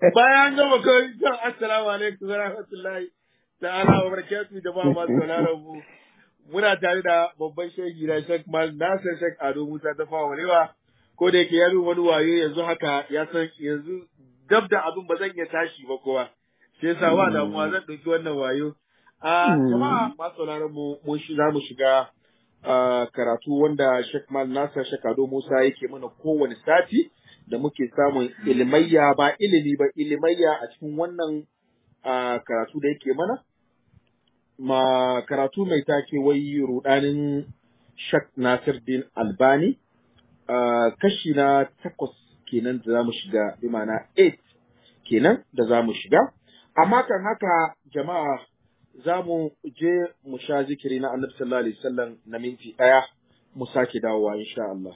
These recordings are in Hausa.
bayan gama kawai kan assalamu alaikum wa rahmatullahi ta'ala wa barakatuhu jama'a masu sauraron mu muna tare da babban shehi na Sheikh Mal Nasir Sheikh Ado Musa ta fawa walewa ko da yake ya min wani wayo yanzu haka ya san yanzu dab da abin ba zan iya tashi ba kowa shi yasa ba damuwa zan ɗauki wannan wayo a jama'a masu sauraron mu mun shi za mu shiga ah, karatu wanda Sheikh Mal Nasir Sheikh Ado Musa yake mana kowane sati da muke samun ilimayya ba ilimi ba ilimayya a cikin wannan ah, karatu da yake mana ma karatu mai take wai rudanin Shak Nasir Din Albani ah, kashi na takwas kenan da zamu shiga bi ma'ana 8 kenan da zamu shiga amma kan haka jama'a za mu je mu sha zikiri na Annabi sallallahu alaihi wasallam na minti ɗaya mu sake dawowa insha Allah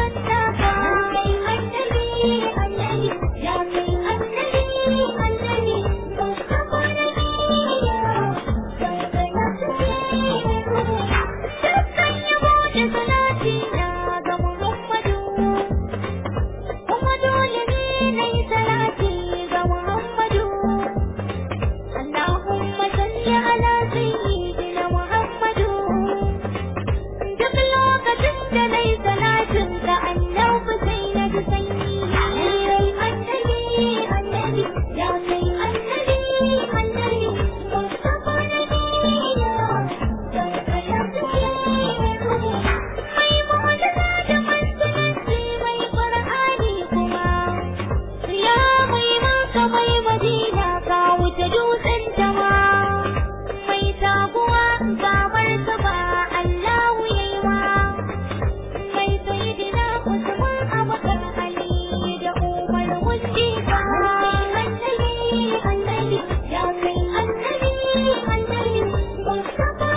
اللهم صل على سيدنا محمد duk lokacin da na yi salatin ka annabi sai na ji sanyi annabi annabi ya kai annabi annabi mustafa nabiya don ka shafi mai mu'jiza da manzanci mai qur'ani kuma ya mai maka mai madina ka wuce dutsen jama mai taguwa ga martaba Allahu yayi wa mai sayyidina Usman Abubakar Ali da Umar Mustafa annabi annabi ya kai annabi annabi Mustafa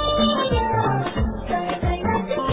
nabiya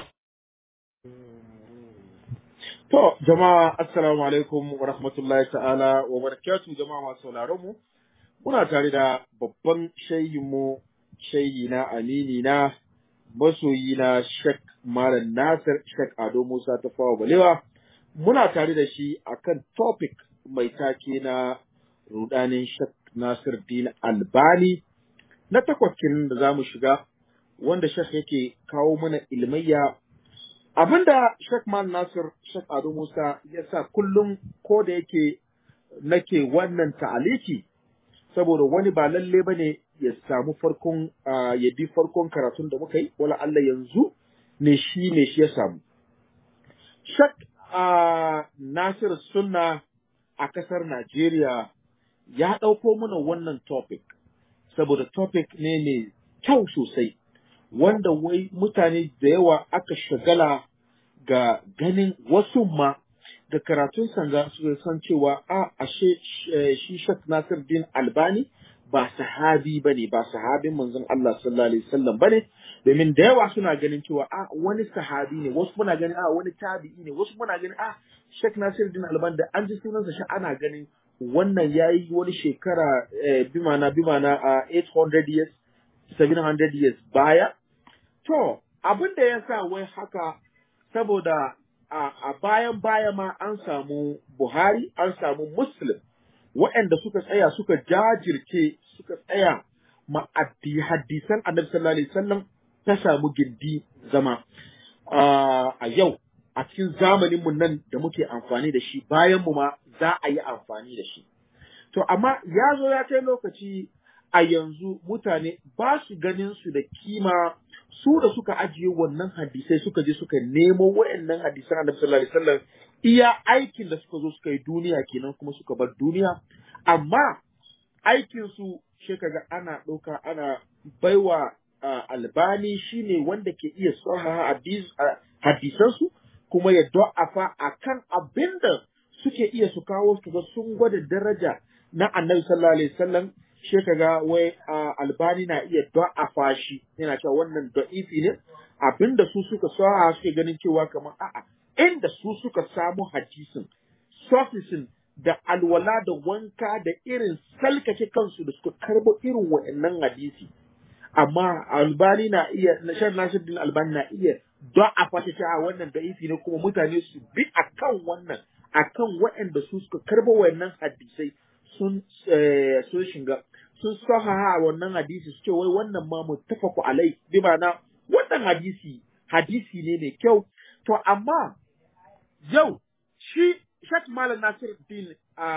To, jama'a, assalamu alaikum wa rahmatullahi ta'ala wa barakatuh jama'a masu sauraron mu. Muna tare da babban mu shayi na amini na masoyi na Sheikh Malam Nasir Sheikh Ado Musa ta fawa balewa. Muna tare da shi akan topic mai take na rudanin Sheikh Nasir Din Albani na takwas kenan da za mu shiga wanda Sheikh yake kawo mana ilmayya abinda Sheikh Man Nasir Sheikh Ado Musa ya sa kullum ko da yake nake wannan ta'aliki saboda wani ba lalle bane ya samu farkon ah, ya bi farkon karatun da muka yi wala Allah yanzu ne shi ne shi ya samu Sheikh ah, Nasir Sunna a kasar Najeriya ya ɗauko mana wannan topic saboda topic ne mai kyau sosai wanda wai mutane da yawa aka shagala ga ganin wasu ma da karatun sanga su san cewa a ashe eh, shi Sheikh Nasir Din Albani ba sahabi bane ba sahabin manzon Allah sallallahu alaihi wasallam bane domin da yawa suna ganin cewa a wani sahabi ne wasu muna ganin a wani tabi'i ne wasu muna ganin a Sheikh Nasir Din Albani da an ji sunansa shi ana ganin wannan yayi wani shekara eh, bimana bimana a 800 years 700 years baya To, abin da ya sa wai haka saboda a, a bayan baya ma an samu Buhari, an samu Muslim, waɗanda suka tsaya suka jajirce suka tsaya ma addi- hadisan annabi sallallahu alaihi wasallam ta samu gindi zama Ah, a yau a cikin zamanin mu nan da muke amfani da shi bayan mu ma za a yi amfani da shi. To, amma ya zo ya kai lokaci a yanzu mutane ba su ganin su da kima su da suka ajiye wannan hadisai suka je suka nemo waɗannan hadisan Annabi sallallahu alaihi wasallam iya aikin da suka zo suka yi duniya kenan kuma suka bar duniya amma aikin su shi kaga ana ɗauka ana baiwa ah, albani shine wanda ke iya sahaha hadis ah, hadisansu kuma ya do'afa akan abinda suke iya su kawo su ga sun gwada daraja na annabi sallallahu alaihi wasallam shi kaga wai ah, albani na iya do'afa shi yana cewa wannan da'ifi ne abinda su suka sahaha suke ganin cewa kamar a'a inda su suka samu hadisin sofisin da alwala da wanka da irin salkake kansu da suka karbo irin wa'annan hadisi amma albani na iya na shan nasiruddin albani na iya don a fata ta wannan da'ifi ne kuma mutane su bi akan wannan akan waɗanda su suka karbo wa'annan hadisai sun sun shiga sun sahaha wannan hadisi su ce wai wannan ma muttafaku alai bi ma'ana wannan hadisi hadisi ne mai kyau to amma yau shi Sheikh Malam Nasiruddin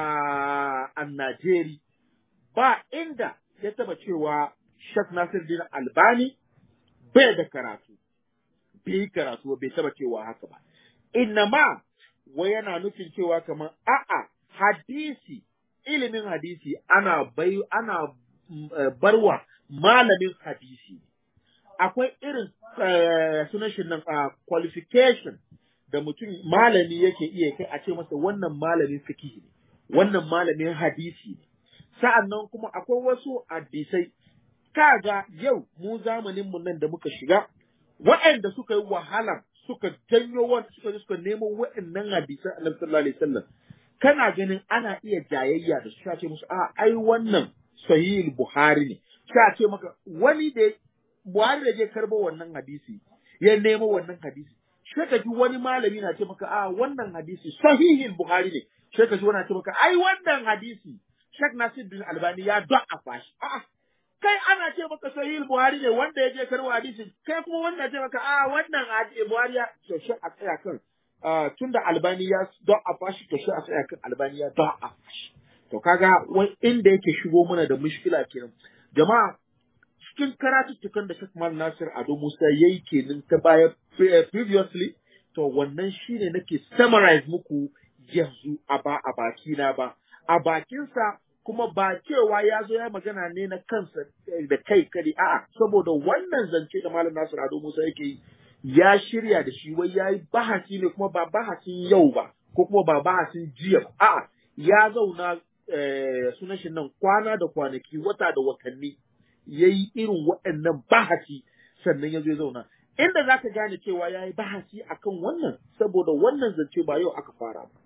a Najeri ba inda ya taba cewa Sheikh Nasiruddin Albani bai da karatu bai karatu bai taba cewa haka ba innama wai yana nufin cewa kamar a'a hadisi ilimin hadisi ana bai ana barwa malamin hadisi akwai irin sunan shi nan qualification da mutum malami yake iya kai a ce masa wannan malamin fiqh ne wannan malamin hadisi ne sa'annan kuma akwai wasu hadisai kaga yau mu zamanin mu nan da muka shiga waɗanda suka yi wahala suka janyo wanda suka suka nemo waɗannan hadisan Annabi sallallahu alaihi wasallam kana ganin ana iya jayayya da su ce musu a ai wannan sahih Buhari ne sai ce maka wani da Buhari da je karbo wannan hadisi ya nemo wannan hadisi sai ka ji wani malami na ce maka a wannan hadisi sahihin Buhari ne sai ka ji wani na ce maka ai wannan hadisi Sheikh Nasiruddin Albani ya da'afa shi a'a kai ana ce maka sahih Buhari ne wanda ya je karbo hadisin kai kuma wannan ce maka a wannan hadisi Buhari ya to shi a tsaya kan tunda Albani ya da'afa shi to shi a tsaya kan Albani ya da'afa shi to kaga wai inda yake shigo mana da mushkila kenan jama'a cikin karatuttukan da Sheikh Mal Nasir Ado Musa yayi kenan ta baya previously to wannan shine nake summarize muku yanzu a ba a baki na ba a bakinsa kuma ba cewa ya zo ya magana ne na kansa da kai kare a'a saboda wannan zance da Malam Nasir Ado Musa yake yi ya shirya da shi wai yayi bahasi ne kuma ba bahasin yau ba ko kuma ba bahasin jiya ba a'a ya zauna sunan shi nan kwana da kwanaki wata da watanni ya yi irin waɗannan bahasi sannan ya zo ya zauna inda za ka gane cewa ya yi bahasi akan wannan saboda wannan zance ba yau aka fara ba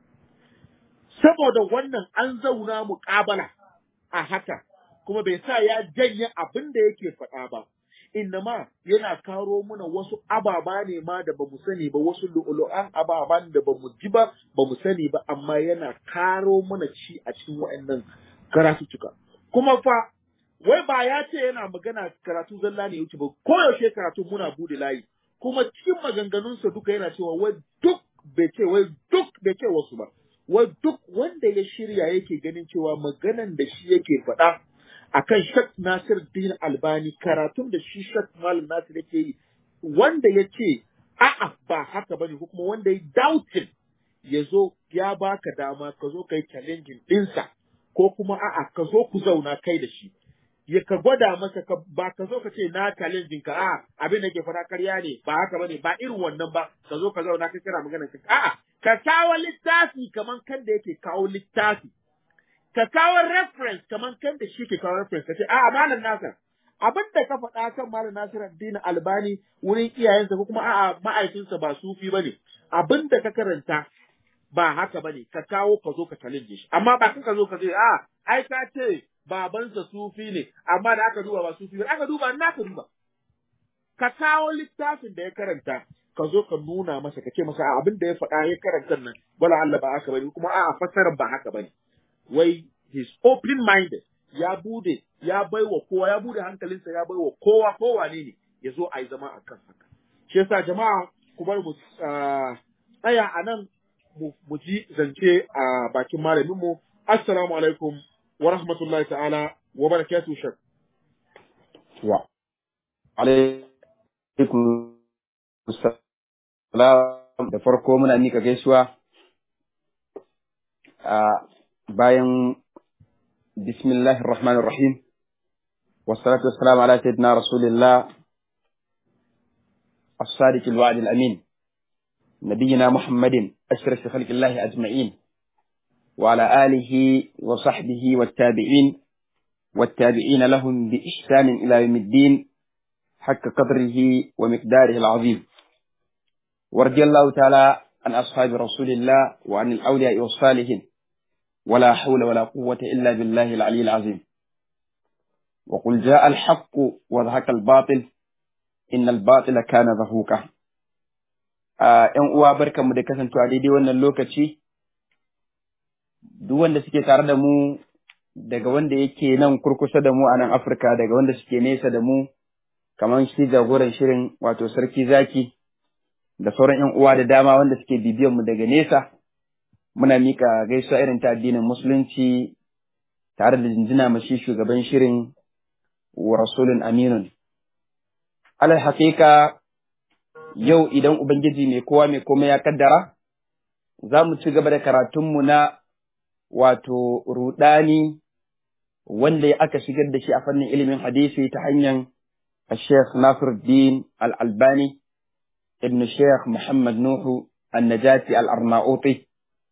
saboda wannan an zauna muƙabala a haka kuma bai sa ya janye abin da yake faɗa ba innama yana karo mana wasu ababa ne ma da bamu sani ba wasu lu'ulu'an ababan da bamu ji ba bamu sani ba amma yana karo mana ci a cikin waɗannan karatuttuka kuma fa wai ba ya ce yana magana karatu zalla ne yake ba koyaushe karatu muna bude layi kuma cikin maganganunsa duka yana cewa wai duk bai ce wai duk bai ce wasu ba wai duk wanda ya shirya yake ganin cewa maganan da shi yake faɗa akan Shak Nasir Din Albani karatun da shi Shak Malam Nasir yake yi wanda ya ce a'a ba haka bane ko kuma wanda ya doubting ya zo ya baka dama ka zo kai challenging ɗinsa ko kuma a'a ka zo ku zauna kai da shi ya ka gwada masa ka ba ka zo ka ce na challenging ka a abin da ke fara karya ne ba haka bane ba irin wannan ba ka zo ka zauna ka kira maganar ka a'a ka kawo littafi kaman kan da yake kawo littafi ka kawo reference kaman kan da shi ke kawo reference ka ce a'a malam nasir abin da ka faɗa kan malam nasir addini albani wurin iyayensa ko kuma a'a ma'aikinsa ba sufi bane abin da ka karanta ba haka bane ka kawo ka zo ka challenge shi amma ba ka zo ka ce a ai ka ce babansa sufi ne amma da aka duba ba sufi ba aka duba na ka duba ka kawo littafin da ya karanta ka zo ka nuna masa ka ce masa abin da ya faɗa ya karanta nan wala Allah ba haka bane kuma a'a fasarar ba haka bane wai his open minded ya bude ya baiwa kowa ya bude hankalinsa ya baiwa kowa kowa ne ne ya zo a yi zama a kan haka shi yasa jama'a ku bar mu tsaya a nan mu ji zance a bakin malamin mu assalamu alaikum wa rahmatullahi ta'ala wa barakatuhu shak wa alaikum salam da farko muna mika gaisuwa a bayan bismillahir rahmanir rahim wassalatu wassalamu ala sayyidina rasulillah الصادق الوعد الأمين نبينا محمد أشرف خلق الله أجمعين وعلى آله وصحبه والتابعين والتابعين لهم بإحسان إلى يوم الدين حق قدره ومقداره العظيم ورضي الله تعالى عن أصحاب رسول الله وعن الأولياء والصالحين ولا حول ولا قوة إلا بالله العلي العظيم وقل جاء الحق وذهك الباطل إن الباطل كان ذهوكا ‘yan uwa barkanmu da kasancewa daidai wannan lokaci, duk wanda suke tare da mu daga wanda yake nan kurkusa da mu a nan Afirka daga wanda suke nesa da mu kamar shi jagoran shirin wato sarki zaki da sauran ‘yan uwa da dama wanda suke bibiyan mu daga nesa muna mika gaisuwa irin ta addinin musulunci tare da jinjina mashi shugaban shirin wa rasulun aminun. Alal haƙiƙa yau idan Ubangiji mai kowa mai komai ya kaddara, za mu ci gaba da karatunmu na wato ruɗani wanda ya aka shigar da shi a fannin ilimin hadisi ta hanyar Sheikh Nasiruddin Al-Albani ibn Sheikh Muhammad Nuhu An-Najati Al-Arnauti.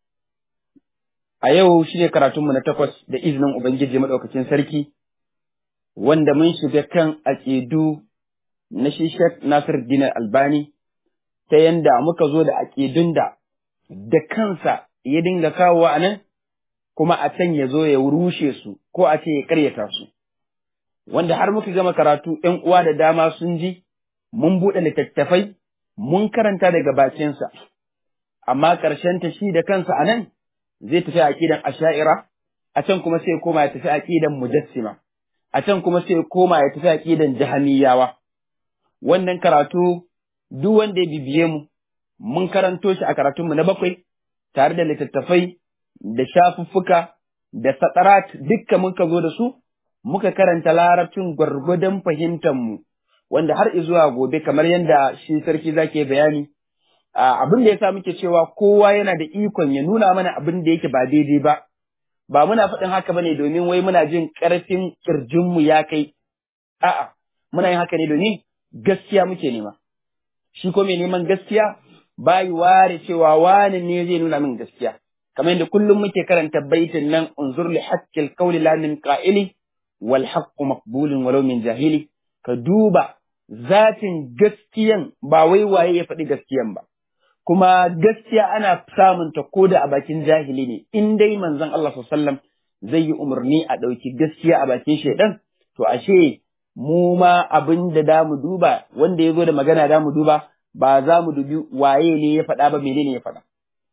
A yau shi ne karatunmu na takwas da izinin Ubangiji Maɗaukacin Sarki, wanda mun shiga kan aƙidu na shi Sheikh Nasir Dinar Albani, ta yanda muka zo da aƙidun da da kansa ya dinga kawowa a nan, kuma a can ya zo ya rushe su, ko a ce ya ƙaryata su. Wanda har muka gama karatu ‘yan uwa da dama sun ji, mun buɗe littattafai, mun karanta daga bakinsa, amma ƙarshenta shi da kansa a nan, zai tafi aqidan asha'ira a can kuma sai koma ya tafi aqidan mujassima a can kuma sai koma ya tafi aqidan jahamiyawa wannan karatu duk wanda ya bibiye mu mun karanto shi a karatun mu na bakwai tare da littattafai da shafuffuka da satarat dukkan muka zo da su muka karanta larabcin gwargwadon fahimtar mu wanda har zuwa gobe kamar yadda shi sarki zake bayani abin da ya sa muke cewa kowa yana da ikon ya nuna mana abin da yake ba daidai ba, ba muna faɗin haka bane domin wai muna jin ƙarfin ƙirjinmu ya kai, a'a, muna yin haka ne domin gaskiya muke nema. Shi ko mai neman gaskiya bayi ware cewa wani ne zai nuna min gaskiya. Kamar yadda kullum muke karanta baitin nan unzur li haqqil qawli la min qa'ili wal haqqu maqbulun walau min jahili ka duba zatin gaskiyan ba wai waye ya faɗi gaskiyan ba. kuma gaskiya ana samun ta koda a bakin jahili ne in dai manzon Allah sallallahu zai yi umarni a ɗauki gaskiya a bakin shaidan to ashe mu ma abin da da mu duba wanda ya zo da magana da mu duba ba za mu dubi waye ne ya faɗa ba menene ya faɗa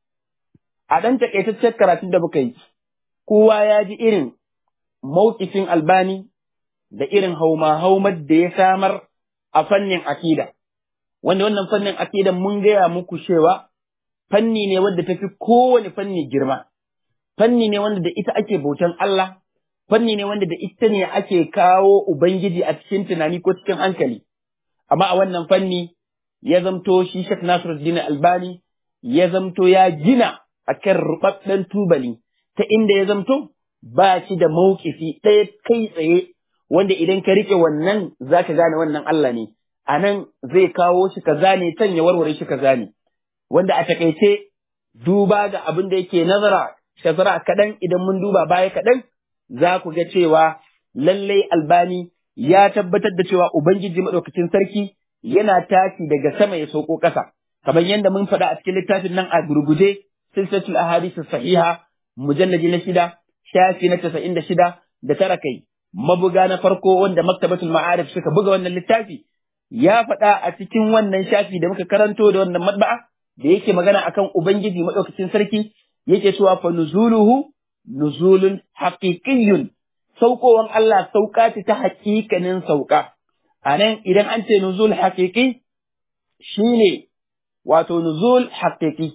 a ɗan takaitaccen karatun da muka yi kowa ya ji irin mawkifin albani da irin hauma haumar da ya samar a fannin akida wanda wannan fannin akidan mun gaya muku cewa fanni ne wanda tafi kowane fanni girma fanni ne wanda da ita ake bautan Allah fanni ne wanda da ita ne ake kawo ubangiji a cikin tunani ko cikin hankali amma a wannan fanni ya zamto shi Sheikh Nasiruddin Albani ya zamto ya gina akan rubabben tubali ta inda ya zamto ba shi da maukifi ɗaya kai tsaye wanda idan ka rike wannan zaka gane wannan Allah ne a nan zai kawo shi kaza ne can ya warware shi kaza ne wanda a takaice duba ga abin da yake nazara shazara kaɗan idan mun duba baya kaɗan za ku ga cewa lallai albani ya tabbatar da cewa ubangiji maɗaukacin sarki yana tashi daga sama ya sauko ƙasa kamar yadda mun faɗa a cikin littafin nan a gurguje silsilatul ahadith sahiha mujallaji na shida shafi na casa'in da shida da tara kai mabuga na farko wanda maktabatul ma'arif suka buga wannan littafi ya faɗa a cikin wannan shafi da muka karanto da wannan matba'a da yake magana akan Ubangiji maɗaukacin sarki yake cewa fa nuzuluhu nuzulun haqiqiyyun saukowan Allah sauka ce ta haƙiƙanin sauka a nan idan an ce nuzul haƙiƙi shine wato nuzul haƙiƙi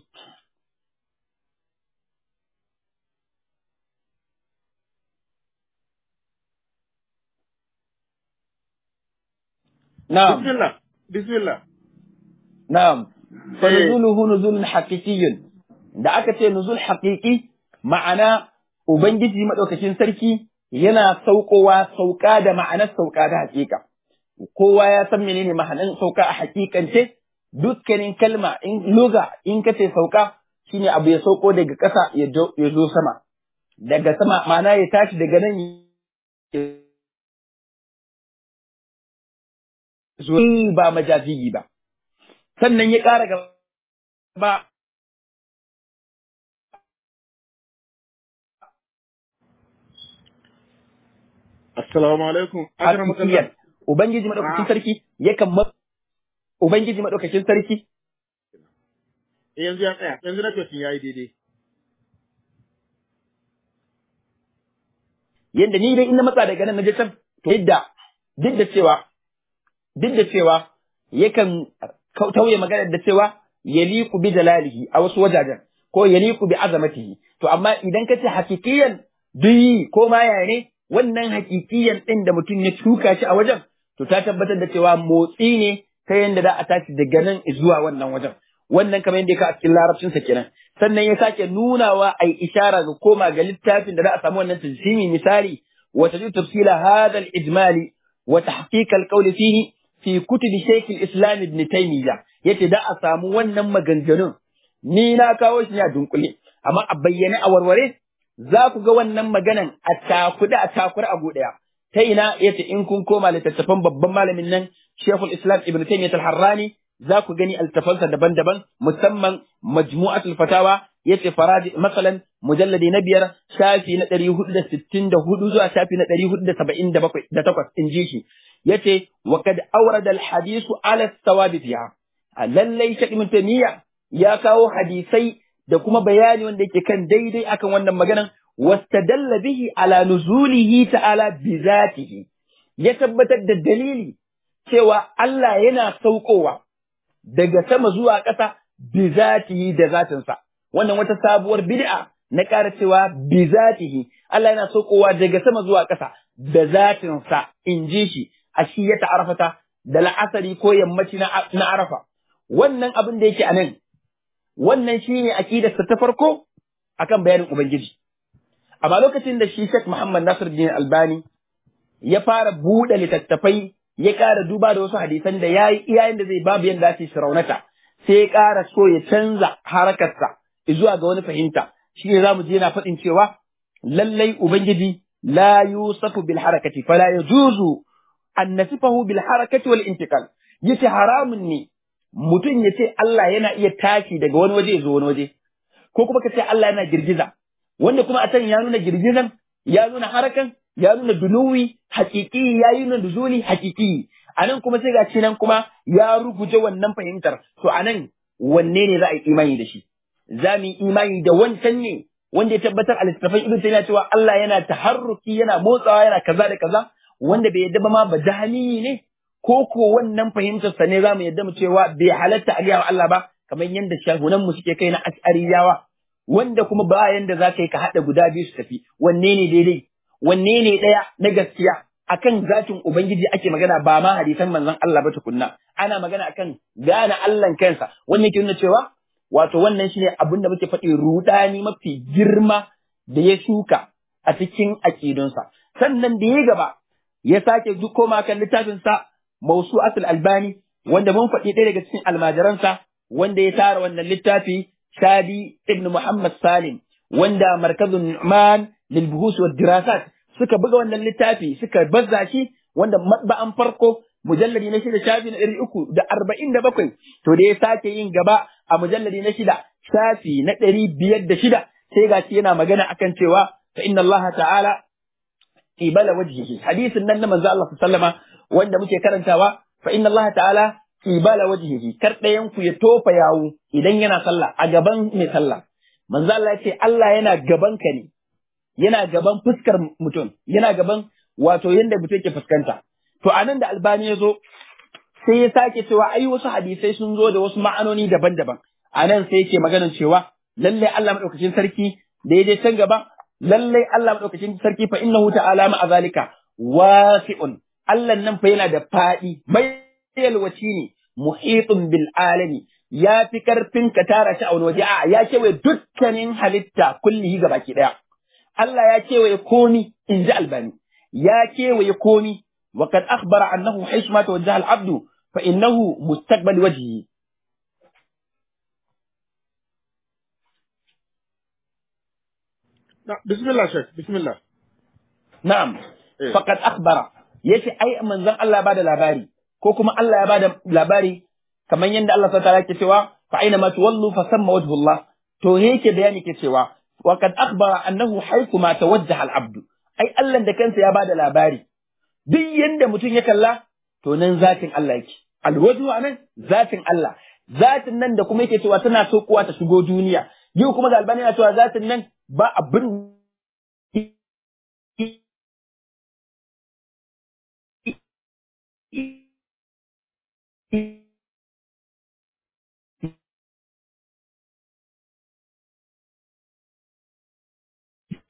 Na'am. Bismillah. Bismillah. Na'am. Fa nuzuluhu nuzulun haqiqiyyun. Da aka ce nuzul haqiqi ma'ana Ubangiji madaukakin sarki yana saukowa sauka da ma'anar sauka da haƙiƙa. Kowa ya san menene ma'anar sauka a haƙiƙance dukkanin kalma in luga in ka ce sauka shine abu ya sauko daga ƙasa ya zo sama. Daga sama ma'ana ya tashi daga nan zuwa ba majaziyi ba. Sannan ya ƙara gaba Assalamu alaikum. hakikiyan Ubangiji madaukakin sarki yakan ma Ubangiji madaukakin sarki Yanzu ya tsaya, yanzu na ya yi daidai. yanda ni dai in na matsa daga nan na je can to yadda duk da cewa duk da cewa yakan tauye maganar da cewa yaliku bi jalalihi a wasu wajajen ko yaliku bi azamatihi to amma idan ka ce hakikiyan duyi ko ma yaya ne wannan hakikiyan din da mutum ya tuka shi a wajen to ta tabbatar da cewa motsi ne ta yanda za a tashi daga nan zuwa wannan wajen wannan kamar yadda ka a cikin larabcin sa kenan sannan ya sake nunawa ai ishara ga koma ga littafin da za a samu wannan tajsimi misali wa tajid tafsila hadha al-ijmali wa tahqiq al-qawl fihi fi kutubi shaykh al-islam ibn taymiyyah yace da a samu wannan maganganun ni na kawo shi ne a dunkule amma a bayyane a warware za ku ga wannan maganan a takuda a takura a ɗaya. ta ina yace in kun koma littattafan babban malamin nan Sheikhul Islam Ibn Taymiyyah al-Harrani za ku gani altafansa daban-daban musamman majmu'atul fatawa yace faraji masalan mujalladi na biyar shafi na ɗari hudu da sittin da hudu zuwa shafi na ɗari hudu da saba'in da bakwai da takwas in ji shi yace wa kad awrada al-hadisu ala sawabi fiha lallai Sheikh Ibn Taymiyyah ya kawo hadisai da kuma bayani wanda yake kan daidai akan wannan maganan wastadalla bihi ala nuzulihi ta'ala bi zatihi ya tabbatar da dalili cewa Allah yana saukowa daga sama zuwa ƙasa bi zatihi da zatinsa wannan wata sabuwar bid'a na ƙara cewa bi zatihi Allah yana saukowa daga sama zuwa ƙasa da zatinsa in ji shi a shi ya ta'arfata da la'asari ko yammaci na arafa wannan abin da yake a nan wannan shi ne aƙidarsa ta farko akan bayanin Ubangiji. Amma lokacin da shi Sheikh Muhammad Nasir Din Albani ya fara buɗe littattafai ya ƙara duba da wasu hadisan da ya yi iyayen da zai babu yadda ake raunata sai ya ƙara so ya canza harakarsa zuwa ga wani fahimta shi ne za mu je yana faɗin cewa lallai Ubangiji la yusafu bil harakati fala yajuzu an nasifahu bil harakati wal intiqal yace haramun ne mutum ya ce Allah yana iya tashi daga wani waje zuwa wani waje, ko kuma ka ce Allah yana girgiza, wanda kuma a can ya nuna girgizan, ya nuna harakan, ya nuna dunuwi, hakiki, ya yi nuna duzuli, hakiki. A nan kuma sai ga nan kuma ya ruguje wannan fahimtar, to a nan wanne ne za a yi imani da shi? Za mu yi imani da wancan ne, wanda ya tabbatar a littattafan Ibn Taymiyyah cewa Allah yana taharruki, yana motsawa, yana kaza da kaza, wanda bai yadda ba ma ba jahani ne, ko ko wannan fahimtarsa ne za mu yadda mu cewa bai halatta a gaya wa Allah ba kamar yadda shahunan mu suke kai na ash'ariyawa wanda kuma ba yanda za ka yi ka haɗa guda biyu su tafi wanne ne daidai wanne ne ɗaya na gaskiya akan zatin ubangiji ake magana ba ma hadisan manzon Allah ba tukunna ana magana akan gane Allah kansa wannan ke nuna cewa wato wannan shine abin da muke faɗi rudani mafi girma da ya shuka a cikin aƙidunsa sannan da ya gaba ya sake koma kan littafinsa Mausu'at al-Albani wanda mun faɗi ɗaya daga cikin almajiransa wanda ya tara wannan littafi Shadi ibn Muhammad Salim wanda markazun Nu'man lil buhus wa dirasat suka buga wannan littafi suka bazza shi wanda matba'an farko mujalladi na shida shafi na ɗari uku da arba'in da bakwai to da ya sake yin gaba a mujalladi na shida shafi na ɗari biyar da shida sai gashi yana magana akan cewa fa inna Allah ta'ala qibala wajhihi hadisin nan na manzo Allah sallama wanda muke karantawa fa inna Allah ta'ala qibala wajhihi kar ɗayan ku ya tofa yawo idan yana sallah a gaban mai sallah manzo Allah ya ce Allah yana gaban ka ne yana gaban fuskar mutum yana gaban wato yanda mutum yake fuskanta to anan da albani ya zo sai ya sake cewa ai wasu hadisai sun zo da wasu ma'anoni daban-daban anan sai yake maganar cewa lallai Allah madaukakin sarki da ya je can gaba lallai Allah madaukakin sarki fa innahu ta'ala ma zalika wasi'un Allah nan fa yana da faɗi mai yalwaci ne muhitun bil alami ya fi karfin ka tara shi a wani waje a ya kewaye dukkanin halitta kullihi ga baki daya Allah ya kewaye komi in ji albani ya kewaye komi wa kad akhbara annahu haythu ma tawajjaha al abdu fa innahu mustaqbal wajhihi bismillah shek bismillah na'am Eh. faqad akhbara yace ai manzon Allah ya bada labari ko kuma Allah ya bada labari kamar yadda Allah ta yake cewa fa aina ma tuwallu fa samma wajhullah to yake bayani ke cewa wa kad akhbara annahu haythu ma tawajjaha al-abdu ai Allah da kansa ya bada labari duk yanda mutum ya kalla to nan zatin Allah yake alwajhu anan zatin Allah zatin nan da kuma yake cewa tana so kuwa ta shigo duniya yau kuma ga albani yana cewa zatin nan ba abin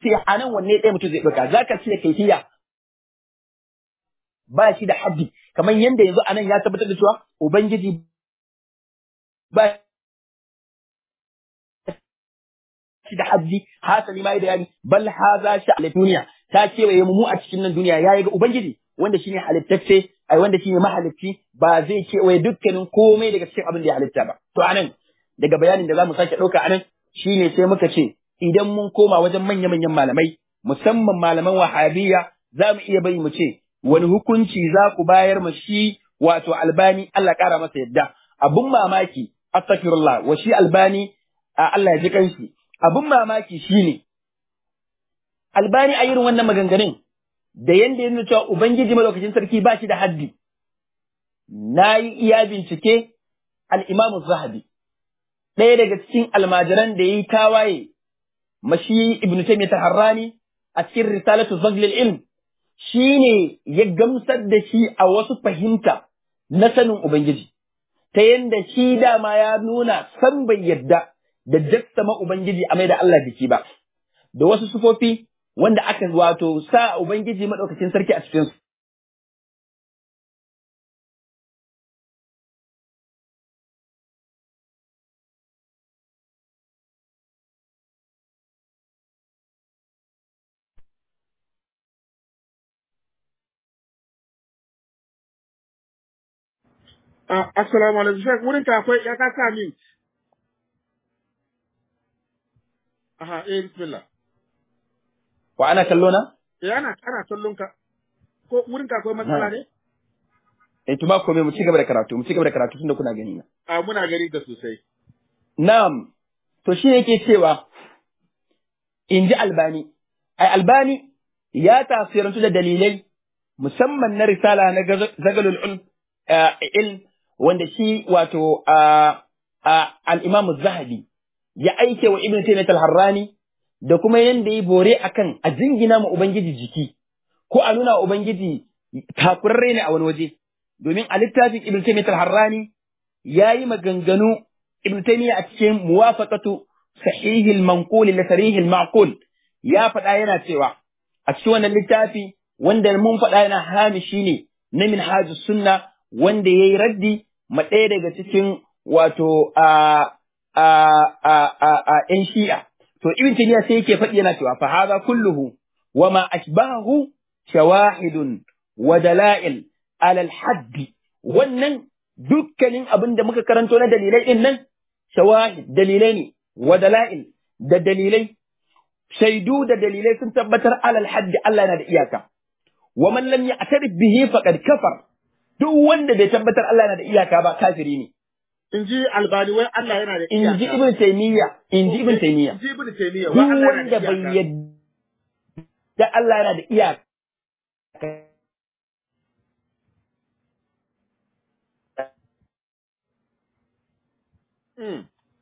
sai a nan wanne ɗaya mutum zai ɗauka za ka cire kaifiya ba shi da haddi kamar yadda yanzu a nan ya tabbatar da cewa ubangiji ba shi da haddi hasali ma da yani bal haza shi a duniya ta kewaye mu a cikin nan duniya yayi ga ubangiji wanda shine halittacce ai wanda shine mahalicci ba zai kewaye dukkanin komai daga cikin abin da ya halitta ba to anan daga bayanin da zamu sake ɗauka anan shine sai muka ce idan mun koma wajen manya-manyan malamai musamman malaman wahabiyya za mu iya bari mu ce wani hukunci za ku bayar ma shi wato albani Allah ƙara masa yadda abun mamaki astaghfirullah wa shi albani Allah ya ji kanshi abun mamaki shine albani a irin wannan maganganun da yanda ya nuna cewa ubangiji madaukakin sarki ba shi da haddi na yi iya bincike al-imamu zahabi ɗaya daga cikin almajiran da ya yi tawaye mashi ibn taymiyyah harrani a cikin risalatu zaglil ilm shine ya gamsar da shi a wasu fahimta na sanin ubangiji ta yanda shi dama ya nuna san bai yadda da jassama ubangiji a mai da Allah biki ba da wasu sufofi wanda aka wato sa ubangiji madaukakin sarki a cikin su Ah, assalamu alaikum Sheikh wurin ka akwai ya ka sa min. Aha, eh bismillah. wa ana kallo na Eh ana ana kallon ka. Ko wurin ka akwai matsala ne? eh to ba komai mu ci gaba da karatu mu ci gaba da karatu tunda kuna gani na Ah muna gari da sosai. Na'am, to shi yake cewa, in ji albani, ai albani ya tasirantu da dalilai musamman na risala na zagalul ilm, ilm wanda shi wato al'imamu zahabi ya aike wa Ibn Taymiyyah al-Harrani da kuma yanda yi bore akan a jingina ma Ubangiji jiki, ko a nuna wa Ubangiji takurarre ne a wani waje, domin a littafin Ibn Taymiyyah al-Harrani ya yi maganganu Ibn Taymiyyah a cikin muwafaqatu sahih al-manqul li sarih al-ma'qul ya faɗa yana cewa a cikin wannan littafi wanda mun faɗa yana hamishi ne na minhajus sunna wanda yayi raddi ma ɗaya daga cikin wato a a a a a ƴan shi'a to Ibn Taymiyyah sai yake faɗi yana cewa fa hadha kulluhu wa ma ashbahu shawahidun wa dalail ala al-hadd wannan dukkanin abin da muka karanto na dalilai din nan shawahid dalilai ne wa dala'il da dalilai shaidu da dalilai sun tabbatar alal haddi Allah na da iyaka wa man lam ya'tarif bihi faqad kafar duk wanda bai tabbatar Allah na da iyaka ba kafiri ne In ji albani wai Allah yana da in ji ibn taymiya in ji ibn taymiya In ji ibn taymiya duk wai Allah yana wanda da bai iyaka. yadda Allah yana da iyaka Hmm.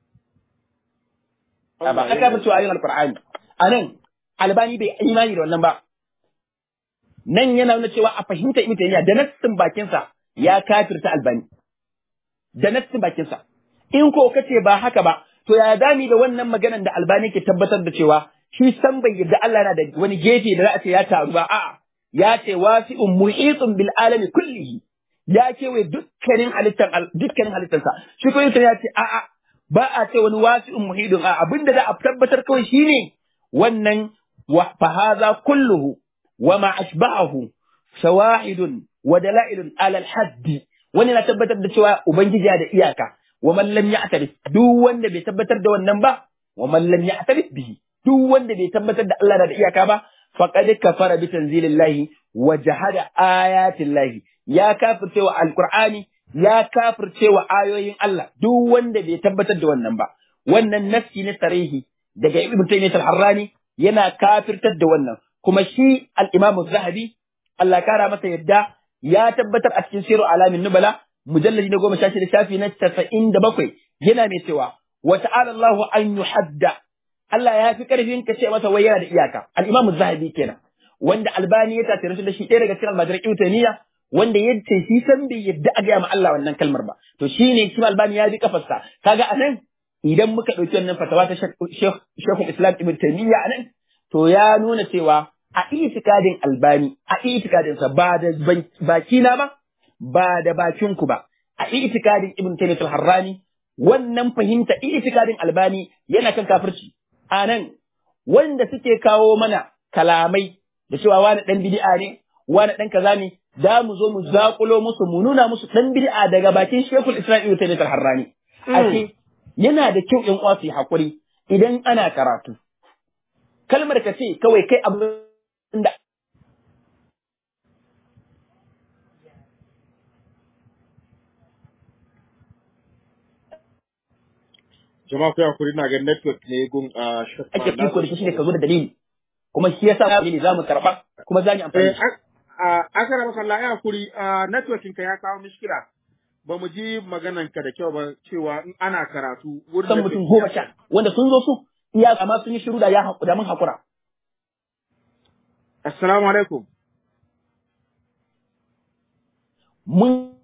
ba Allah aka yana fi cewa ayin alqur'ani anan albani bai imani da wannan ba nan yana nuna cewa a fahimta ibn taymiya da nassin bakinsa ya kafirta albani da nassin bakinsa in ko kace ba haka ba to ya dami da wannan maganan da albani ke tabbatar da cewa shi san bai yadda Allah na da wani gefe da za a ce ya taru ba a'a ya ce wasi'un muhitun bil alami kullihi ya kewaye dukkanin halittar dukkanin halittarsa shi ko ya ce a'a ba a ce wani wasi'un muhidun a abinda za a tabbatar kawai shine wannan wa fa hadha kulluhu wa ma ashba'ahu shawahidun wa dalailun ala al-hadd wani na tabbatar da cewa ubangiji ya da iyaka wa man lam ya'tarif duk wanda bai tabbatar da wannan ba wa man lam ya'tarif bihi duk wanda bai tabbatar da Allah na da iyaka ba faqad kafara bi tanzilillahi wa jahada ayatillahi ya kafirce wa alqur'ani ya kafirce wa ayoyin Allah duk wanda bai tabbatar da wannan ba wannan nafsi na sarihi daga ibn taymiyyah al-harrani yana kafirtar da wannan kuma shi al-imam az-zahabi Allah kara masa yadda ya tabbatar a cikin siru alamin nubala mujalladi na goma sha shida shafi na casa'in da bakwai yana mai cewa wa ta'ala Allahu an yuhadda Allah ya fi karfin ka ce masa wai yana da iyaka al-imam az-zahabi kenan wanda albani ya tattare shi da shi ɗaya daga cikin almajiran ibn taymiyyah wanda ya ce shi san bai yadda a gaya ma Allah wannan kalmar ba to shine shi albani ya bi kafarsa kaga anan idan muka ɗauki wannan fatawa ta shekul islam ibn taymiya anan to ya nuna cewa a itikadin albani a itikadinsa ba da baki na ba ba da bakin ku ba a itikadin ibn taymiyyah al-harrani wannan fahimta itikadin albani yana kan kafirci anan wanda suke kawo mana kalamai da cewa wani dan bid'a ne wani dan kaza ne za mu zo mu zakulo musu mu nuna musu dan bid'a daga bakin shekul isra'il ta da harrani ake yana da kyau in uwa su yi hakuri idan ana karatu kalmar ka ce kawai kai abin da jama'a ku hakuri na ga network ne gun a shafa ake iko da shi ne ka zo da dalili kuma shi yasa dalili za mu karba kuma za mu amfani da shi a akara maka Allah ya hakuri a networking ka ya kawo mishkila ba mu ji maganan ka da kyau ba cewa in ana karatu wurin san mutum goma sha wanda sun zo su iya amma sun yi shiru da ya haku da mun hakura assalamu alaikum mun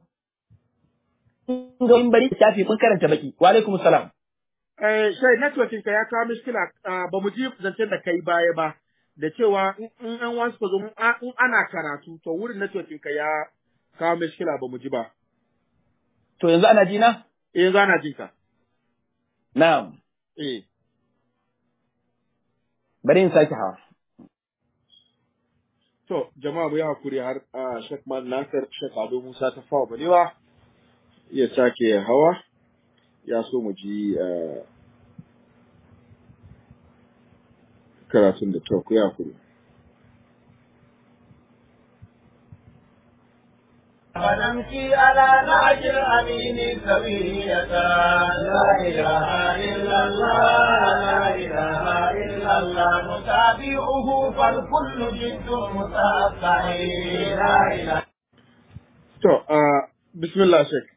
ga in bari shafi mun karanta baki wa alaikum salam eh sai networking ka ya kawo mishkila ba mu ji zancen da kai baya ba da cewa in an wasu ka zo in ana karatu to wurin networking ka ya kawo mishkila ba mu ji ba to yanzu ana ji na eh yanzu ana jin ka na'am eh bari in sake hawa to jama'a mu yi hakuri har Sheikh Man Nasir Sheikh Ado Musa ta fawa balewa ya sake hawa ya so mu ji karatun da to ku yi hakuri ونمشي على نهج الأمين سوية لا إله إلا الله لا إله إلا الله نتابعه فالكل جد متأثر لا إله To, bismillah Sheikh.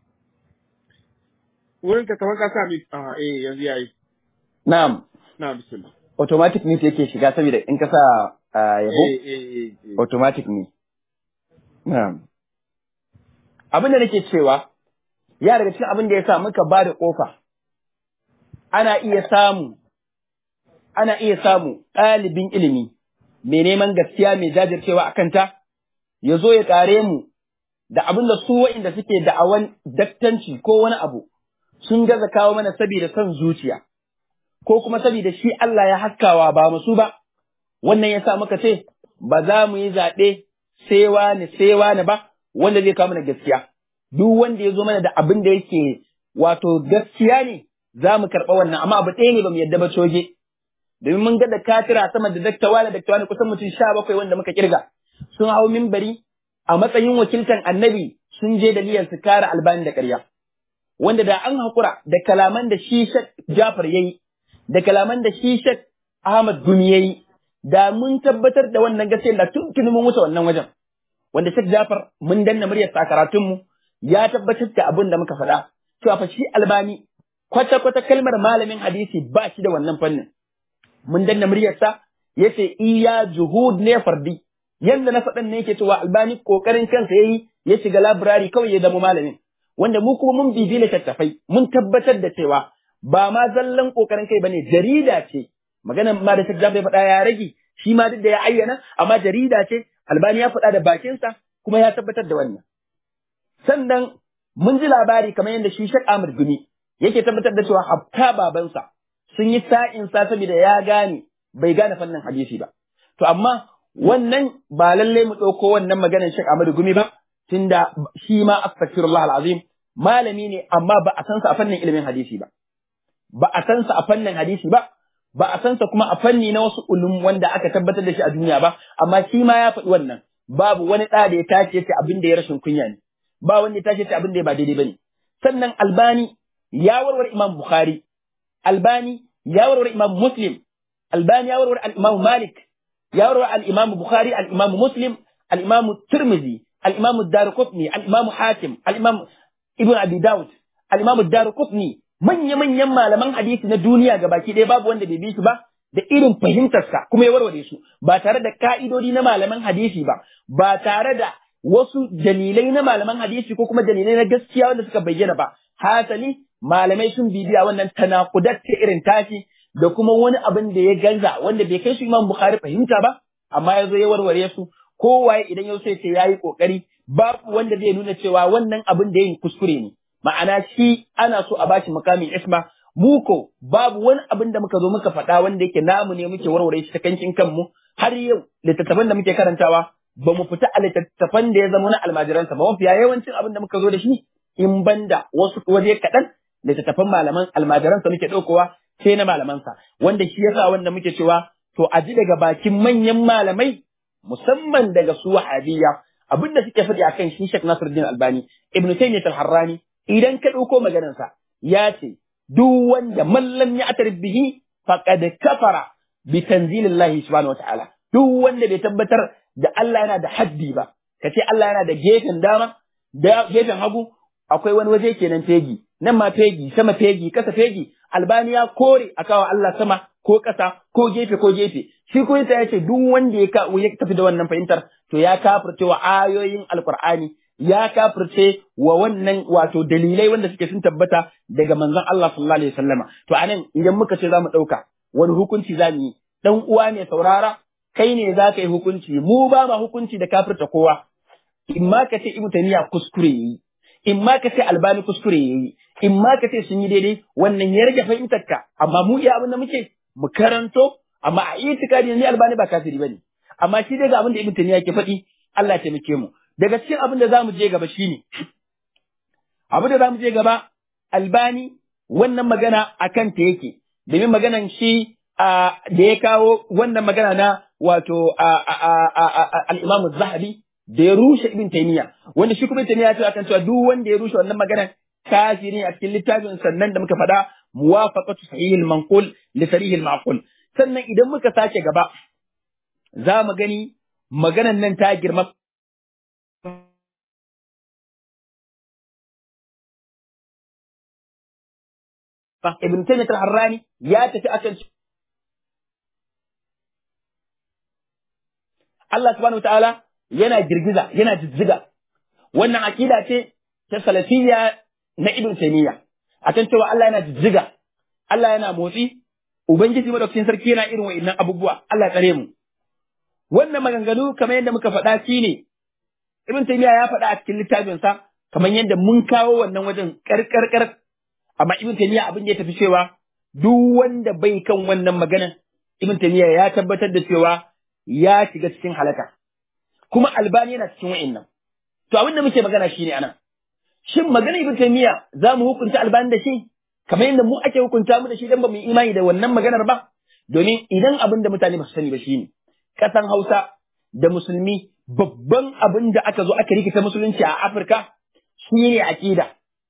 Wurin ka kamar ka sa mi a eh yanzu yayi. na'am Na bismillah. automatic ne yake shiga saboda in ka sa ah, yabo Eh eh eh. eh. automatic ne na'am abin da nake cewa ya daga cikin abin da ya sa muka ba da kofa ana iya samu ana iya samu ɗalibin ilimi mai neman gaskiya mai jajircewa a kanta ya zo ya ƙare mu da abin da su wa'inda suke da'awan daktanci ko wani abu sun gaza kawo mana saboda son zuciya ko kuma saboda shi Allah ya haskawa ba musu ba wannan ya sa muka ce ba za mu yi zaɓe sai wani sai wani ba wanda zai kawo mana gaskiya duk wanda ya zo mana da abin da yake wato gaskiya ne za mu karɓa wannan amma abu ɗaya ne ba mu yadda ba coge domin mun ga da katira sama da daktawa da daktawa ne kusan mutum sha bakwai wanda muka kirga sun hau mimbari a matsayin wakiltan annabi sun je da niyyar su kare albani da ƙarya wanda da an haƙura da kalaman da shi Shek Jafar yayi da kalaman da shi Shek Ahmad Gumi yayi da mun tabbatar da wannan gaskiya da tuntuni mun wuce wannan wajen wanda Shek Jafar mun danna muryar sa karatun mu ya tabbatar da abin da muka faɗa cewa fa shi albani kwata kwata kalmar malamin hadisi ba shi da wannan fannin mun danna muryarsa yace iya juhud ne fardi yanda na faɗan ne yake cewa albani kokarin kansa yayi ya shiga library kawai ya zama malamin wanda mu kuma mun bibi littattafai mun tabbatar da cewa ba ma zallan kokarin kai bane jarida ce maganar ma da Sheikh Jafar ya faɗa ya rage shi ma duk da ya ayyana amma jarida ce albani ya faɗa da bakinsa kuma ya tabbatar da wannan sannan mun ji labari kamar yadda shi Sheikh Ahmad Gumi yake tabbatar da cewa hatta babansa sun yi sa'in sa saboda ya gane bai gane fannin hadisi ba to amma wannan ba lalle mu ɗauko wannan maganar Sheikh Ahmad Gumi ba tunda shi ma astaghfirullah alazim malami ne amma ba a san sa a fannin ilimin hadisi ba ba a san sa a fannin hadisi ba ba a san sa kuma a fanni na wasu ulum wanda aka tabbatar da shi a duniya ba amma shi ma ya faɗi wannan babu wani ɗa da ya tace yace abin da ya rashin kunya ne ba wanda ya tace yace abin da ya ba daidai bane sannan albani ya warware imam bukhari albani ya warware imam muslim albani ya warware al-imam malik ya warware al-imam bukhari al-imam muslim al-imam tirmidhi al-imam ad-darqutni al-imam hakim al-imam ibn abi daud al-imam ad-darqutni manya-manyan malaman hadisi na duniya ga baki ɗaya babu wanda bai bi su ba da irin fahimtarsa kuma ya warware su ba tare da ka'idodi na malaman hadisi ba ba tare da wasu dalilai na malaman hadisi ko kuma dalilai na gaskiya wanda suka bayyana ba hasali malamai sun bibiya wannan tanakudat ta irin tashi da kuma wani abin da ya gaza wanda bai kai su Imam Bukhari fahimta ba amma ya zo ya warware su kowaye idan yau sai ce yayi kokari babu wanda zai nuna cewa wannan abin da yin kuskure ne ma'ana shi ana so a bashi makamin isma mu ko babu wani abin da muka zo muka faɗa wanda yake namu ne muke warware shi ta kankin kanmu har yau littattafan da muke karantawa ba mu fita a littattafan da ya zama na almajiransa ba mafiya yawancin abin da muka zo da shi in banda wasu waje kaɗan littattafan malaman almajiransa muke ɗaukowa sai na malamansa wanda shi yasa wanda muke cewa to a ji daga bakin manyan malamai musamman daga su wahabiyya abin da suke faɗi akan shi Sheikh Nasiruddin Albani Ibn Taymiyyah al-Harrani idan ka ɗauko maganarsa ya ce duk wanda mallam ya atar bihi faqad kafara bi tanzilillahi subhanahu wataala duk wanda bai tabbatar da Allah yana da haddi ba kace Allah yana da gefen dama da gefen hagu akwai wani waje kenan fegi nan ma fegi sama fegi kasa fegi albani ya kore a kawo Allah sama ko kasa ko gefe ko gefe shi ko ya ce duk wanda ya ka ya tafi da wannan fahimtar to ya kafirce wa ayoyin alqur'ani ya kafirce wa wannan wato dalilai wanda suke sun tabbata daga manzon Allah sallallahu alaihi wasallama to anan idan muka ce zamu dauka wani hukunci zamu yi dan uwa ne saurara kai ne za ka yi hukunci mu ba ma hukunci da kafirta kowa in ma ka ce ibnu taymiya kuskure yi in ma ka ce albani kuskure yi in ma ka ce sun yi daidai wannan ya rage fahimtar ka amma mu iya abin da muke mu karanto amma a itikadi ne albani ba kafiri bane amma shi dai ga abin da ibnu taymiya ke faɗi Allah ya taimake mu daga cikin abin da zamu je gaba shine abin da zamu je gaba albani wannan magana akan ta yake domin maganan shi da ya kawo wannan magana na wato al-Imam zahabi da ya rushe Ibn Taymiyyah wanda shi kuma Taymiyyah ya ce akan cewa duk wanda ya rushe wannan maganan kafiri a cikin littafin sannan da muka faɗa muwafaqatu sahih al-manqul li sarih al-ma'qul sannan idan muka sake gaba za mu gani maganan nan ta girma Ibn Taymiyyah al-Harrani ya tafi akan Allah subhanahu wa ta'ala yana girgiza, yana jijjiga. Wannan aƙida ce ta salafiyya na Ibn Taymiyyah. Akan cewa Allah yana jijjiga, Allah yana motsi, Ubangiji madaukakin sarki yana irin wa'innan abubuwa, Allah ya tsare mu. Wannan maganganu kamar yadda muka faɗa shi ne, Ibn Taymiyyah ya faɗa a cikin littafinsa kamar yadda mun kawo wannan wajen ƙarƙarƙar. Amma Ibn Taymiyyah abin da ya tafi cewa duk wanda bai kan wannan maganan Ibn Taymiyyah ya tabbatar da cewa ya shiga cikin halaka. Kuma albani yana cikin wa'innan. To abin da muke magana shi ne anan. Shin magana Ibn Taymiyyah za mu hukunta albani da shi? Kamar yadda mu ake hukunta mu da shi dan ba mu yi imani da wannan maganar ba? Domin idan abin da mutane ba su sani ba shi ne. Ƙasan Hausa da Musulmi babban abin da aka zo aka rikita musulunci a Afirka shi ne aƙida.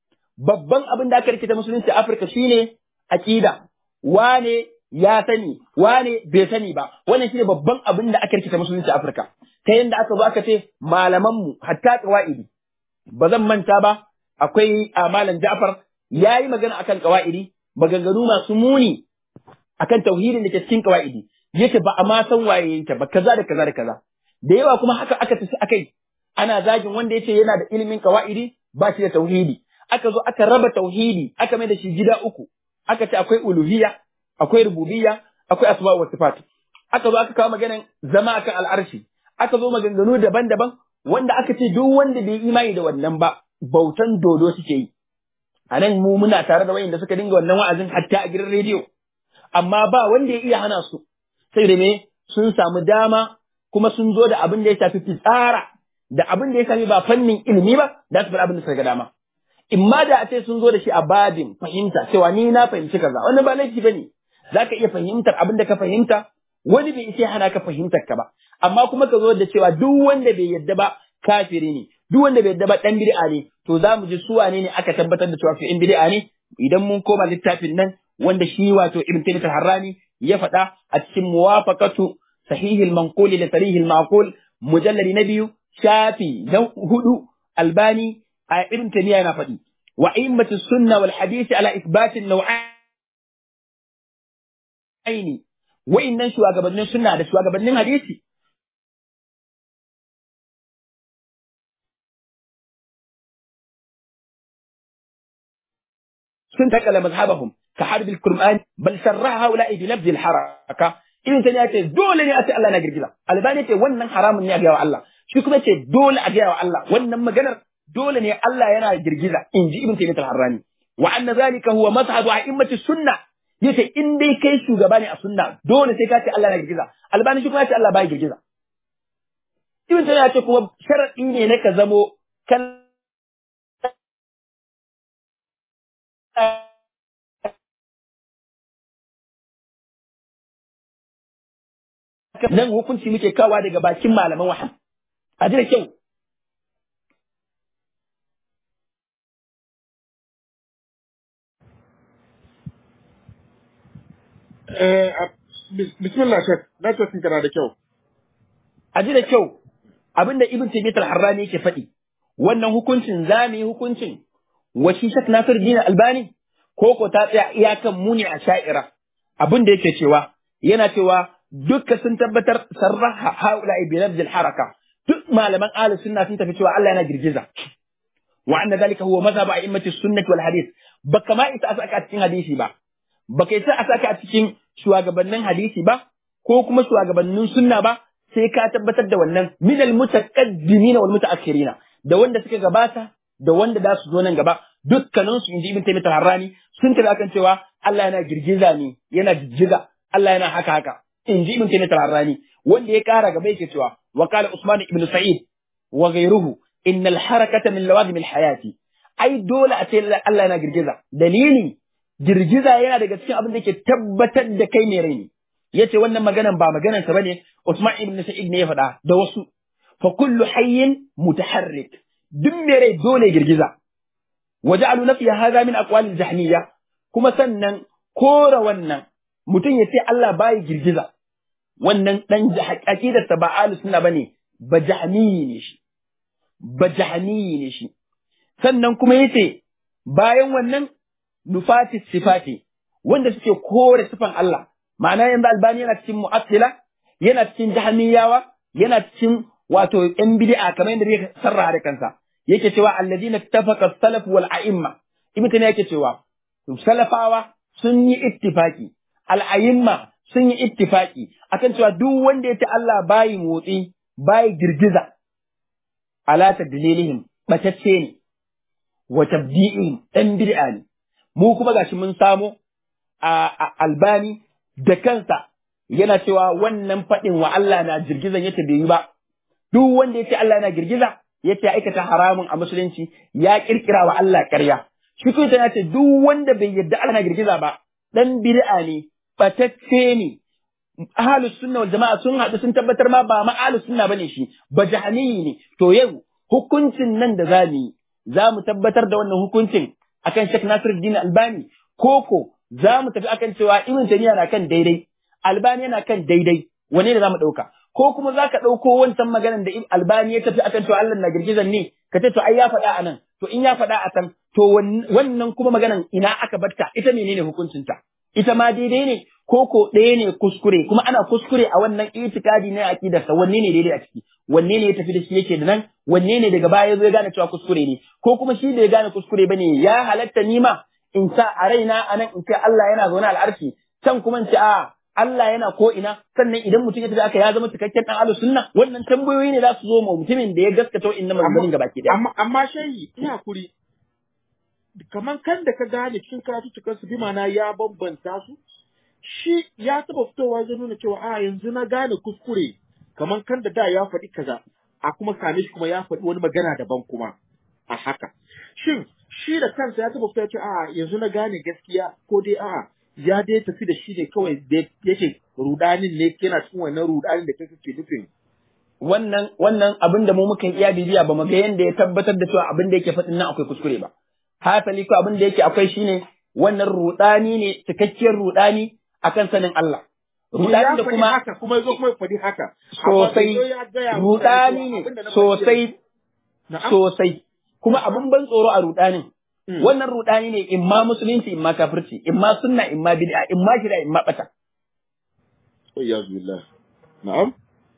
Babban abin da aka rikita musulunci a Afirka shi ne aƙida. Wane ya sani wane bai sani ba wannan shine babban abin da aka rikita musulunci a Afirka ta yanda aka zo aka ce malaman mu hatta qawaidi ba zan manta ba akwai a malam Ja'far yayi magana akan qawaidi maganganu masu muni akan tauhidin da ke cikin qawaidi yace ba a ma san waye yake ba kaza da kaza da kaza da yawa kuma haka aka tafi akai ana zagin wanda yace yana da ilimin qawaidi ba shi da tauhidi aka zo aka raba tauhidi aka mai da shi gida uku aka ce akwai uluhiyya akwai rububiyya akwai asma wa sifat aka zo aka kawo maganan zama akan al'arshi aka zo maganganu daban-daban wanda aka ce duk wanda bai imani da wannan ba bautan dodo suke yi a nan mu muna tare da wayanda suka dinga wannan wa'azin hatta a gidan rediyo amma ba wanda ya iya hana su sai da me sun samu dama kuma sun zo da abin da ya shafi fitsara da abin da ya shafi ba fannin ilimi ba da su bar abin da suka ga dama in ma da a ce sun zo da shi a babin fahimta cewa ni na fahimci kaza wannan ba laifi bane za ka iya fahimtar abin da ka fahimta wani bai isa hana ka fahimtar ka ba amma kuma ka zo da cewa duk wanda bai yadda ba kafiri ne duk wanda bai yadda ba dan bid'a ne to za mu ji su wane ne aka tabbatar da cewa in bid'a ne idan mun koma littafin nan wanda shi wato ibn taymiyyah harrani ya faɗa a cikin muwafaqatu sahihil manquli da sarihil ma'qul mujalladi na biyu shafi na hudu albani a ibn taymiyyah yana faɗi wa immatu sunna wal hadisi ala isbatin naw'ain aini wa'innan shugabannin sunna da shugabannin hadisi sun takala mazhabahum ka harbil qur'an bal sarraha haula'i bi lafzil haraka ibn tani ya ce dole ne a ce Allah na girgiza albani ce wannan haramun ne a gaya wa Allah shi kuma ce dole a gaya wa Allah wannan maganar dole ne Allah yana girgiza in ji ibn tani al-harrani wa anna zalika huwa mazhabu a'immati sunna yace in dai kai shugaba ne a sunna dole sai ka ce Allah na girgiza albani shi kuma ya ce Allah ba girgiza ibn tani ya ce kuma sharadi ne na ka zamo kan nan hukunci muke kawa daga bakin malaman wahan a ji da kyau Eh, a- bis- bismillah shek, network ɗinka na da kyau. a ji da kyau abinda ibn taymiyyah al-harrani yake faɗi wannan hukuncin zamu yi hukuncin wa shi shak nasir din albani ko ko ta tsaya iyakan muni a sha'ira abin da yake cewa yana cewa dukka sun tabbatar sarraha haula bi lafzil haraka duk malaman ahlus sunna sun tafi cewa Allah yana girgiza wa anna zalika huwa mazhab a'immati sunnah wal hadith baka ma isa a saka a cikin hadisi ba baka isa a saka a cikin shugabannin hadisi ba ko kuma shugabannin sunna ba sai ka tabbatar da wannan minal mutaqaddimin wal mutaakhirina da wanda suka gabata da wanda za su zo nan gaba dukkanin su inji ibn taymiyyah harrani sun tafi akan cewa Allah yana girgiza ne yana jijjiga Allah yana haka haka inji ibn taymiyyah harrani wanda ya kara gaba yake cewa wa qala usman ibn sa'id wa ghayruhu innal harakata min lawazim al hayati ai dole a ce Allah yana girgiza dalili girgiza yana daga cikin abin da ke tabbatar da kai mai rai ne yace wannan maganan ba maganan sa bane Usman ibn Sa'id ne ya faɗa da wasu fa kullu hayyin mutaharrik duk mai rai dole girgiza waja'alu nafi hadha min aqwal al-jahmiyya kuma sannan kora wannan mutum ya ce Allah bai girgiza wannan dan aqidar sa ba ahlus sunna bane ba jahmiyi ne shi ba jahmiyi ne shi sannan kuma yace bayan wannan nufati sifati wanda suke kore sifan Allah ma'ana yanzu albani yana cikin mu'attila yana cikin jahmiyawa yana cikin wato yan bid'a kamar yadda zai sarraha da kansa yake cewa alladina ittafaqa salaf wal a'imma ibn tana yake cewa salafawa sun yi ittifaki al a'imma sun yi ittifaki akan cewa duk wanda ya ce Allah bayi motsi bayi girgiza ala tadlilihim batacce ne wa tabdi'in dan bid'a ne mu kuma gashi mun samo a albani da kansa yana cewa wannan faɗin wa Allah na girgizan yace bai yi ba duk wanda yace Allah na girgiza yace aikata haramun a musulunci ya kirkira wa Allah ƙarya shi kuma ya ce duk wanda bai yarda Allah na girgiza ba dan bid'a ne batacce ne ahlus sunna wal jama'a sun haɗu sun tabbatar ma ba ma ahlus sunna bane shi ba jahaniyi ne to yau hukuncin nan da zamu yi za mu tabbatar da wannan hukuncin akan Sheikh Nasiruddin Albani koko za mu tafi akan cewa Ibn Taymiyyah na kan daidai Albani yana kan daidai wane ne za mu ɗauka ko kuma za ka ɗauko wancan maganar da Albani ya tafi akan cewa Allah na girgizan ne ka ce to ai ya faɗa a nan to in ya faɗa a can to wannan kuma maganar ina aka batta ita menene hukuncinta ita ma daidai ne ko ko ɗaya ne kuskure kuma ana kuskure a wannan itikadi na aqidarsa wanne ne daidai a ciki wanne ne ya tafi da shi yake da nan wanne ne daga baya zai gane cewa kuskure ne ko kuma shi bai gane kuskure bane ya halatta ni ma in sa a raina anan in ce Allah yana zaune al'arshi can kuma in ce a Allah yana ko ina sannan idan mutum ya tafi aka ya zama cikakken dan ahlus sunna wannan tambayoyi ne za su zo ma mutumin da ya gaskata wa'annan maganganun gabaki daya Amma amma shayi ina kuri kaman kan da ka gane cikin karatuttukan su bi ma'ana ya bambanta su shi ya taba fitowa zai nuna cewa a yanzu na gane kuskure kaman kan da da ya faɗi kaza a kuma same shi kuma ya faɗi wani magana daban kuma a haka shin shi da kansa ya taba fitowa cewa a yanzu na gane gaskiya ko dai a ya dai tafi da shi ne kawai da yake rudanin ne yana cikin wannan rudanin da kake ke nufin wannan wannan abin da mu muka iya bibiya ba mu ga yanda ya tabbatar da cewa abin da yake faɗin nan akwai kuskure ba hasali ko abin da yake akwai shine wannan rudani ne cikakkiyar rudani akan sanin Allah rudani da kuma haka kuma yazo kuma faɗi haka sosai rudani ne sosai sosai kuma abin ban tsoro a rudanin wannan rudani ne in ma musulunci in ma kafirci in ma sunna in ma bid'a in ma shida in ma bata ya billah na'am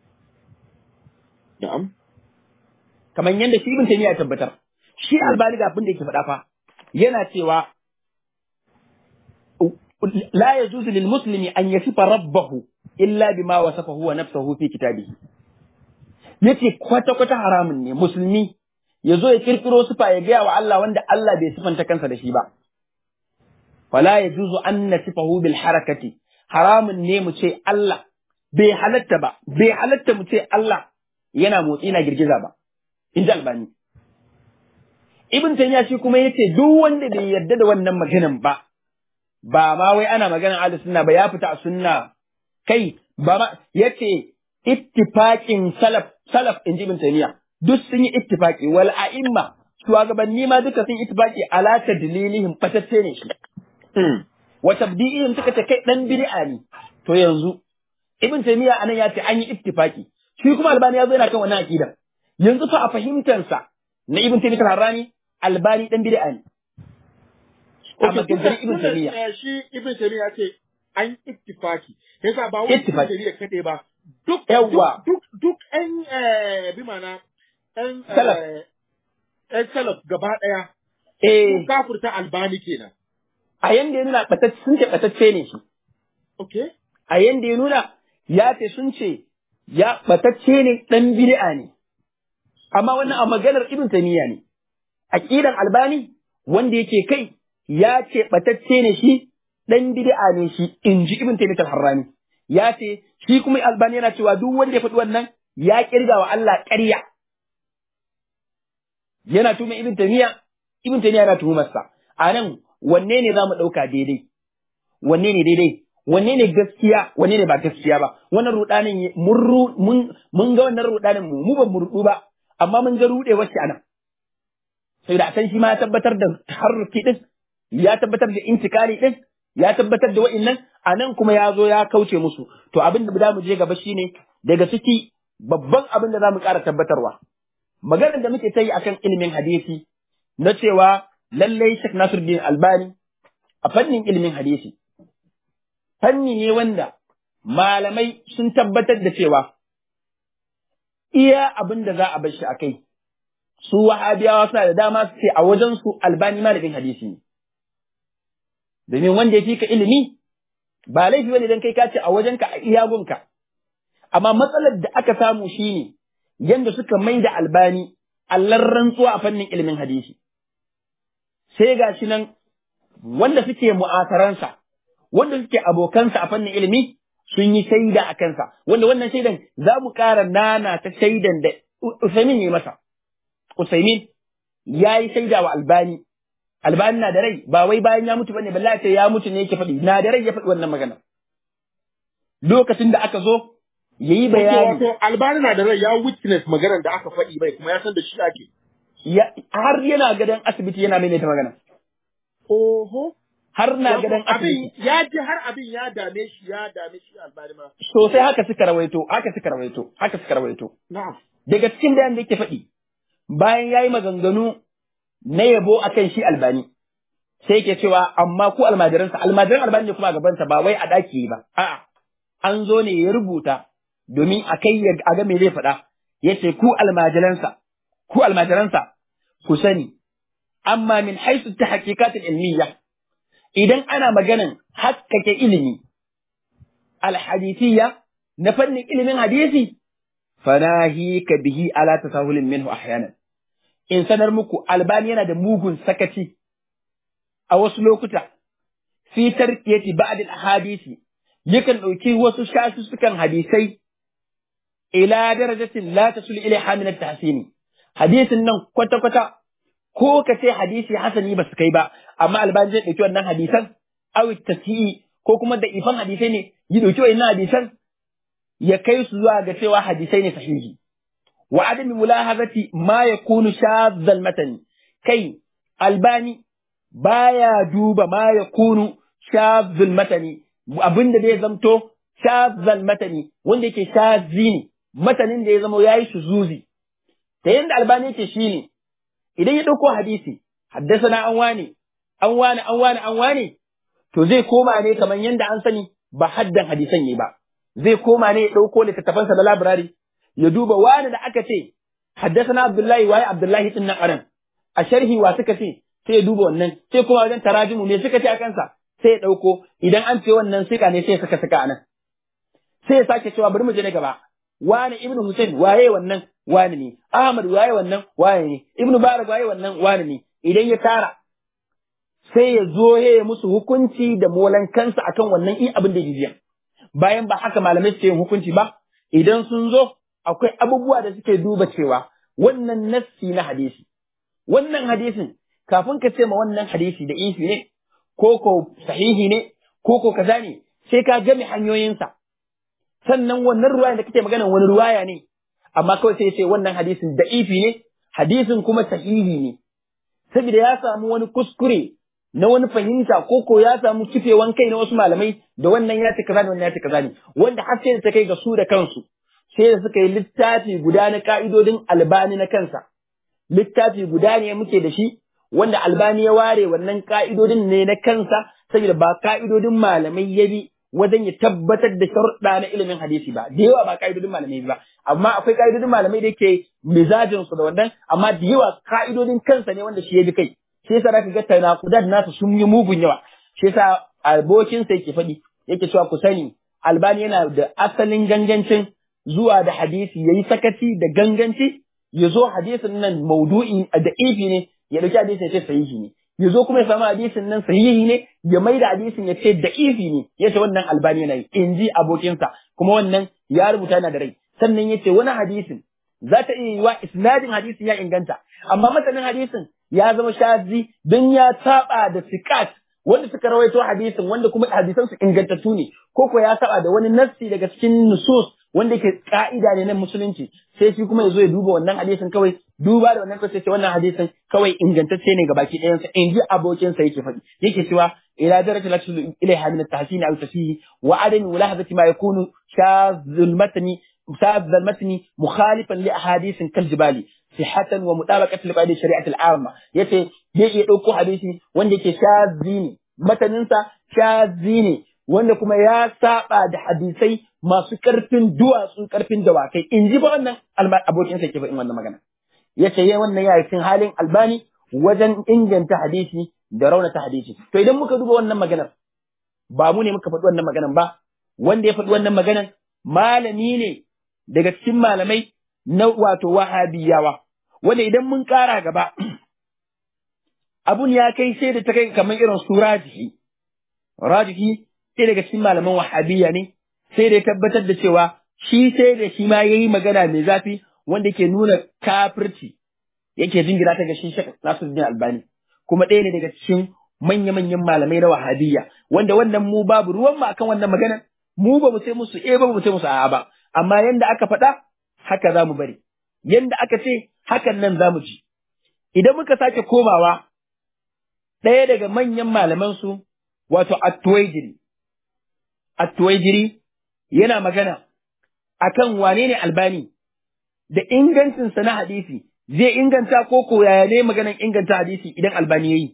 na'am kamar yadda shi ibn taymiya ya tabbatar shi albani da abin da yake faɗa fa yana cewa la yajuzu lil muslimi an yasifa rabbahu illa bima wasafa huwa nafsuhu fi kitabihi yace kwata kwata haramun ne musulmi ya zo ya kirkiro sifa ya gaya wa Allah wanda Allah bai sifanta kansa da shi ba fala yajuzu an nasifahu bil harakati haramun ne mu ce Allah bai halatta ba bai halatta mu ce Allah yana motsi na girgiza ba in ji albani ibn taymiya shi kuma yace duk wanda bai yarda da wannan maganan ba ba ma wai ana maganan ahlus sunna ba ya fita a sunna kai ba ma yace ittifaqin salaf salaf in ji ibn taymiya duk sun yi ittifaqi wal a'imma shugabanni ma duka sun ittifaqi ala tadlilihim fatacce ne shi wa tabdi'ihim suka ce kai dan bid'a ne to yanzu ibn taymiya anan ya ce an yi ittifaqi shi kuma albani ya zo yana kan wannan aqida yanzu fa a fahimtansa na ibn taymiya harrani albani dan bid'a ne a maganganun ibn taymiya shi ibn taymiya ce an ittifaki yasa ba wani ibn Ittifaki. taymiya kade ba duk Yawwa. duk duk ɗan eh, bi mana ɗan eh, Salaf. ɗan salaf gaba ɗaya eh sun kafurta albani kenan a yanda ya nuna batacce sun ce batacce ne shi okay a yanda ya nuna ya ce sun ce ya batacce ne dan bid'a ne amma wannan a maganar ibn taymiya ne aqidan albani wanda yake kai ya ce batacce ne shi dan bid'a ne shi inji ibn taymiya al-harrani ya ce shi kuma albani yana cewa duk wanda ya faɗi wannan ya kirga wa Allah ƙarya yana tuma ibn taymiya ibn taymiya yana tuhumarsa a nan wanne ne zamu ɗauka daidai wanne ne daidai wanne ne gaskiya wanne ne ba gaskiya ba wannan rudanin ye- mun ru- mun mun ga wannan rudanin mu mu ba mu rudu ba amma mun ga rude wacce anan sai da san shi ma ya tabbatar da taharruki din ya tabbatar da intikali din ya tabbatar da wa'annan anan kuma ya zo ya kauce musu to abin da za mu je gaba shine daga ciki babban abin da za mu ƙara tabbatarwa maganar da muke ta yi akan ilimin hadisi na cewa lallai Sheikh Nasiruddin Albani a fannin ilimin hadisi fanni ne wanda malamai sun tabbatar da cewa iya abin da za a bar shi a kai su wahabiyawa suna da dama su ce a wajen su albani malamin hadisi ne domin wanda ya fi ka ilimi ba laifi bane dan kai ka ce a wajenka a iyagunka amma matsalar da aka samu shine yanda suka mai da albani allar rantsuwa a fannin ilimin hadisi sai ga shi nan wanda suke mu'asaransa wanda suke abokansa a fannin ilimi sun yi shaida a kansa wanda wannan shaidan za mu ƙara nana ta shaidan da Usaimin ya yi masa Usaimin ya yi shaida wa Albani Albani na da rai ba wai bayan ya mutu bane balla ce ya mutu ne yake faɗi na da rai ya faɗi wannan magana lokacin da aka zo yayi bayani wato albani na da rai ya witness maganar da aka faɗi bai kuma ya san da shi ake ya- har yana gadon asibiti yana maimaita magana oho har na Wato gadon abin asibiti ya ji har abin ya dame shi ya dame shi albani ma sosai haka suka rawaito haka suka rawaito haka suka rawaito na'am daga cikin bayan da yake faɗi bayan yayi maganganu na yabo akan shi albani sai yake cewa amma ku almajiransa almajiran albani ne kuma a gabansa ba wai a ɗaki ba a'a an zo ne ya rubuta domin a kai ya a ga me zai faɗa yace ku almajiransa ku almajiransa ku sani amma min haisu ta hakikatin ilmiya idan ana maganan hakkake ilimi alhadithiyya na fannin ilimin hadisi fanahika bihi ala tasahulin minhu ahyanan in sanar muku albani yana da mugun sakaci a wasu lokuta fi tarkiyati ba'd al-ahadisi yakan dauki wasu shasussukan hadisai ila darajatin la tasul ilaiha min at-tahsini hadisin nan kwata kwata ko ka ce hadisi hasani ba su kai ba amma albani zai dauki wannan hadisan aw tasihi ko kuma da ifan hadisai ne ya dauki wannan hadisan ya kai su zuwa ga cewa hadisai ne sahihi wa adami mulahazati ma yakunu shadhal matani kai albani baya duba ma yakunu shadhal matani abinda zai zamto shadhal matani wanda yake shazi ne matanin da ya zama yayi shuzuzi ta yanda albani yake shine idan ya dauko hadisi haddasa an wane an wane an wane an wane to zai koma ne kamar yanda an sani ba haddan hadisan ne ba zai koma ne ya ɗauko littattafansa na labirari ya duba wani da aka ce haddasa Abdullahi waye Abdullahi din nan aran a sharhi wa suka ce sai ya duba wannan sai kuma wajen tarajimu ne suka ce a kansa sai ya ɗauko idan an ce wannan sika ne sai ya saka saka anan sai ya sake cewa bari mu je na gaba wani ibnu Hussein waye wannan wani ne Ahmad waye wannan wani ne ibnu Barak waye wannan wani ne idan ya tara sai ya zo ya musu hukunci da molan kansa akan wannan i abin da ya jiya bayan ba haka malamai suke yin hukunci ba idan sun zo akwai abubuwa da suke duba cewa wannan nassi na hadisi wannan hadisin kafin ka ce ma wannan hadisi da ifi ne ko ko sahihi ne ko ko kaza ne sai ka game hanyoyinsa sannan wannan ruwaya da kake magana wani ruwaya ne amma kawai sai ya ce wannan hadisin da ifi ne hadisin kuma sahihi ne saboda ya samu wani kuskure na wani fahimta ko ko ya samu kifewan kai na wasu malamai da wannan ya ce kaza da wannan ya ce kaza ne wanda har sai da ta kai ga su da kansu sai da suka yi littafi guda na ka'idodin albani na kansa littafi guda ne muke da shi wanda albani ya ware wannan ka'idodin ne na kansa saboda ba ka'idodin malamai ya bi wajen ya tabbatar da sharuɗa na ilimin hadisi ba da yawa ba ka'idodin malamai ba amma akwai ka'idodin malamai da yake mizajin su da wannan amma da yawa ka'idodin kansa ne wanda shi ya bi kai shi yasa zaka ga tanaqudat nasu sun yi mugun yawa shi yasa abokin sa yake faɗi yake cewa ku sani albani yana da asalin gangancin zuwa da hadisi yayi sakaci da ganganci ya zo hadisin nan maudu'i da ifi ne ya dauki hadisin ya ce sahihi ne ya zo kuma ya samu hadisin nan sahihi ne ya mai da hadisin ya ce da ifi ne ya ce wannan albani yana yi in ji abokinsa kuma wannan ya rubuta yana da rai sannan ya ce wani hadisin za ta iya yiwa isnadin hadisin ya inganta amma masanin hadisin ya zama shazi don ya saba da sikat wanda suka rawaito hadisin wanda kuma hadisan su ingantattu ne ko ko ya saba da wani nassi daga cikin nusus wanda yake ka'ida ne na musulunci sai shi kuma ya zo ya duba wannan hadisin kawai duba da wannan kawai sai wannan hadisin kawai ingantacce ne ga baki ɗayansa in ji abokinsa yake faɗi yake cewa ila darajat la tusul ilaiha min at-tahsin aw tasih wa adam mulahazati ma yakunu shadhul matni شاذ المتن مخالفا لاحاديث كالجبال صحة ومطابقة لقواعد الشريعة العامة yace zai iya ɗauko hadisi wanda yake shazi ne mataninsa shazi ne wanda kuma ya saba da hadisai masu ƙarfin duwatsu ƙarfin dawakai in ji ba wannan abokin sa ke faɗin wannan magana yace yayi wannan ya cikin halin albani wajen inganta hadisi da raunata hadisi to idan muka duba wannan maganar ba mu ne muka faɗi wannan maganar ba wanda ya faɗi wannan maganar malami ne daga cikin malamai na wato wahabiyawa wanda idan mun ƙara gaba abun ya kai sai da ta kai kamar irin su rajihi rajihi sai daga cikin malaman wahabiyya ne sai da ya tabbatar da cewa shi sai da shi ma yayi magana mai zafi wanda ke nuna kafirci yake jingina ta ga shi Sheikh Nasiruddin Albani kuma ɗaya ne daga cikin manya-manyan malamai na wahabiyya wanda wannan mu babu ruwan mu akan wannan magana mu ba mu sai musu eh ba mu sai musu a'a ba amma yanda aka faɗa haka za mu bari yanda aka ce hakan nan za mu ji idan muka sake komawa ɗaya daga manyan malamansu wato At-Tuwaijiri At-Tuwaijiri yana magana akan wane ne albani da ingancinsa na hadisi zai inganta ko ko yaya ne maganan inganta hadisi idan albani yayi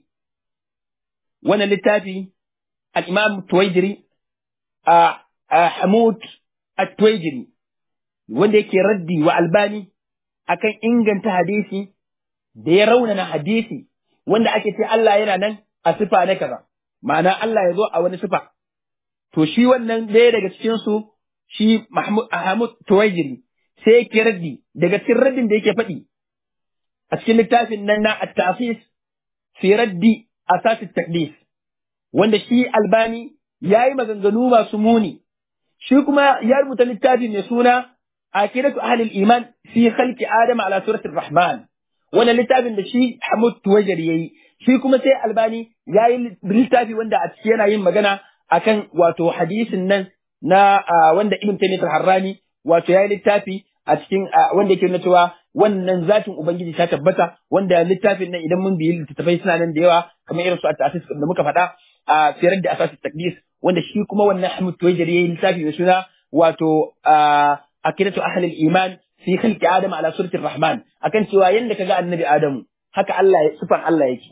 wannan littafi al-Imam Tuwaijiri a Hamud At-Tuwaijiri wanda yake raddi wa albani akan inganta hadisi da ya raunana hadisi wanda ake ce Allah yana nan a sifa na kaza ma'ana Allah ya zo a wani sifa to shi wannan ɗaya daga cikin su shi Mahmud Ahmad Tuwaijiri sai yake raddi daga cikin raddin da yake faɗi a cikin littafin nan na At-Tafis fi raddi asas at-taqdis wanda shi Albani yayi maganganu masu muni shi kuma ya rubuta littafi mai suna Akidatu Ahlul Iman fi khalqi Adam ala suratul Rahman wannan littafin da shi Hamud Tuwaijiri yayi shi kuma sai Albani yayi littafi wanda a ciki yana yin magana akan wato hadisin nan na wanda Ibn Taymiyyah al-Harrani wato yayi littafi a cikin wanda yake nuna cewa wannan zatin ubangiji ta tabbata wanda littafin nan idan mun biyi littattafai suna nan da yawa kamar irin su a ta'asis da muka faɗa a firar da asasi takdis wanda shi kuma wannan Hamid Tuwaijiri yayi littafi mai suna wato akidatu ahlul iman fi khalqi adam ala surati rahman akan cewa yanda kaga annabi adamu haka Allah sifan Allah yake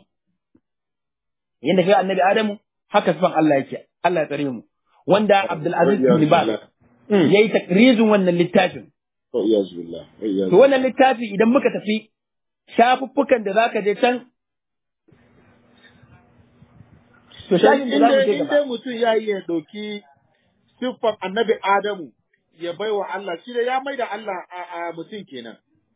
yanda kaga annabi adamu haka sifan Allah yake Allah ya tsare mu wanda Abdul Aziz bin Baz yayi takrizin wannan littafin to wannan littafi idan muka tafi shafuffukan da zaka je can to shafin da za mu je in gaba dai mutum ya iya ɗauki siffar annabi Adamu ya bai wa Allah shi da ya mai da Allah a, a mutum kenan.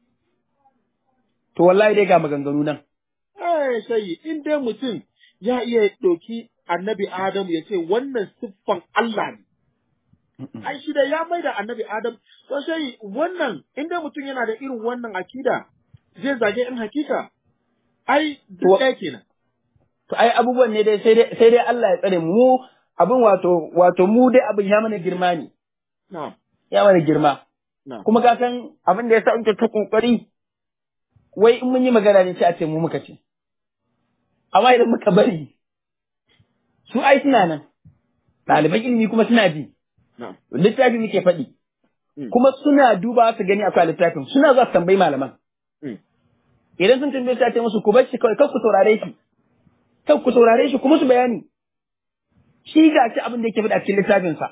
to wallahi dai ga maganganu nan Eh sai in dai mutum ya iya ɗauki annabi Adamu ya ce wannan siffan Allah ne. Ai shi da ya mai da annabi Adam to sai wannan in dai mutum yana da irin wannan akida zai zage in hakika ai duk To- ɗaya kenan. to ai abubuwan ne dai sai dai sai dai Allah ya tsare mu Mu abin wato wato mu dai abin ya mana girma ne Na'am. ya mana girma Na'am. kuma ka san abin da yasa muke ta kokari wai in mun yi magana ne sai a ce mu muka ce amma idan muka bari su ai suna nan ɗaliban ilimi kuma suna ji Na'am. littafi muke faɗi Mm. kuma suna duba su gani akwai littafin suna za su tambayi malaman Mm. idan sun tambaye su a ce musu ku bar shi kawai kar ku saurare shi kar ku saurare shi kuma su bayani shi ga shi abin da yake faɗa cikin littafinsa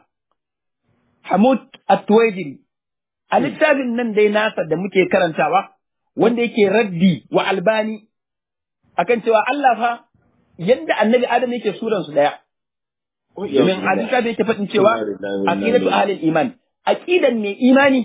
Hamud At-Tuwaijiri a littafin nan dai nasa da muke karantawa wanda yake raddi wa Albani akan cewa Allah fa yadda Annabi Adam yake suran su daya domin a littafin yake faɗin cewa aqidatu ahlil iman aqidan mai imani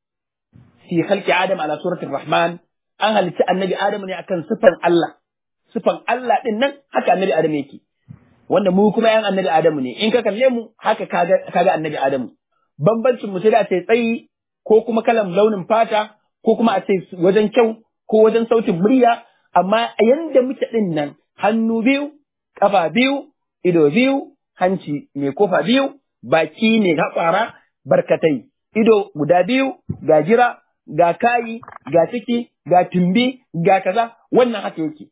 fi khalqi Adam ala suratul Rahman an halitta Annabi Adam ne akan sifan Allah sifan Allah din nan haka Annabi Adam yake wanda mu kuma yan Annabi Adamu ne in ka kalle mu haka kaga kaga Annabi Adamu bambancin mu sai da ce tsayi ko kuma kalan launin fata ko kuma a ce wajen kyau ko wajen sautin murya amma a yanda muke din nan hannu biyu kafa biyu ido biyu hanci mai kofa biyu baki ne haƙwara barkatai ido guda biyu ga jira ga kayi ga ciki ga tumbi ga kaza wannan haka yake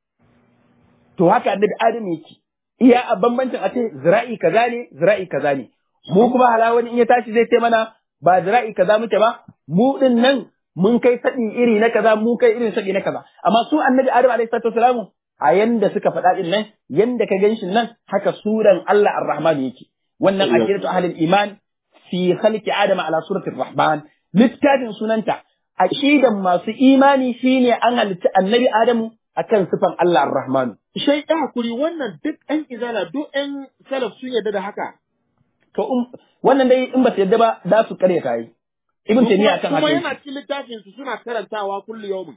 to haka annabi adam yake iya a bambancin a ce zira'i kaza ne zira'i kaza ne mu kuma hala wani in ya tashi zai ce mana ba zira'i kaza muke ba mu din nan mun kai sadi iri na kaza mu kai irin sadi na kaza amma su annabi adam alaihi salatu wasalamu a yanda suka faɗa din nan yanda ka ganshin nan haka suran Allah ar-Rahman yake wannan aqidatu ahlul iman fi khalqi adam ala surati ar-Rahman littafin sunanta aqidan masu imani shine an halitta annabi adamu akan sifan Allah ar-Rahman Shai ɗan hakuri wannan duk ɗan izala duk ɗan salaf sun yarda da haka. to um, wannan dai in ba su yadda ba za su karya kai ibn taymiya akan Kuma haka yana yake. cikin littafin su suna karantawa kullu yawmin.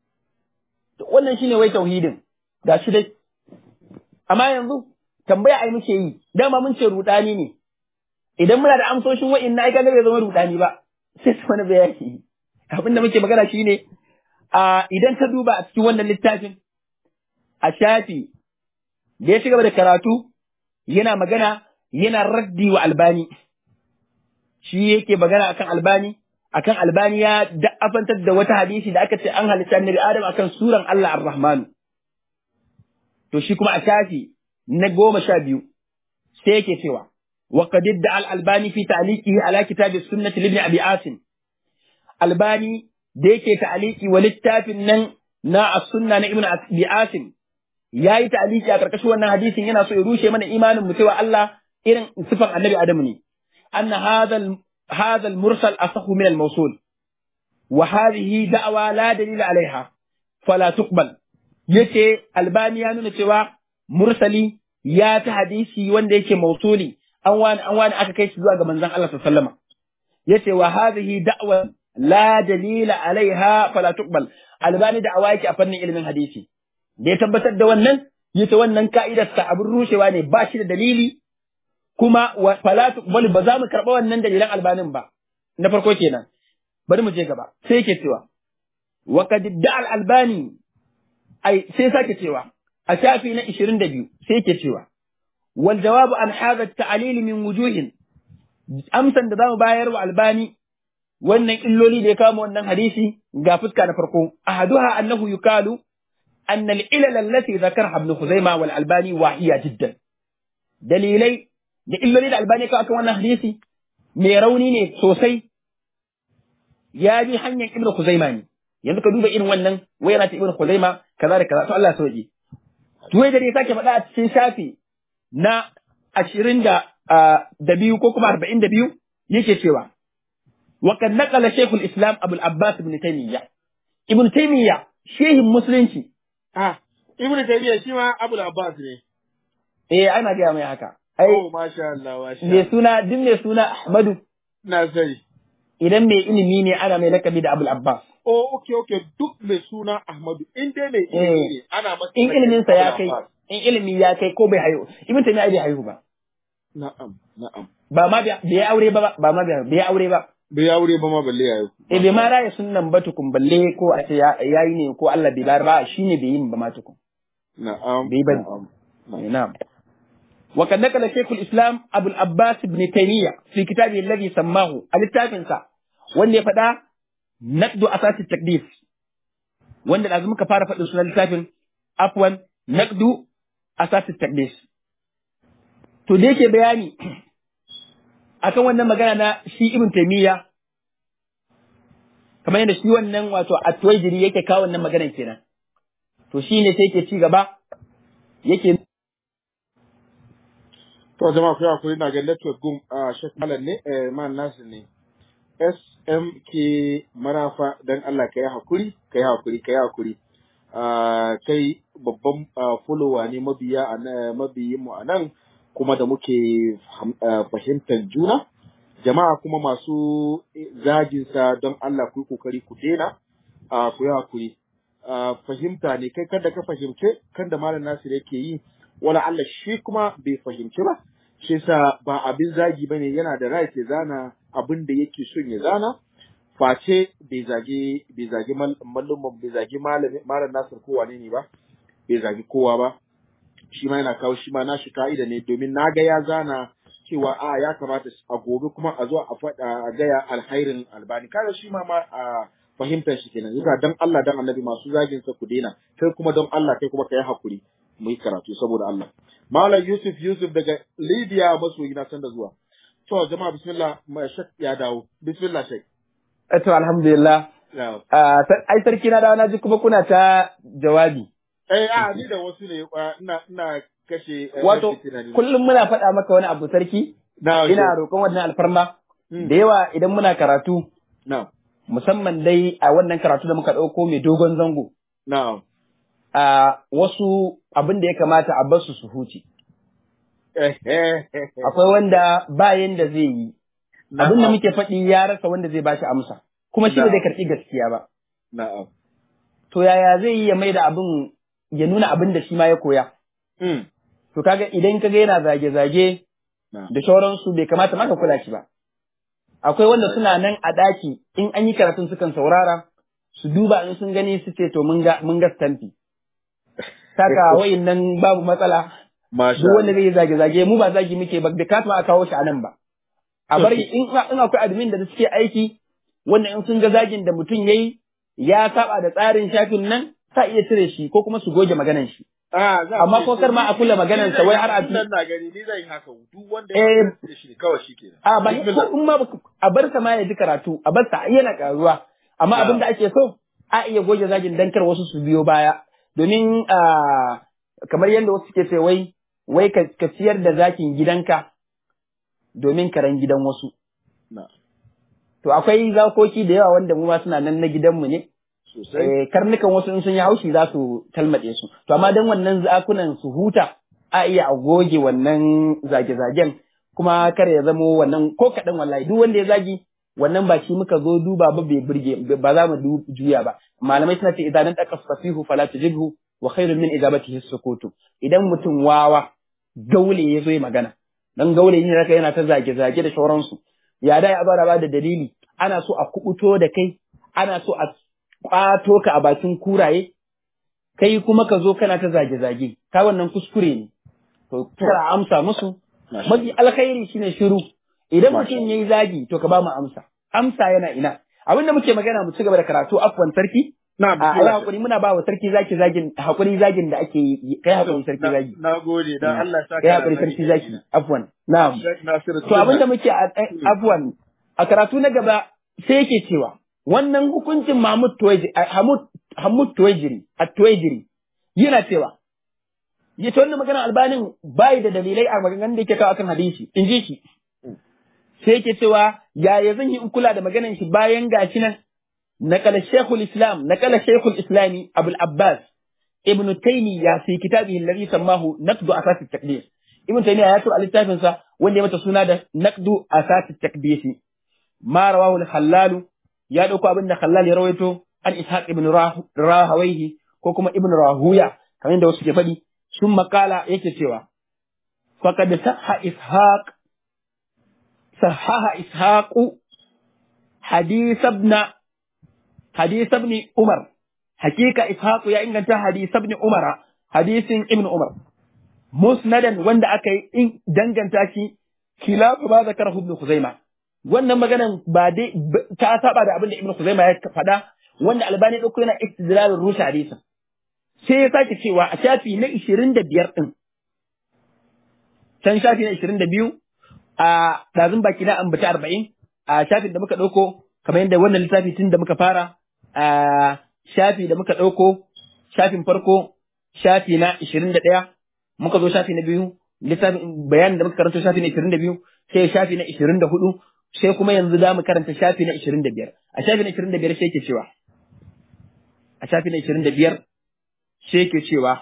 To wannan shine wai tauhidin ga shi dai amma yanzu tambaya ai muke yi dama mun ce rudani ne idan muna da amsoshin wa'in na ai kaga bai zama rudani ba sai su wani bayani abin da muke magana shine a idan ka duba a cikin wannan littafin a shafi da ya ci gaba da karatu yana magana yana raddi wa albani shi yake magana akan albani akan albani ya da'afantar da wata hadisi da aka ce an halitta annabi adam akan suran Allah ar-Rahman to shi kuma a shafi na goma sha biyu sai yake cewa wa qad idda al-albani fi ta'liqihi ala kitab as-sunnah li ibn abi asim albani da yake ta'liqi wa littafin nan na as-sunna na ibn abi asim yayi ta'liqi a karkashin wannan hadisin yana so ya rushe mana imanin mu cewa Allah irin sifan annabi adamu ne anna hadha هذا المرسل أصح من الموصول وهذه دعوة لا دليل عليها فلا تقبل yace albani ya nuna cewa mursali ya ta hadisi wanda yake mausuli an wani an wani aka kai shi zuwa ga manzon Allah sallallahu alaihi wasallam yace wa hadhihi da'wa la dalila alaiha fala tuqbal albani da'awa yake a fannin ilimin hadisi da ya tabbatar da wannan yace wannan ka'idar sa abin rushewa ne ba shi da dalili kuma wa fala tuqbal ba za mu karɓa wannan dalilan albanin ba na farko kenan bari mu je gaba sai yake cewa wa qad da'a al-albani ai sai sake cewa a shafi na 22 sai yake cewa wal jawabu an hadha at-ta'lil min wujuhin amsan da zamu bayar wa albani wannan illoli da ya kama wannan hadisi ga fuska na farko ahaduha annahu yukalu أن العلل التي ذكرها ابن خزيمة والألباني واهية جدا دليلي da illoli da albani ka akan wannan hadisi mai rauni ne sosai ya bi hanyar ibnu khuzaima ne yanzu ka duba irin wannan wai yana ta ibnu khuzaima kaza da kaza to Allah ya sauke to wai da ya sake faɗa a cikin shafi na ashirin da da biyu ko kuma arba'in da biyu yake cewa wa kad naqala shaykhul islam abul abbas ibn taymiya ibn taymiya shehin musulunci Ah, Ibn Taymiyyah shi ma Abu Abbas ne. eh ana gaya mai haka ai Oh, masha Allah, masha mai Allah. suna duk mai suna Ahmadu Na sani. idan mai ilimi ne ana mai lakabi da Abul Abbas Oh, okay, okay, duk mai suna Ahmadu, in dai mai ilimi ne, ana masa in lakabi ilimin sa ya Abul kai Abbas. in ilimi ya kai ko bai haihu ibn Taymiyyah bai haihu ba Na'am, na'am. ba ma bai bai aure ba ba ma bai bai aure ba Bai aure ba ma balle yayo. eh bai ma raya sunnan ba tukun balle ko a ce ya- yayi ne ko Allah bai bar ba shine bai yin ba ma tukun Na'am. bai bari. na'am, na'am. Eh, na'am وقد نقل شيخ الإسلام أبو العباس بن تيمية في كتابه الذي سماه التافنسا wanda ya faɗa naqdu asasi takdis wanda da muka fara faɗin sunan littafin afwan naqdu asasi takdis to da yake bayani akan wannan magana na shi ibn taymiya kamar yadda shi wannan wato at-tuwaijiri yake kawo wannan maganar kenan to shine sai yake ci gaba yake To jama'a ku hakuri na ga network gum a Sheikh Malam ne, eh man Nasir ne. SMK Marafa dan Allah ka yi hakuri, ka yi hakuri, ka yi hakuri. Ah, kai babban ah, follower ne mabiya a nan- mabiyin mu a nan kuma da muke fahim- ah, fahimtar juna. Jama'a kuma masu zagin sa don Allah ku yi kokari ku dena, ah, ku yi hakuri. Ah, fahimta ne kai kada ka fahimce kan da Malam Nasir yake yi wala Allah shi kuma bai fahimci ba shi sa ba abin zagi bane yana da right ya zana abin da yake son ya zana face bai zage bai zage malluman bai zage malami malam Nasir ko wane ne ba bai zage kowa ba shi ma yana kawo shi ma nashi ka'ida ne domin na ga ya zana cewa a ya kamata a gobe kuma a zo a faɗa a gaya alhairin albani kaga shi ma ma a fahimtar shi kenan yasa dan Allah dan annabi masu zagin sa ku daina kai kuma don Allah kai kuma kai hakuri mu yi karatu saboda Allah Malam Yusuf Yusuf daga Libya maso gina san da zuwa to jama'a bismillah mai shak ya dawo bismillah shak to alhamdulillah ya Ah, sar- ai sarki na dawo na ji kuma kuna ta jawabi eh a ni da wasu ne uh, ina ina kashe eh, wato fitina ne. kullum muna faɗa maka wani abu sarki na ina roƙon wannan alfarma Mm. da yawa idan muna karatu na musamman dai a wannan karatu da muka ɗauko mai dogon zango na a wasu abin da ya kamata a basu su huce eh eh eh, eh. akwai wanda ba yanda zai yi Na'am. abin da muke faɗi ya rasa wanda zai bashi amsa kuma shi ba Na'am. zai karɓi gaskiya ba na'am to yaya zai yi ya mai da abin ya nuna abin da shi ma ya koya mm. to kaga idan kaga yana zage-zage na da sauransu bai kamata ma ka kula shi ba. Akwai wanda suna nan a ɗaki in an yi karatun sukan saurara su duba in sun gani su ce to mun ga mun ga stampi. Saka wayin nan babu matsala masha duk wanda zai yi zage-zage mu ba zagi muke ba bai kama a kawo shi a nan ba. A bari in in akwai admin da suke aiki wanda in sun ga zagin da mutum yayi ya saba da tsarin shafin nan sa iya cire shi ko kuma su goge maganan shi. Ah, za Amma ce ko kar ma a kula maganar sa wai har a Ni zan na gani ni zan yi haka duk wanda Eh, ya da shi kawai shi kenan. A ba ko Bismillah. in ma baka- a bar sa ma ya ji karatu, a bar sa yana karuwa. Amma Na. abin da ake so a iya goge zagin dan kar wasu su biyo baya. Domin a kamar yadda wasu suke ce wai wai ka, ka siyar da zakin gidanka domin karen gidan wasu. Na. To akwai zakoki da yawa wanda mu ma suna nan na gidanmu ne. Sosai. Eh, karnukan wasu in sun yi haushi za su talmaɗe su. To amma dan wannan zakunan su huta a iya a goge wannan zage-zagen kuma kar ya zamo wannan ko kaɗan wallahi duk wanda ya zagi wannan ba shi muka zo duba ba bai burge ba za mu du- juya ba. Malamai suna ce idan nan ɗaka fasihu fala tujibhu wa khairun min ijabatihi sukutu. Idan mutum wawa gaule ya zo yi magana. Dan gaule ne raka yana ta zage-zage da sauransu. Ya da ya bara ba da dalili ana so a kubuto da kai ana so a kwato ka a bakin kuraye, kai kuma ka zo kana ta zage-zage, ka wannan kuskure ne. To, kara amsa musu, Masha mafi alkhairi shine shiru. Idan Masha mutum ya yi zagi, to ka ba mu amsa. Amsa yana ina. Abin da muke magana mu ci gaba da karatu afwan sarki, Na a ayi hakuri muna ba wa sarki zaki zagin hakuri zagin da ake yi, kai hakuri sarki zagi. Na gode dan Allah ya saka. Kai hakuri sarki zaki, afwan. Na'am. Sheikh Nasiru. To abin da muke a abuwan a karatu na gaba sai yake cewa wannan hukuncin Mahmud Tuwaijiri Hamud Hamud Tuwaijiri a Tuwaijiri yana cewa ya ce wannan maganar albanin bai da dalilai a maganganun da yake kawo akan hadisi in ji shi sai yake cewa yaya zan yi in kula da maganar shi bayan gashi nan نقل الشيخ الإسلام نقل الشيخ الإسلامي أبو العباس ابن تيمية في كتابه الذي سماه نقد أساس التقديس ابن تيمية يأتي على التافنسا وان يمت سنة نقد أساس التقديس ما رواه الخلال يا دوكو ابن خلال يرويته عن إسحاق ابن راه- راهويه كوكما ابن راهوية كمان ده وسكي فدي ثم قال يكي سوا فقد صح إسحاق صحح إسحاق حديث ابن حديث ابن عمر حقيقة إسحاق يا إن حديث ابن عمر حديث ابن عمر مسندا wanda aka yi in danganta shi khilafu ma zakarahu ibn Khuzaima wannan maganan ba dai b- ta saba da abin da ibn Khuzaima ya faɗa wanda Albani dauko yana istidlalul rusha hadisin sai ya sake cewa a shafi na 25 din can shafi na 22 a ɗazun baki na ambata 40 a shafin da muka ɗauko kamar yadda wannan littafi tun da muka fara a shafi da muka ɗauko shafin farko shafi na 21 muka zo shafi na biyu littafin bayanin da muka karanta shafi na 22 sai shafi na 24 sai kuma yanzu za mu karanta shafi na 25 a shafi na 25 sai ke cewa a shafi na 25 sai ke cewa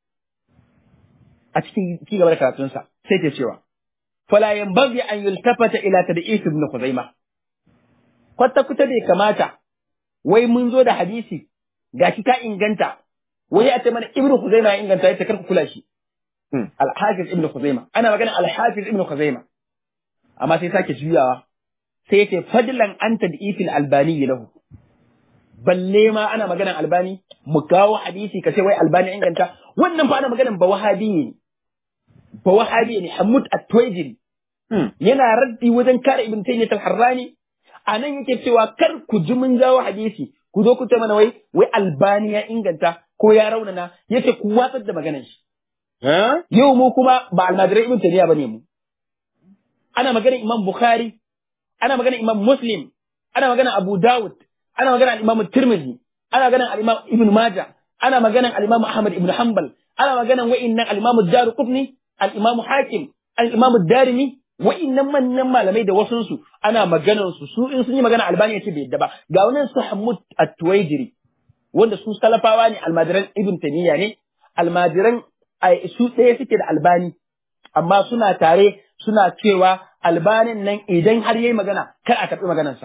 a cikin ci gaba da karatunsa sai ke cewa fala yanbaghi an yultafata ila tad'is ibn Khuzaimah kwata kuta bai kamata wai mun zo da hadisi gashi ta inganta wai a ce mana ibn Khuzaimah ya inganta ya karku kula shi al-Hafiz ibn Khuzaimah ana magana al-Hafiz ibn Khuzaimah amma sai sake juyawa sai yace fadlan an tad'ifil albani lahu balle ma ana maganan albani mu kawo hadisi ka ce wai albani ya inganta wannan fa ana maganan ba wahabi ne ba wahabi ne Hamud at-Tuwaijiri yana raddi wajen kare Ibn Taymiyyah al-Harrani anan yake cewa kar ku ji mun jawo hadisi ku zo ku ce mana wai wai Albani ya inganta ko ya raunana yace ku watsar da maganar shi Ha? yau mu kuma ba almajirai Ibn Taymiyyah bane mu ana maganar Imam Bukhari ana maganar Imam Muslim ana maganar Abu Dawud ana maganar Imam Tirmidhi ana maganar al-Imam Ibn Majah ana maganar al-Imam Ahmad ibn Hanbal ana maganar wa'innan al-Imam Ad-Darqutni al-Imam Hakim al-Imam Ad-Darimi wa'innan manyan malamai da wasu su ana maganar su su in sun yi magana Albani yace bai yadda ba ga wannan su Hammud At-Tuwaijiri wanda su salafawa ne almajiran Ibn Taymiyyah ne almajiran ai, su ɗaya suke da Albani amma suna tare suna cewa Albanin nan idan har yayi magana kar a karɓi maganarsa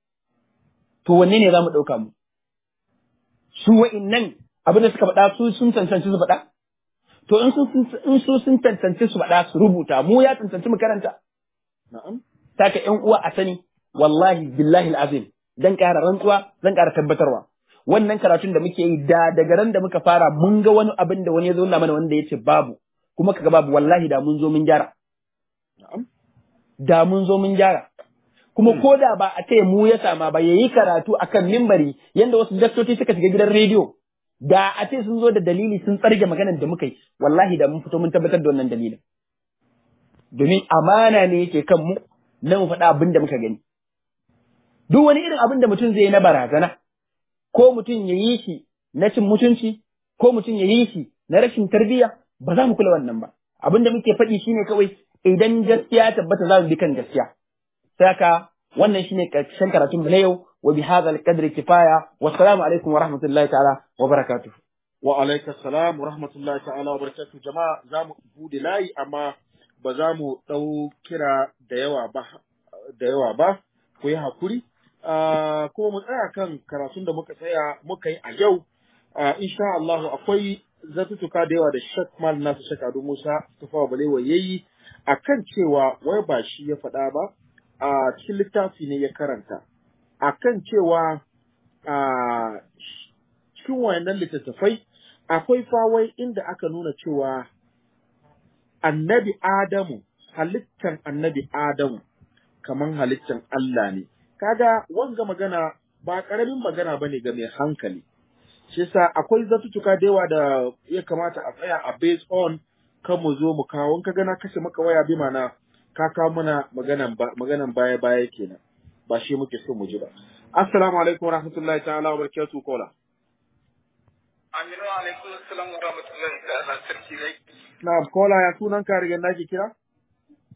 to wanne ne za mu ɗauka mu su wa'innan abin da suka faɗa su sun cancanci su faɗa to in sun in su sun cancanci su faɗa su rubuta mu ya cancanci mu karanta Na'am. saka ƴan uwa a sani wallahi billahi azim dan ƙara rantsuwa zan ƙara tabbatarwa wannan karatun da muke yi da daga ran da muka fara mun ga wani abin da wani ya zo nuna mana wanda ya ce babu kuma kaga babu wallahi da mun zo mun gyara Na'am. da mun zo mun gyara kuma ko da ba a ce mu ya sama ba yayi karatu akan mimbari yanda wasu daktoci suka shiga gidan rediyo da a ce sun zo da dalili sun tsarge maganar da muka yi wallahi da mun fito mun tabbatar da wannan dalilin domin amana ne yake kan mu na mu faɗa abin da muka gani duk wani irin abin da mutum zai yi na barazana ko mutum ya yi shi na cin mutunci ko mutum ya yi shi na rashin tarbiyya ba za mu kula wannan ba abin da muke faɗi shine kawai idan gaskiya tabbata za mu bi kan gaskiya saka wannan shine karshen karatun mu na yau wa bi hadha al-qadri kifaya wa assalamu alaikum wa rahmatullahi ta'ala wa barakatuh Wa alaika salam wa rahmatullahi ta'ala wa barakatuh jama'a za mu bude layi amma ba za mu ɗau kira da yawa ba da yawa ba ku yi hakuri Ah, kuma mu tsaya kan karatun da muka tsaya muka yi a yau Ah, insha Allah akwai zatutuka da yawa da Sheikh Mal Nasu Sheikh Ado Musa Tufawa Balewa yayi akan cewa wai ba shi ya faɗa ba a cikin littafi ne ya karanta akan cewa a cikin wayannan littattafai akwai fawai inda aka nuna cewa annabi Adamu halittan annabi Adamu kaman halittan Allah ne kaga wanga magana ba karamin magana bane ga mai hankali shi yasa akwai zatutuka da yawa da ya kamata a tsaya a based on kan mu zo mu kawo in ka gana kashe maka waya bi mana ka kawo mana maganan ba maganan baya baya kenan ba shi muke so mu ji ba assalamu alaikum wa rahmatullahi ta'ala wa barakatuh kola Aminu alaikum salam wa rahmatullahi ta'ala sarki zai na'am kola ya sunan ka riga nake kira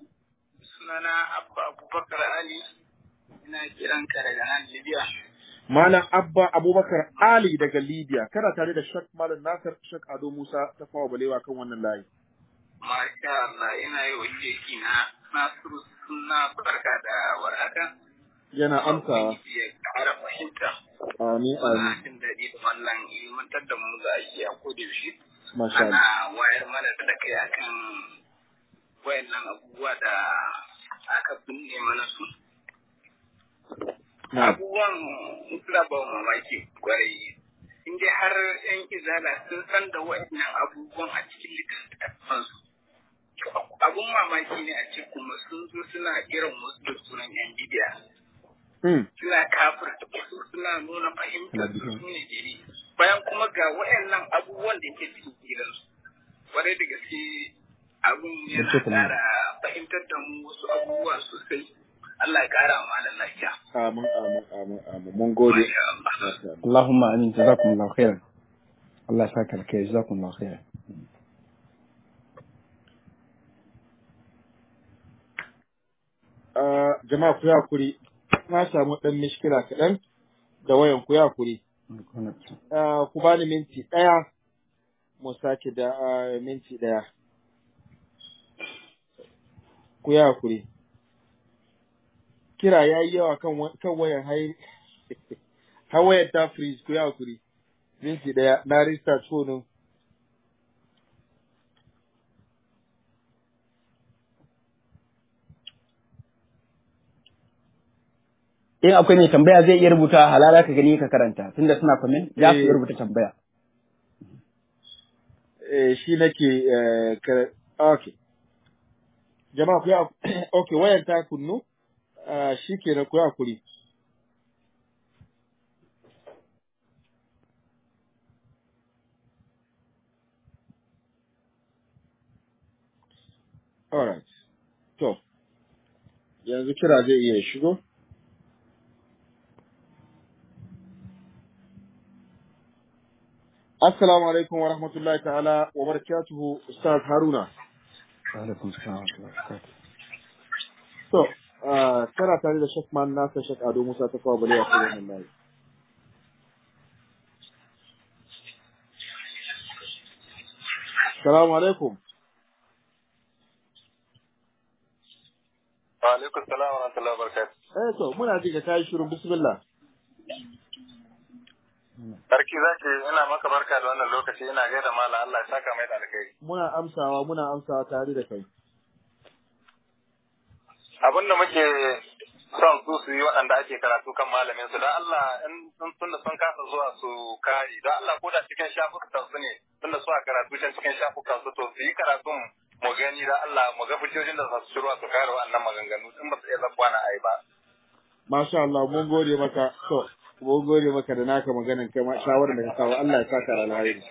sunana Abba Abubakar Ali ina kiran ka daga nan Libya. Malam Abba Abubakar Ali daga Libya, kana tare da Shak Malam Nasir Shak Ado Musa ta fawa balewa kan wannan layi. Masha Allah ina yi wa sheki na Nasiru suna barka da warhaka. Yana amsawa. Ubangiji ya ƙara fahimta. Amin Muna amin. jin daɗi da wannan ilmantar da mu za a yi a koda yaushe. Masha Allah. Ana wayar mana da kai akan wayannan abubuwa da aka binne mana su. Na'am. Abubuwan suna ba mu mamaki kwarai. In dai har 'yan izala sun san da wayannan abubuwan a cikin littattafansu. To, abun mamaki ne a ce kuma sun zo suna irin wasu da sunan yan bidiya Hmm. suna kafirta wasu suna nuna fahimtar su su ne gari bayan kuma ga wayannan abubuwan da ke cikin gidansu kwarai da gaske abun yana Barke ta nuna. ƙara fahimtar da mu wasu abubuwa sosai Allah ya ƙara wa malam lafiya Amin amin amin amin. Mun gode. Masha Allah. Masha Allah. Allahumma amin jazakumullahu khairan. Allah ya saka alkai jazakumullahu khairan. Ah, jama'a ku yi hakuri. Na samu ɗan mishkila kaɗan da wayan ku yi hakuri. Ah, ku bani minti ɗaya mu sake da ah, minti ɗaya. Ku yi hakuri. Kira ya yi yawa kan wa- kan wayan hai har wayar ta freeze ku yi hakuri. Minti ɗaya na restart phone In akwai mai tambaya zai iya rubuta halala ka gani ka karanta tunda suna comment za su iya Eh. rubuta tambaya. eh, shi nake eh, kare okay jama'a ku yi hak- okay wayar ta kunnu ah, shi ke ku yi hakuri alright to yanzu kira zai iya shigo Assalamu alaikum wa rahmatullahi ta'ala wa barakatuhu Ustaz Haruna. Alaikum salam wa rahmatullahi wa barakatuh. To, ah, kana tare da Sheikh Man Nasa Sheikh Ado Musa ta kawo bale a cikin wannan layi. Assalamu alaikum. Wa alaikum salam wa rahmatullahi wa barakatuh. Eh to, muna ji ka kai shirin bismillah. Sarki zaki ina maka barka da wannan lokaci ina gaida mala Allah ya saka mai da alkhairi. Muna amsawa, muna amsawa tare da kai. Abin da muke son su su yi waɗanda ake karatu kan malamin su don Allah in sun tunda sun kasa zuwa su kare don Allah ko da cikin shafukan su ne tunda su a karatu can cikin shafukan su to su yi karatun mu gani da Allah mu ga fitojin da za su shirwa su kare waɗannan maganganu in ba su iya zabuwa na ai ba. Masha Allah, mun gode maka. To, mun gode maka da naka maganan kai ma shawarar da ka kawo. Allah ya saka da alheri.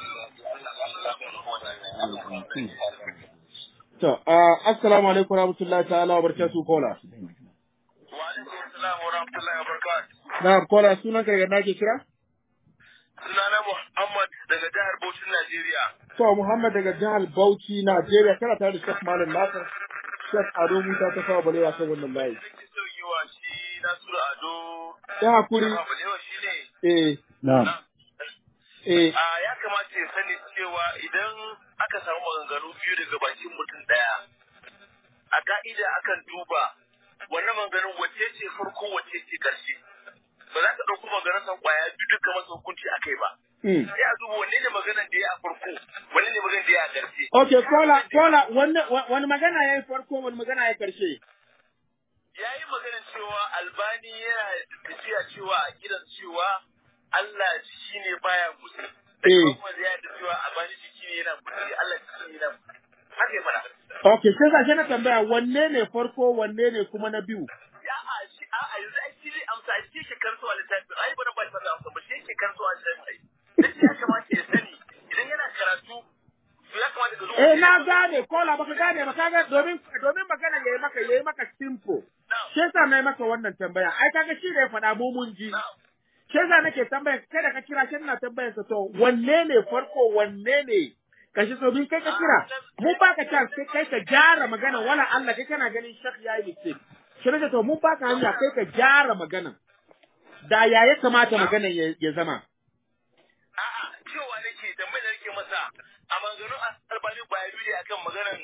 To, ah, assalamu alaikum wa rahmatullahi ta'ala wa barakatuhu kola. Wa alaikum assalam wa rahmatullahi wa barakatuh. Na kola sunan ka daga nake kira? Sunana Muhammad daga jihar Bauchi Najeriya. To, Muhammad daga jihar Bauchi, Najeriya, kana tare da Sheikh Malam Nasir, Sheikh Ado Musa ta kawo balewa kan wannan layi. Nake so yi wa shi Nasiru Ado Ya hakuri, Balewa shi ne eh, Na'am. eh, a ya kamata ya sani cewa idan aka samu maganganu biyu daga bakin mutum ɗaya a ka'ida akan duba wannan maganganun wacce ce farko wacce ce ƙarshe ba za ka ɗauko maganar san ƙwaya biyu duka masa hukunci a kai ba mm. sai a duba wanne ne maganar da ya a farko wanne ne maganar da ya a ƙarshe Okay, kola, kola, wani, wani magana ya yi farko, wani magana ya yi karshe. ya yi maganar cewa albani yana tafiya cewa a gidan cewa Allah shi ne baya musu. Da Eh. kuma ya da cewa albani shi ne yana musu, Allah shi ne yana musu. Haka ya fara. Okay, sai ga shi na tambaya wanne ne farko, wanne ne kuma na biyu. Ya a shi a a yanzu ai shi zai amsa ai shi ke karso a littafin ai bana ba shi fasa amsa ba shi ke karso a littafin ai. Dan shi ya kamata ya sani idan yana karatu to ya kamata ka zo. Eh, na gane, kola, baka gane ba, kaga domin, domin magana ya yi maka, ya yi maka simple. Shi yasa na yi maka wannan tambaya, ai kaga shi da ya faɗa mu mun ji. Shi yasa nake tambaya, kai da ka kira, shi ina tambayar sa to, wanne ne farko, wanne ne kashi so bin kai ka kira mun baka chance kai kai ka gyara magana wala Allah kai kana ganin shak yayi mistake shi ne to mun baka hanya kai ka gyara magana da ya ya kamata maganan ya, ya zama A'a, cewa nake tambayar da nake masa a maganganun albani ba ya dole akan maganan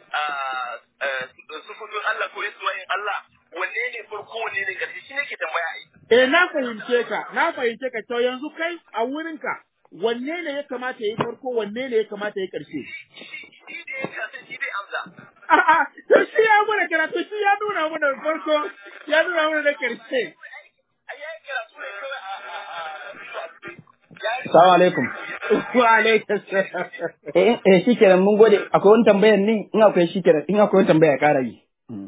sufufin Allah ko Isma'il Allah wanne ne farko wanne ne ƙarshe shi nake tambaya ai. eh na fahimce ka na fahimce ka to yanzu kai a wurinka wanne ne ya kamata ya yi farko wanne ne ya kamata ya yi ƙarshe Shi da ya kasa shi dai amsa. a'a to shi ya mana karatu shi ya nuna mana farko ya nuna mana da ƙarshe Ai ya yi karatu ne kawai a a a Assalamu alaikum. wa alaikum salam Eh, eh shikenan mun gode. Akwai wani tambayar ne? In akwai shikenan, in akwai wani tambaya ya ƙara yi.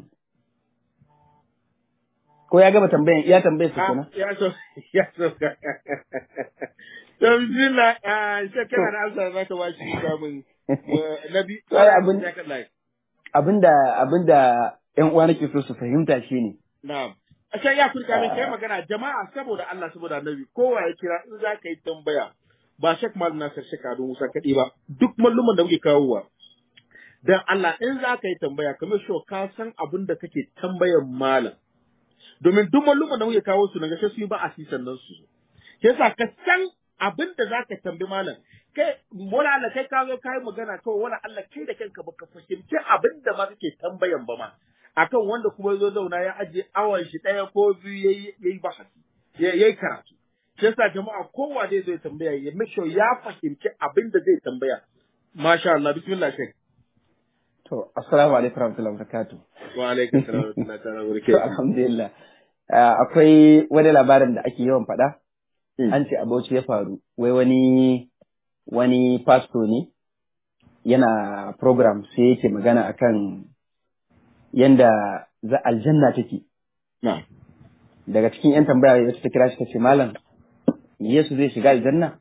Ko ya gama tambayan, iya tambayar su kenan. Ah, ya so ya so to bismillah ah shekara da amsa za ka bashi kamun nabi Ai, abin- ya kallai Abinda abinda ƴan uwa nake so su fahimta shine Na'am. Ashe ya kurka min kai magana jama'a saboda Allah saboda Annabi kowa ya kira in za ka yi tambaya ba Sheikh Malam Nasir Sheikh Ado Musa kaɗai ba duk malluman da muke kawowa dan Allah in za ka yi tambaya kamar shi ka san abin da kake tambayan malam domin duk malluman da muke kawo su na gashe su yi ba a sisan nan su yasa ka san abin da za ka tambi malam kai wala Allah kai ka zo kai magana kawai wala Allah kai da kanka baka fahimci abin da ma kake tambayan ba ma akan wanda kuma zo zauna ya ajiye awan shi ɗaya ko biyu yayi yayi bahasi ya- yayi karatu shi yasa jama'a kowa zai zo ya tambaya ya make sure ya fahimci abin da zai tambaya masha Allah bismillah shek to assalamu alaikum warahmatullahi wabarakatuh. wa alaikum salam wa rahmatullahi ta'ala wa To barakatuh alhamdulillah. Ah, akwai wani labarin da ake yawan faɗa. Mm. An ce a Bauchi ya faru. Wai wani wani pastor ne yana program sai yake magana akan yanda za aljanna take. na'am Daga cikin 'yan tambaya wacce ta kira shi ta ce malam Yesu zai shiga aljanna?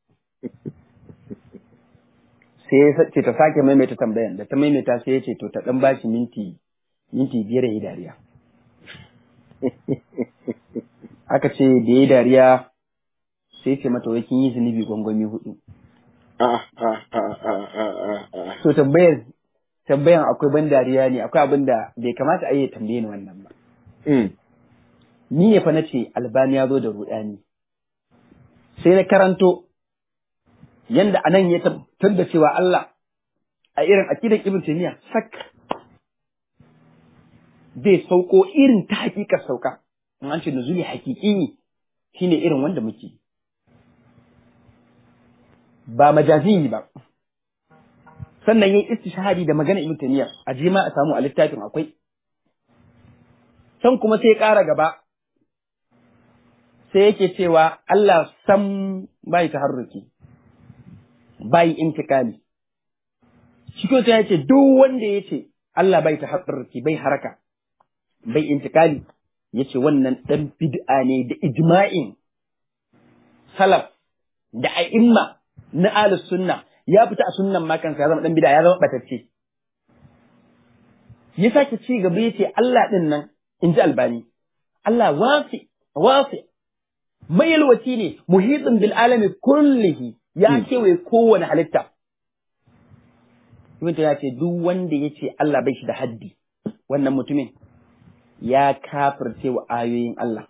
Sai ya sa- ce ta sake maimaita tambayan da ta maimaita sai ya ce to ta ɗan bashi minti minti biyar ya yi dariya. Aka ce da ya yi dariya sai ce mata wai kin yi zunubi gwangwami hudu. a a a a a a a So tambayar tambayan akwai ban dariya ne akwai abin da bai kamata a yi ya tambaye ni wannan ba. mm Ni ne fa na ce albani ya zo da ruɗani. Sai na karanto yanda anan ya tabbatar da cewa Allah a irin akidar Ibn Taymiyyah sak zai sauko irin ta hakikar sauka. In an ce nuzuli hakiki shine irin wanda muke. Ba majazi ba. Sannan yayi istishhadi da magana Ibn Taymiyyah a je ma a samu a littafin akwai. Can kuma sai ya ƙara gaba sai yake cewa Allah sam bai taharruki bai intikali shi ko sai yace duk wanda yace Allah bai taharruki bai haraka bai intikali yace wannan dan bid'a ne da ijma'in salaf da a'imma na ahlus sunna ya fita a sunnan ma kansa ya zama dan bid'a ya zama batacce ya sake ci gaba yace Allah din nan inji albani Allah wasi wasi mayalwaci ne muhitin bil alami kullihi ya kewaye kowane halitta Ibn ya ce duk wanda ya ce Allah bai shi da haddi wannan mutumin ya kafirce wa ayoyin Allah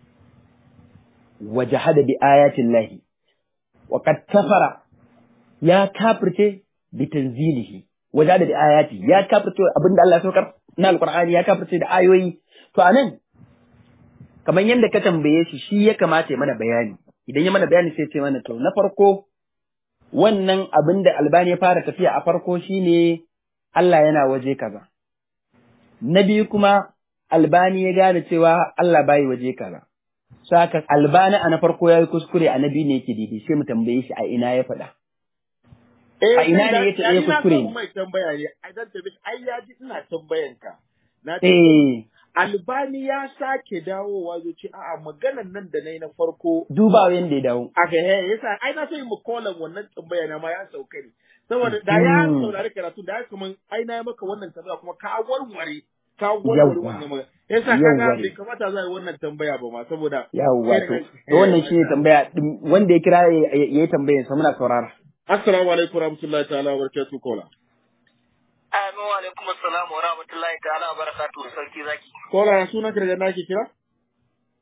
wa jahada bi ayatin lahi wa qad kafara ya kafirce bi tanzilihi wa jahada bi ayati ya kafirce abinda Allah ya saukar na alqur'ani ya kafirce da ayoyi to anan kamar yadda ka tambaye shi shi ya kamata ya mana bayani idan ya mana bayani sai ce mana to na farko wannan abin da albani ya fara tafiya a farko shine Allah yana waje kaza na biyu kuma albani ya gane cewa Allah bai waje kaza saka albani a na farko ya yi kuskure a na biyu ne yake daidai sai mu tambaye shi a ina ya faɗa A ina ne yace eh, kuskure ne? mai tambaya ne ai dan tabi ai ya ji ina tambayan ka na ce eh albani ya sake dawowa zai ce a'a maganan nan da nayi na farko duba yanda ya dawo aka he yasa ai na so yi mu kolan wannan tambaya na ma ya sauka ne saboda da ya Mm. saurari karatu da ya kaman ai na yi maka wannan tambaya kuma ka warware ka warware Yawwa. wannan magana yasa Yawwa kaga ne. bai kamata za a yi wannan tambaya ba ma saboda yawwa to Eh, to wannan shine tambaya din- wanda ya kira ya ya yi tambayar sa muna saurara assalamu alaikum warahmatullahi ta'ala wa barakatuh kola Amin wa alaikum assalam wa rahmatullahi ta'ala wa barakatuhu sarki zaki. kola ya sunan ka daga nake kira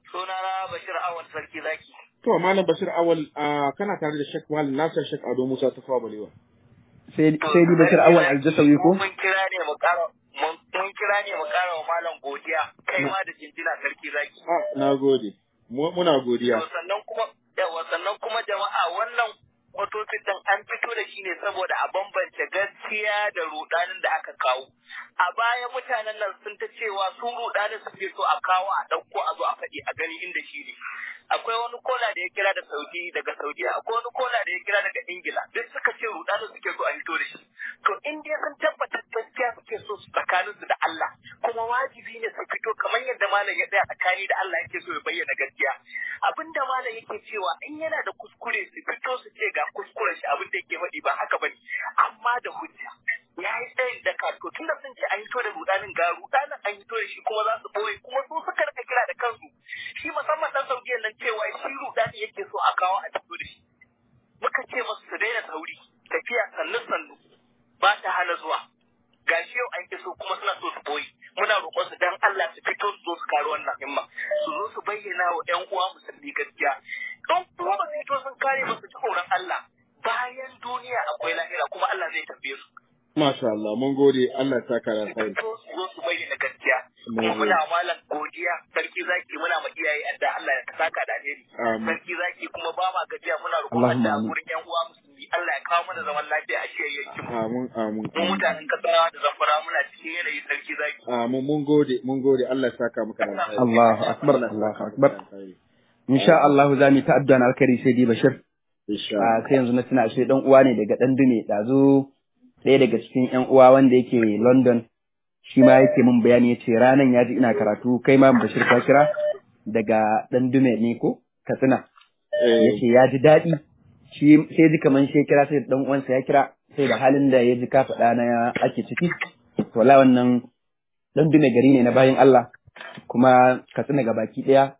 Sunana Bashir Awal Sarki Zaki. To Malam Bashir Awal ah, kana tare da Sheikh Malam Nasir Sheikh Ado Musa ta fawa balewa. sai sai di bashir awal aljasawi ko Mun kira ne mu ƙara mun mun kira ne mu ƙara wa malam godiya kai ma da jinjina Sarki Zaki. Ah, na gode. Mu- Muna godiya. To sannan kuma yawa sannan kuma jama'a wannan motocin din an fito da shi ne saboda a bambance gaskiya da rudanin da aka kawo. A baya mutanen nan sun ta cewa su rudanin suke so a kawo a ɗauko a zo a faɗi a gani inda shi ne. Akwai wani kola da ya kira da Saudi daga Saudiya, akwai wani kola da ya kira daga Ingila, duk suka ce rudanin suke so a fito da shi. To in dai sun tabbatar gaskiya suke so su tsakaninsu da Allah, kuma wajibi ne su fito kamar yadda malam ya tsaya tsakani da Allah yake so ya bayyana gaskiya. Abinda malam yake cewa in yana da kuskure su fito su ce ga kuskuren shi abin da yake faɗi ba haka bane amma da hujja ya yi tsayin da to tunda sun ce an fito da rudanin ga rudanin an fito da shi kuma za su boye kuma su suka rika kira da kansu shi musamman dan saudiyan nan cewa shi rudani yake so a kawo a fito da shi muka ce masu su daina sauri tafiya sannu sannu ba ta hana zuwa gashi yau an so kuma suna so su boye muna roƙon su dan Allah su fito su zo su kare wannan himma su zo su bayyana wa ƴan uwa musulmi gaskiya don kuma ba su fito sun kare ba su ci tsoron Allah bayan duniya akwai lahira kuma Allah zai tambaye su Masha Allah, mun gode Allah ta kara su kai. fito su zo su bayyana gaskiya Mun kuma gode. muna malam godiya sarki zaki muna ma iyaye adda Allah ya saka da alheri Amin. sarki zaki kuma ba ma gajiya muna roƙon Allahumma Allah amin. gurin ƴan uwa musulmi Allah ya kawo mana zaman lafiya a shiyayyen mu Amin, amin, mu amin. mutanen kasarawa da zamfara muna cikin yanayi sarki zaki Amin, mun gode, mun gode Allah ta saka maka da alkhairi. Allahu akbar Allah ya Allahu saka akbar maka da alkhairi. insha Allah za mu ta addu'a na alkhairi sai di bashir Insha a Allah. sai yanzu na tuna ashe dan uwa ne daga dan dume dazu ɗaya daga cikin yan uwa wanda yake London shi ma yake min bayani yace ranan ya ji ina karatu kai ma bashir ka kira daga dan dume ne ko Katsina Eh, yace ya ji daɗi shi sai ji kaman shi ya kira sai dan uwansa ya kira sai da halin da ya ji ka faɗa na ake ciki to la wannan dan dume gari ne na bayan Allah kuma Katsina ga baki ɗaya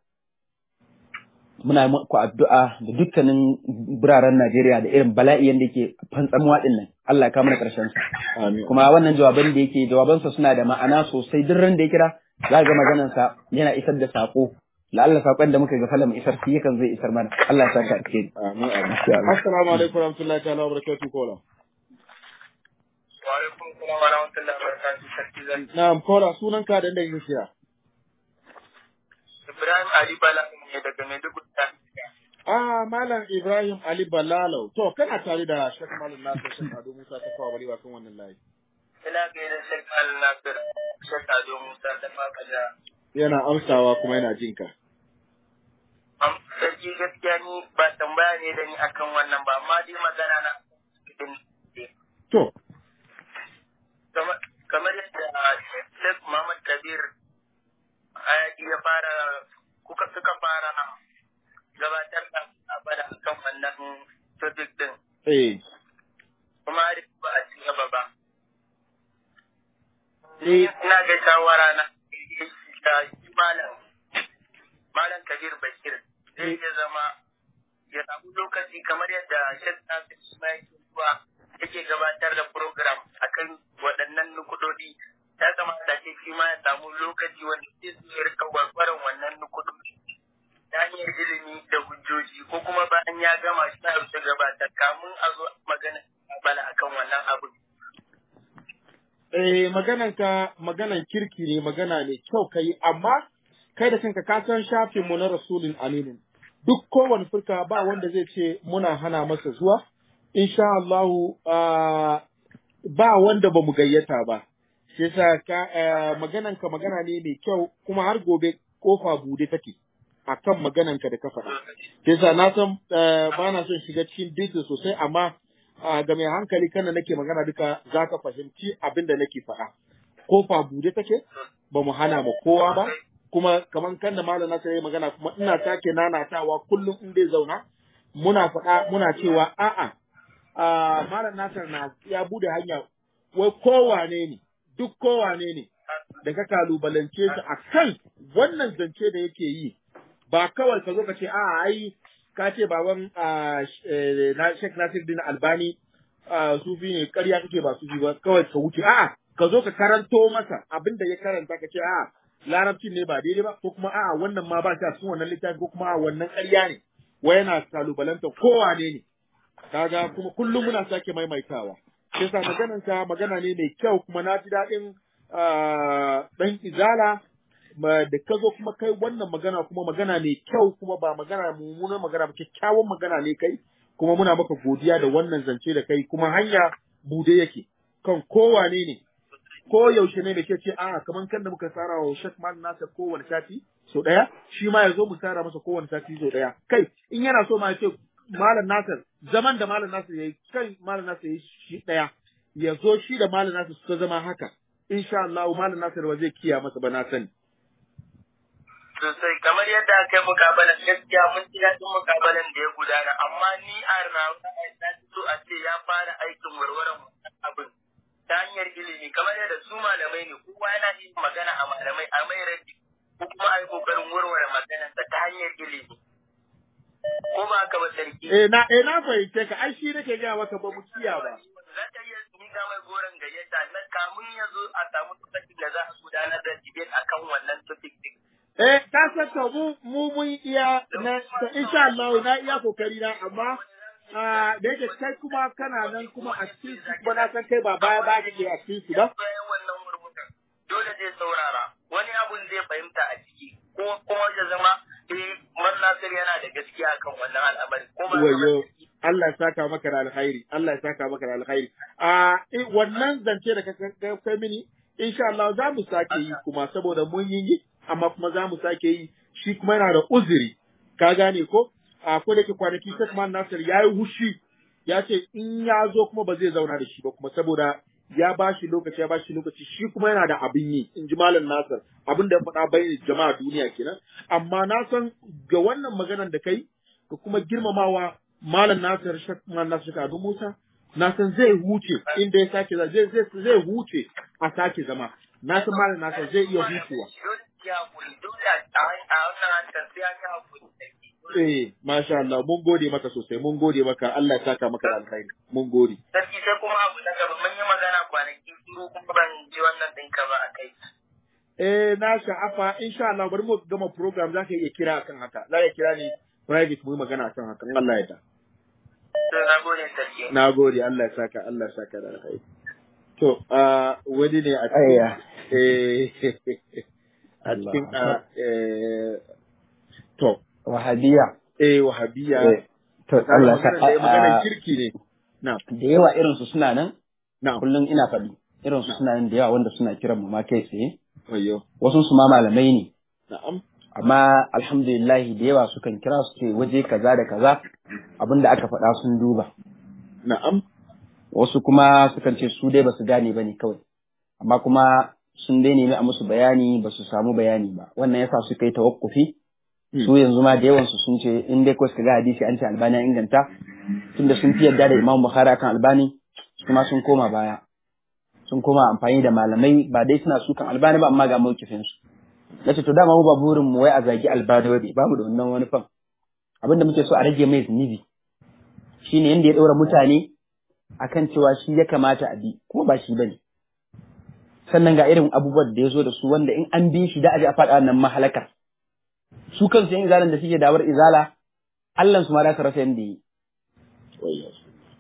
muna muku addu'a da dukkanin biraren Najeriya da irin bala'i yadda yake fantsamuwa din nan Allah ya kawo mana ƙarshen sa Amin. kuma wannan jawaban da yake jawabansa suna da ma'ana sosai duk ran da ya kira za ga maganar sa yana isar da sako la'alla sakon da muka ga falam isar shi yakan zai isar mana Allah ya saka alheri Amin, amin. Insha Allah. Assalamu alaikum warahmatullahi ta'ala wabarakatuh kola. wa alaikum salam wa rahmatullahi wa barakatuh sarki zaki Na'am, kola sunan ka da inda kake kira. Ibrahim Ali Bala ne daga Maiduguri ta Ah, Malam Ibrahim Ali Balalau. To, kana tare da Sheikh Malam Nasir Sheikh Ado Musa ta kawo bari kan wannan layi. ina gaida Sheikh Al Nasir Sheikh Ado Musa da Fakada Yana amsawa kuma yana jin ka. am sarki gaskiya ni ba tambaya ne da ni akan wannan ba amma dai magana na To, Kamar- kamar yadda Sheikh Muhammad Kabir Ayaki ya fara kuka suka fara gabatar da abada akan wannan topic din eh, kuma har yanzu ba a ci gaba ba. eh, Ina ga shawara na da shi malam malam Kabir Bashir zai iya zama ya samu lokaci kamar yadda Sheikh Nasir shi ma yake zuwa yake gabatar da program akan waɗannan nukudodi ya kamata ce shi ma ya samu lokaci wanda zai su ya rika warwaran wannan nukudodi ta hanyar ilimi da hujjoji ko kuma bayan ya gama shi na rufe gabatar kamun a zo magana bala akan wannan abu. eh, magananka maganan kirki ne magana ne kyau ka yi, amma kai da kanka ka san shafinmu na Rasulun Aminu. Duk kowane furka ba wanda zai ce muna hana masa zuwa, insha Allahu ah, ba wanda ba mu gayyata ba. Shi yasa ka eh, magananka magana ne mai kyau kuma har gobe kofa bude take akan magananka da ka faɗa. Shi yasa na san eh, ba na son shiga cikin detail sosai amma ah, ga mai hankali kana nake magana duka za ka fahimci abin da nake faɗa. Kofa bude take ba mu hana ma kowa ba kuma kaman kan da malam Nasir ya magana kuma ina sake nanatawa kullum in dai zauna muna faɗa muna cewa a'a a malam Nasir na ya bude hanya wai kowane ne duk kowane ne da ka kalubalance shi a kan wannan zance da yake yi ba kawai ka zo ka ce a'a ai ka ce baban ah, sh- eh, na Sheikh Nasir din Albani ah, sufi ne ƙarya kake ba sufi ba kawai ka wuce a'a ka zo ka karanto masa abin da ya karanta ka ce a'a larabcin ne ba daidai ba ko kuma a'a wannan ma ba shi a cikin wannan littafi ko kuma a'a wannan ƙarya ne wai yana kalubalanta kowane ne kaga kuma kullum muna sake maimaitawa sai sa maganan ka magana ne mai kyau kuma na ji daɗin ɗan izala ma da ka zo kuma kai wannan magana kuma magana mai kyau kuma ba magana mummunan magana ba kyakkyawan magana ne kai kuma muna maka godiya da wannan zance da kai kuma hanya bude yake kan kowane ne ko yaushe ne da ke ce a'a kaman kan da muka tsara wa Sheikh Malam Nasir kowane sati so daya shi ma ya zo mu tsara masa kowane sati so daya kai in yana so ma ya ce Malam Nasir zaman da Malam Nasir yayi kai Malam Nasir yayi shi daya ya zo shi da Malam Nasir suka zama haka insha Allah Malam Nasir ba zai kiya masa ba na sani sosai kamar yadda aka yi mukabalan gaskiya mun ji daɗin mukabalan da ya gudana amma ni a rana na so a ce ya fara aikin warwaran abin ta hanyar ilimi kamar yadda su malamai ne kowa yana yin magana a malamai a mai rabi ko kuma a yi kokarin warware maganarsa ta hanyar ilimi ko ba haka ba sarki eh na eh na fahimce ka ai shi nake ga maka ba mu kiya ba za ta iya miƙa mai goron gayyata na kamun ya zo a samu lokacin da za a gudanar da debate akan wannan topic din Eh, ka san to mu mu mun iya na to insha Allah na iya kokari na amma ah da yake kai kuma kana nan kuma a cikin su kuma na san kai ba baya ba kake a cikin su ba. bayan wannan murmukan dole zai saurara wani abun zai fahimta a ciki ko kuma ya zama eh man nasir yana da gaskiya kan wannan al'amari ko ba Wayo Allah ya saka maka da alkhairi, Allah ya saka maka da alkhairi. Ah eh, wannan zance da ka ka- kai mini insha Allah za mu sake yi kuma saboda mun yi amma kuma za mu sake yi shi kuma yana da uzuri ka gane ko a ko da ke kwanaki Sheikh Man Nasir ya yi hushi ya ce in ya zo kuma ba zai zauna da shi ba kuma saboda ya ba shi lokaci ya ba shi lokaci shi kuma yana da abin yi in ji Malam Nasir abin da ya faɗa bai jama'a duniya kenan amma na san ga wannan maganar da kai ka kuma girmamawa Malam Nasir Sheikh Man Nasir Ado Musa na san zai huce inda ya sake zai zai zai huce a sake zama na san Malam Nasir zai iya hucewa dole ya hakuri dole a a wannan hankali sai an yi hakuri sarki Eh, masha Allah, mun gode maka sosai, mun gode maka, Allah ya saka maka da alkhairi, mun gode. sarki sai kuma abu na gaba mun yi magana kwanaki shiru kuma ban ji wannan ɗinka ba a kai Eh, na sha'afa, insha Allah, bari mu gama program za ka iya kira akan haka, za ka kira ni private mu yi magana akan haka, in Allah ya da. to na gode sarki Na gode, Allah ya saka, Allah ya saka da alkhairi. To, ah, wani ne a Ayya. cikin, eh, a cikin, ah, eh, to, Wahabiya. eh, wahabiya, Eh, To Allah sa maganar da- maganar a- kirki ne. Na, da yawa irin su suna nan na, kullum ina faɗi irin su suna nan da yawa wanda suna kiran mu ma kai tsaye wayo, wasu su ma malamai ne na'am, amma alhamdulillah da yawa sukan kira su ce waje kaza da kaza abinda aka faɗa sun duba na'am, wasu kuma sukan ce su dai basu gane bane kawai amma kuma sun dai nemi a musu bayani ba su samu bayani ba wannan yasa suka yi tawakkufi Hmm. su yanzu ma da yawan su sun ce in dai ko suka ga hadisi an ce albani ya inganta tunda sun fi yarda da imam bukhari akan albani kuma sun koma baya sun koma amfani da malamai ba dai suna sukan albani ba amma ga mawkifin su nace to dama mu ba burin mu wai a zagi albani ba babu da wannan wani fan abinda muke so a rage mai zunubi shine yanda ya ɗaura mutane akan cewa shi ya kamata a bi kuma ba shi bane sannan ga irin abubuwan da ya zo da su wanda in an bi shi da aje a faɗa wannan mahalakar su kansu yan izalan da suke dawar izala Allah su ma da su rasa yanda yi wayo.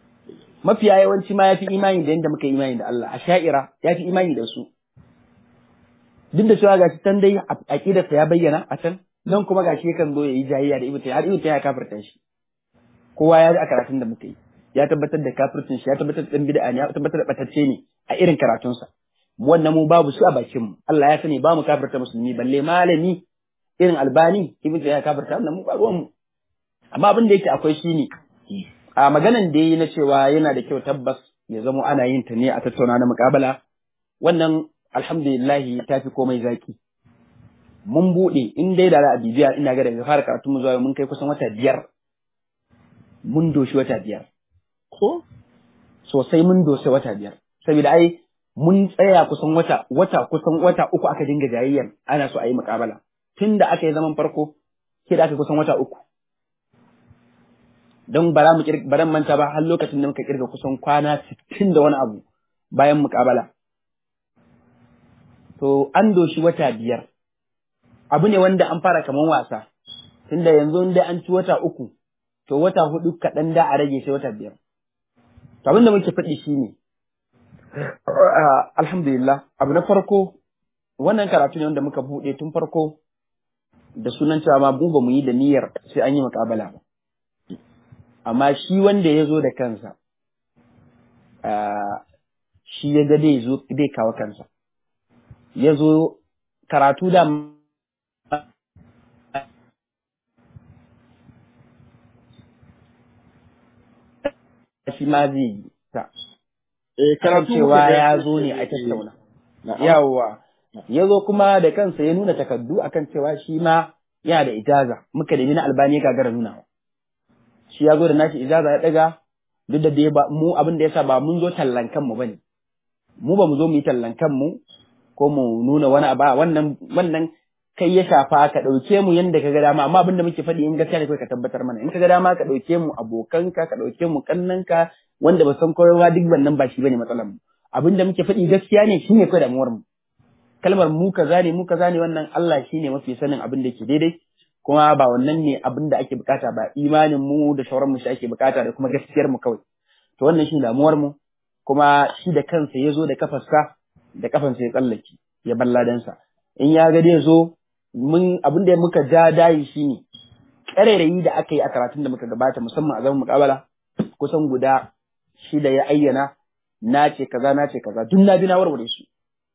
mafiya yawanci ma yafi imani da yanda muka yi imani da Allah a sha'ira yafi imani da su duk da cewa gashi can dai aqidarsa ya bayyana a can nan kuma gashi yakan zo yayi jayayya da ibnu har ibnu ya kafirta shi kowa ya ji a karatun da muka yi ya tabbatar da kafircin shi ya tabbatar da dan bid'a ne ya tabbatar da batacce ne a irin karatunsa wannan mu babu su a bakin mu Allah ya sani ba mu kafirta musulmi balle malami irin albani ibnu ya kafirta wannan mu ba ruwan mu amma abin da yake akwai shine a maganan da yayi na cewa yana da kyau tabbas ya zamo ana yin ta ne a tattauna na muƙabala wannan alhamdulillah ta fi komai zaki mun buɗe in dai da za a bibiya ina ga daga fara karatu mu zuwa yau mun kai kusan wata biyar mun doshi wata biyar Ko? sosai mun doshi wata biyar saboda ai mun tsaya kusan wata wata kusan wata uku aka dinga jayayyar ana so a yi muƙabala tun da aka yi zaman farko sai da aka kusan wata uku don bara mu kirga baran manta ba har lokacin da muka kirga kusan kwana 60 da wani abu bayan muƙabala to an doshi wata biyar abu ne wanda an fara kaman wasa tunda yanzu inda an ci wata uku to wata hudu kaɗan da a rage sai wata biyar to abin da muke faɗi shine alhamdulillah abu na farko wannan karatu ne wanda muka buɗe tun farko da sunan cewa ma mu ba mu yi da niyyar sai an yi muƙabala ba amma shi wanda ya zo da kansa shi ya ga dai zo dai kawo kansa ya zo karatu da shi ma zai yi ta Eh, kan karatu cewa muka ga- ya zo ne a tattauna Na'am. yawwa ya zo kuma da kansa ya nuna takardu akan cewa shi ma yana da ijaza muka nemi na albani ya gagara nuna shi ya zo da nashi ijaza ya daga duk da dai ba mu abin da yasa ba mun zo tallan kanmu bane mu ba mu zo mu yi tallan kanmu ko mu nuna wani abu a wannan wannan kai ya shafa ka ɗauke mu yanda ka ga dama amma abin da muke faɗi in gaskiya ne kawai ka tabbatar mana in ka ga dama ka ɗauke mu abokanka ka ɗauke mu kannanka wanda ba san kowa duk wannan ba shi bane matsalar mu abin da muke faɗi gaskiya ne shine kawai damuwar mu kalmar mu kaza ne mu kaza ne wannan Allah shine mafi sanin abin da ke daidai kuma ba wannan ne abin da ake bukata ba imanin mu da shauran mu shi ake bukata da kuma gaskiyar mu kawai to wannan shi damuwar mu kuma shi da kansa ya zo da kafarsa da kafansa ya tsallake ya balladansa in ya ga dai zo mun abin da muka ja dayi shine ƙarairayi da aka yi a karatun da muka gabata musamman a zaman muƙabala kusan guda shida ya ayyana na ce kaza na ce kaza duk na bi na warware su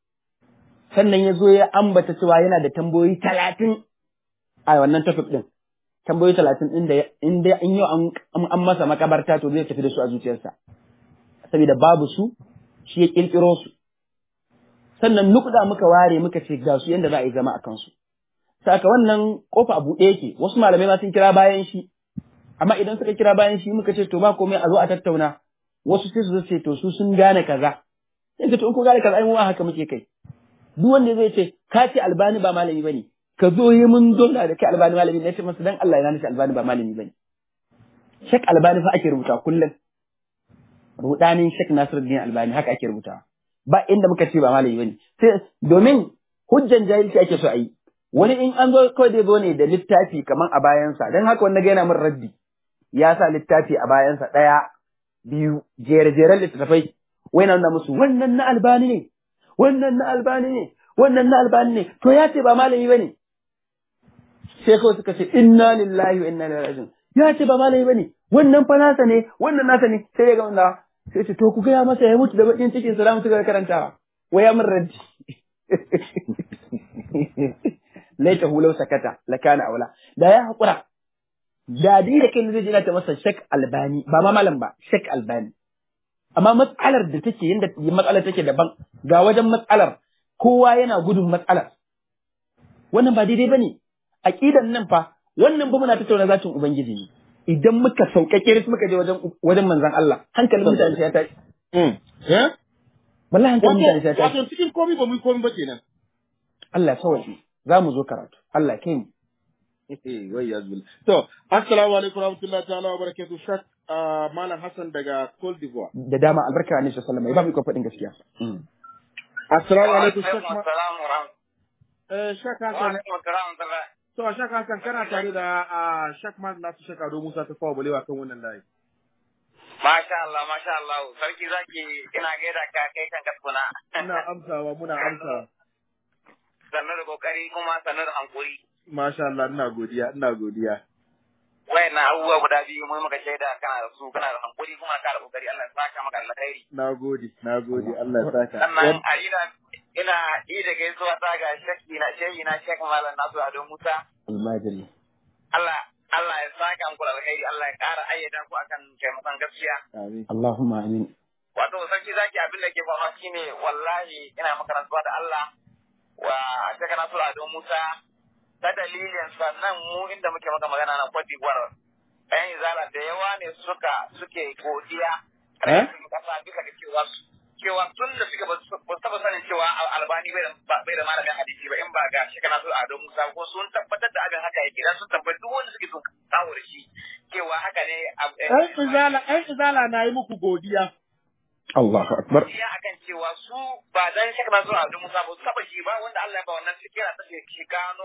sannan ya zo ya ambata cewa yana da tambayoyi talatin a wannan topic din tambayoyi talatin inda inda in yau an an masa makabarta to zai tafi da su a zuciyarsa saboda babu su shi ya kirkiro su sannan nukda muka ware muka ce ga su yanda za a yi zama a kansu saka wannan kofa a buɗe yake wasu malamai ma sun kira bayan shi amma idan suka kira bayan shi muka ce to ba komai a zo a tattauna wasu sai su zo ce to su sun gane kaza sai ka to in ku gane kaza ai mu haka muke kai duk wanda zai ce ka ce albani ba malami bane ka zo yi mun dole da kai albani malami ne ce masa dan Allah ya nace albani ba malami bane shek albani fa ake rubuta kullum rudanin shek nasiruddin albani haka ake rubuta ba inda muka ce ba malami bane sai domin hujjan jahilci ake so a yi wani in an zo kawai dai zo ne da littafi kaman a bayansa dan haka wanda ga yana min raddi ya sa littafi a bayansa ɗaya biyu jere-jeren littattafai wai na nuna musu wannan na albani ne wannan na albani ne wannan na albani ne to ya ce ba malami bane sai kawai suka ce inna lillahi wa inna ilaihi raji'un ya ce ba malami bane wannan fa nasa ne wannan nasa ne sai ya ga wanda sai ce to ku gaya masa ya mutu da bakin cikin sa za mu ci gaba da karantawa wai ya min raddi laita hulau sakata lakana aula da ya hakura da dai da kai zai jira ta masa shek albani ba ma malam ba shek albani amma matsalar da take yanda matsalar take daban ga wajen matsalar kowa yana gudun matsalar wannan ba daidai bane aqidan nan fa wannan ba muna tattauna zatin ubangiji ne idan muka sauƙaƙe su muka je wajen wajen manzon Allah hankalin mutane sai ya tashi Eh? wallahi hankalin mutane sai ya Wato, tashi wato cikin komi ba mu yi komi ba kenan. Allah ya sauke za mu zo karatu Allah ya kai mu Wai ya zuwa. To, assalamu alaikum warahmatullahi ta'ala wa barakatuh. Shak ah, Malam Hassan daga Cote d'Ivoire. da dama albarka ne sallallahu alaihi wasallam ya ba mu ikon faɗin gaskiya Assalamu alaikum Shak Ma- Assalamu alaikum. eh, Shak Wa Hassan. alaikum assalam. To, Shak Hassan kana tare da ah, Shak Malam Nasu Shak Ado Musa ta fawa balewa kan wannan layi. Masha Allah, masha Allah. Sarki zaki ina gaida ka kai kan kaskuna. Muna amsawa, muna amsawa. Sannu da kokari kuma sannu da hankuri. Masha Allah, ina godiya, ina godiya. Wayannan abubuwa guda biyu mun maka shaida kana da su kana da hankuri kuma kana da kokari Allah ya saka maka alkhairi. Na gode, na gode, Allah ya saka. Sannan a ina ina yi da gaisuwa ta ga shakki na shehi na shek malam nasu Ado Musa. almajiri Allah Allah ya saka muku da alkhairi Allah ya ƙara ayyada ku akan taimakon gaskiya. Amin. Allahumma amin wato sarki zaki abin da ke faruwa shine wallahi ina makarantuwa da Allah wa shaka na sura don Musa ta dalilin sannan mu inda muke maka magana na Cote d'Ivoire ɗayan izala da yawa ne suka suke godiya Eh? ƙarfin kasa bisa ga cewa cewa tun da suka ba su ba su taɓa sanin cewa Al- albani bai da ba- bai da malamin hadisi ba in ba ga shaka na sura don Musa ko sun tabbatar da abin haka yake dan sun tabbatar duk wanda suke so kawo da shi cewa haka ne ab- eh, Ɗan izala, ɗan izala na yi muku godiya. Allahu akbar ya akan cewa su ba dan shaka na zuwa Abdul Musa ba su taba shi ba wanda Allah ya ba wannan fikira ta shi shi gano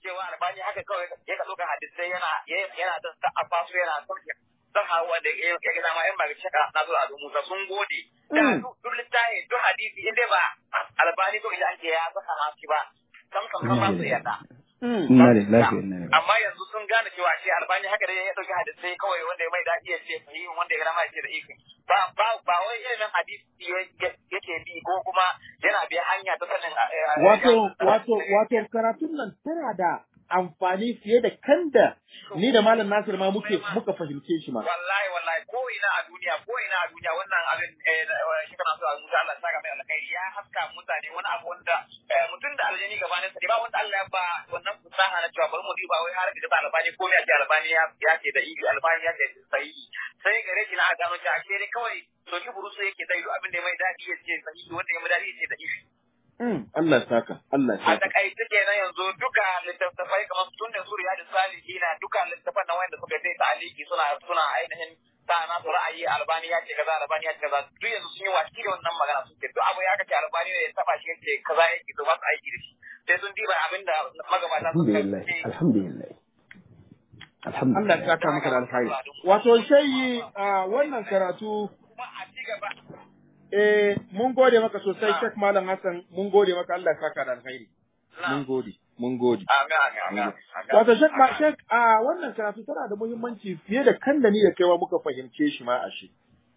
cewa albani haka kawai ya ka ɗauka hadisai yana yana da ta'afa su yana sauke don hawa da ya ga dama yan ba shaka na zo a Musa sun gode da duk littafi duk hadisi in dai ba albani ko idan ke ya saka ma shi ba sam sam ba su yarda Inna lillahi wa inna ilaihi amma yanzu sun gane cewa shi albani haka dai ya dauki hadisai kawai wanda ya mai daɗi ya ce sahihin wanda ya gama ya ce da ifi ba ba ba wai ilimin hadisi yake bi ko kuma yana biya hanya ta sanin wato wato wato karatun nan tana da amfani fiye da kanda ni da malam Nasir ma muke muka fahimce shi ma wallahi wallahi ko ina a duniya ko ina a duniya wannan abin shi kana so a musa Allah saka mai alkhairi ya haska mutane wani abu wanda mutum da aljani gabanin sa ba wanda Allah ya ba wannan fasaha na cewa bari mu diba wai har da albani ko ya ce albani ya ce da ibi albani ya ce sahihi sai gare shi na gano cewa ashe dai kawai to shi burusu yake dai abin da mai dadi ya ce sahihi wanda ya mai dadi ya ce da ibi Allah saka, Allah a saka. takaice kenan yanzu duka littattafai kamar sun ne suriya da salihi na duka littattafan na wanda suka sai taliki suna suna ainihin sa na su ra'ayi albani ya ce kaza albani ya ce kaza duk yanzu sun yi watsi da wannan magana sun ce duk abu ya kace albani ne ya taba shi yace kaza yake to ba su aiki da shi sai sun diba abinda magabata sun Alhamdulillah, alhamdulillah. Allah Alhamdulillah. ya saka maka da alkhairi. Wato shayi a wannan karatu kuma a ci gaba eh mun gode maka sosai Sheikh Malam Hassan mun gode maka Allah ya saka da alkhairi. Mun gode, mun gode. amin amin amin Wato Sheikh ma Sheikh a wannan karatu tana da muhimmanci fiye da kan da ni da kaiwa muka fahimce shi ma a shi.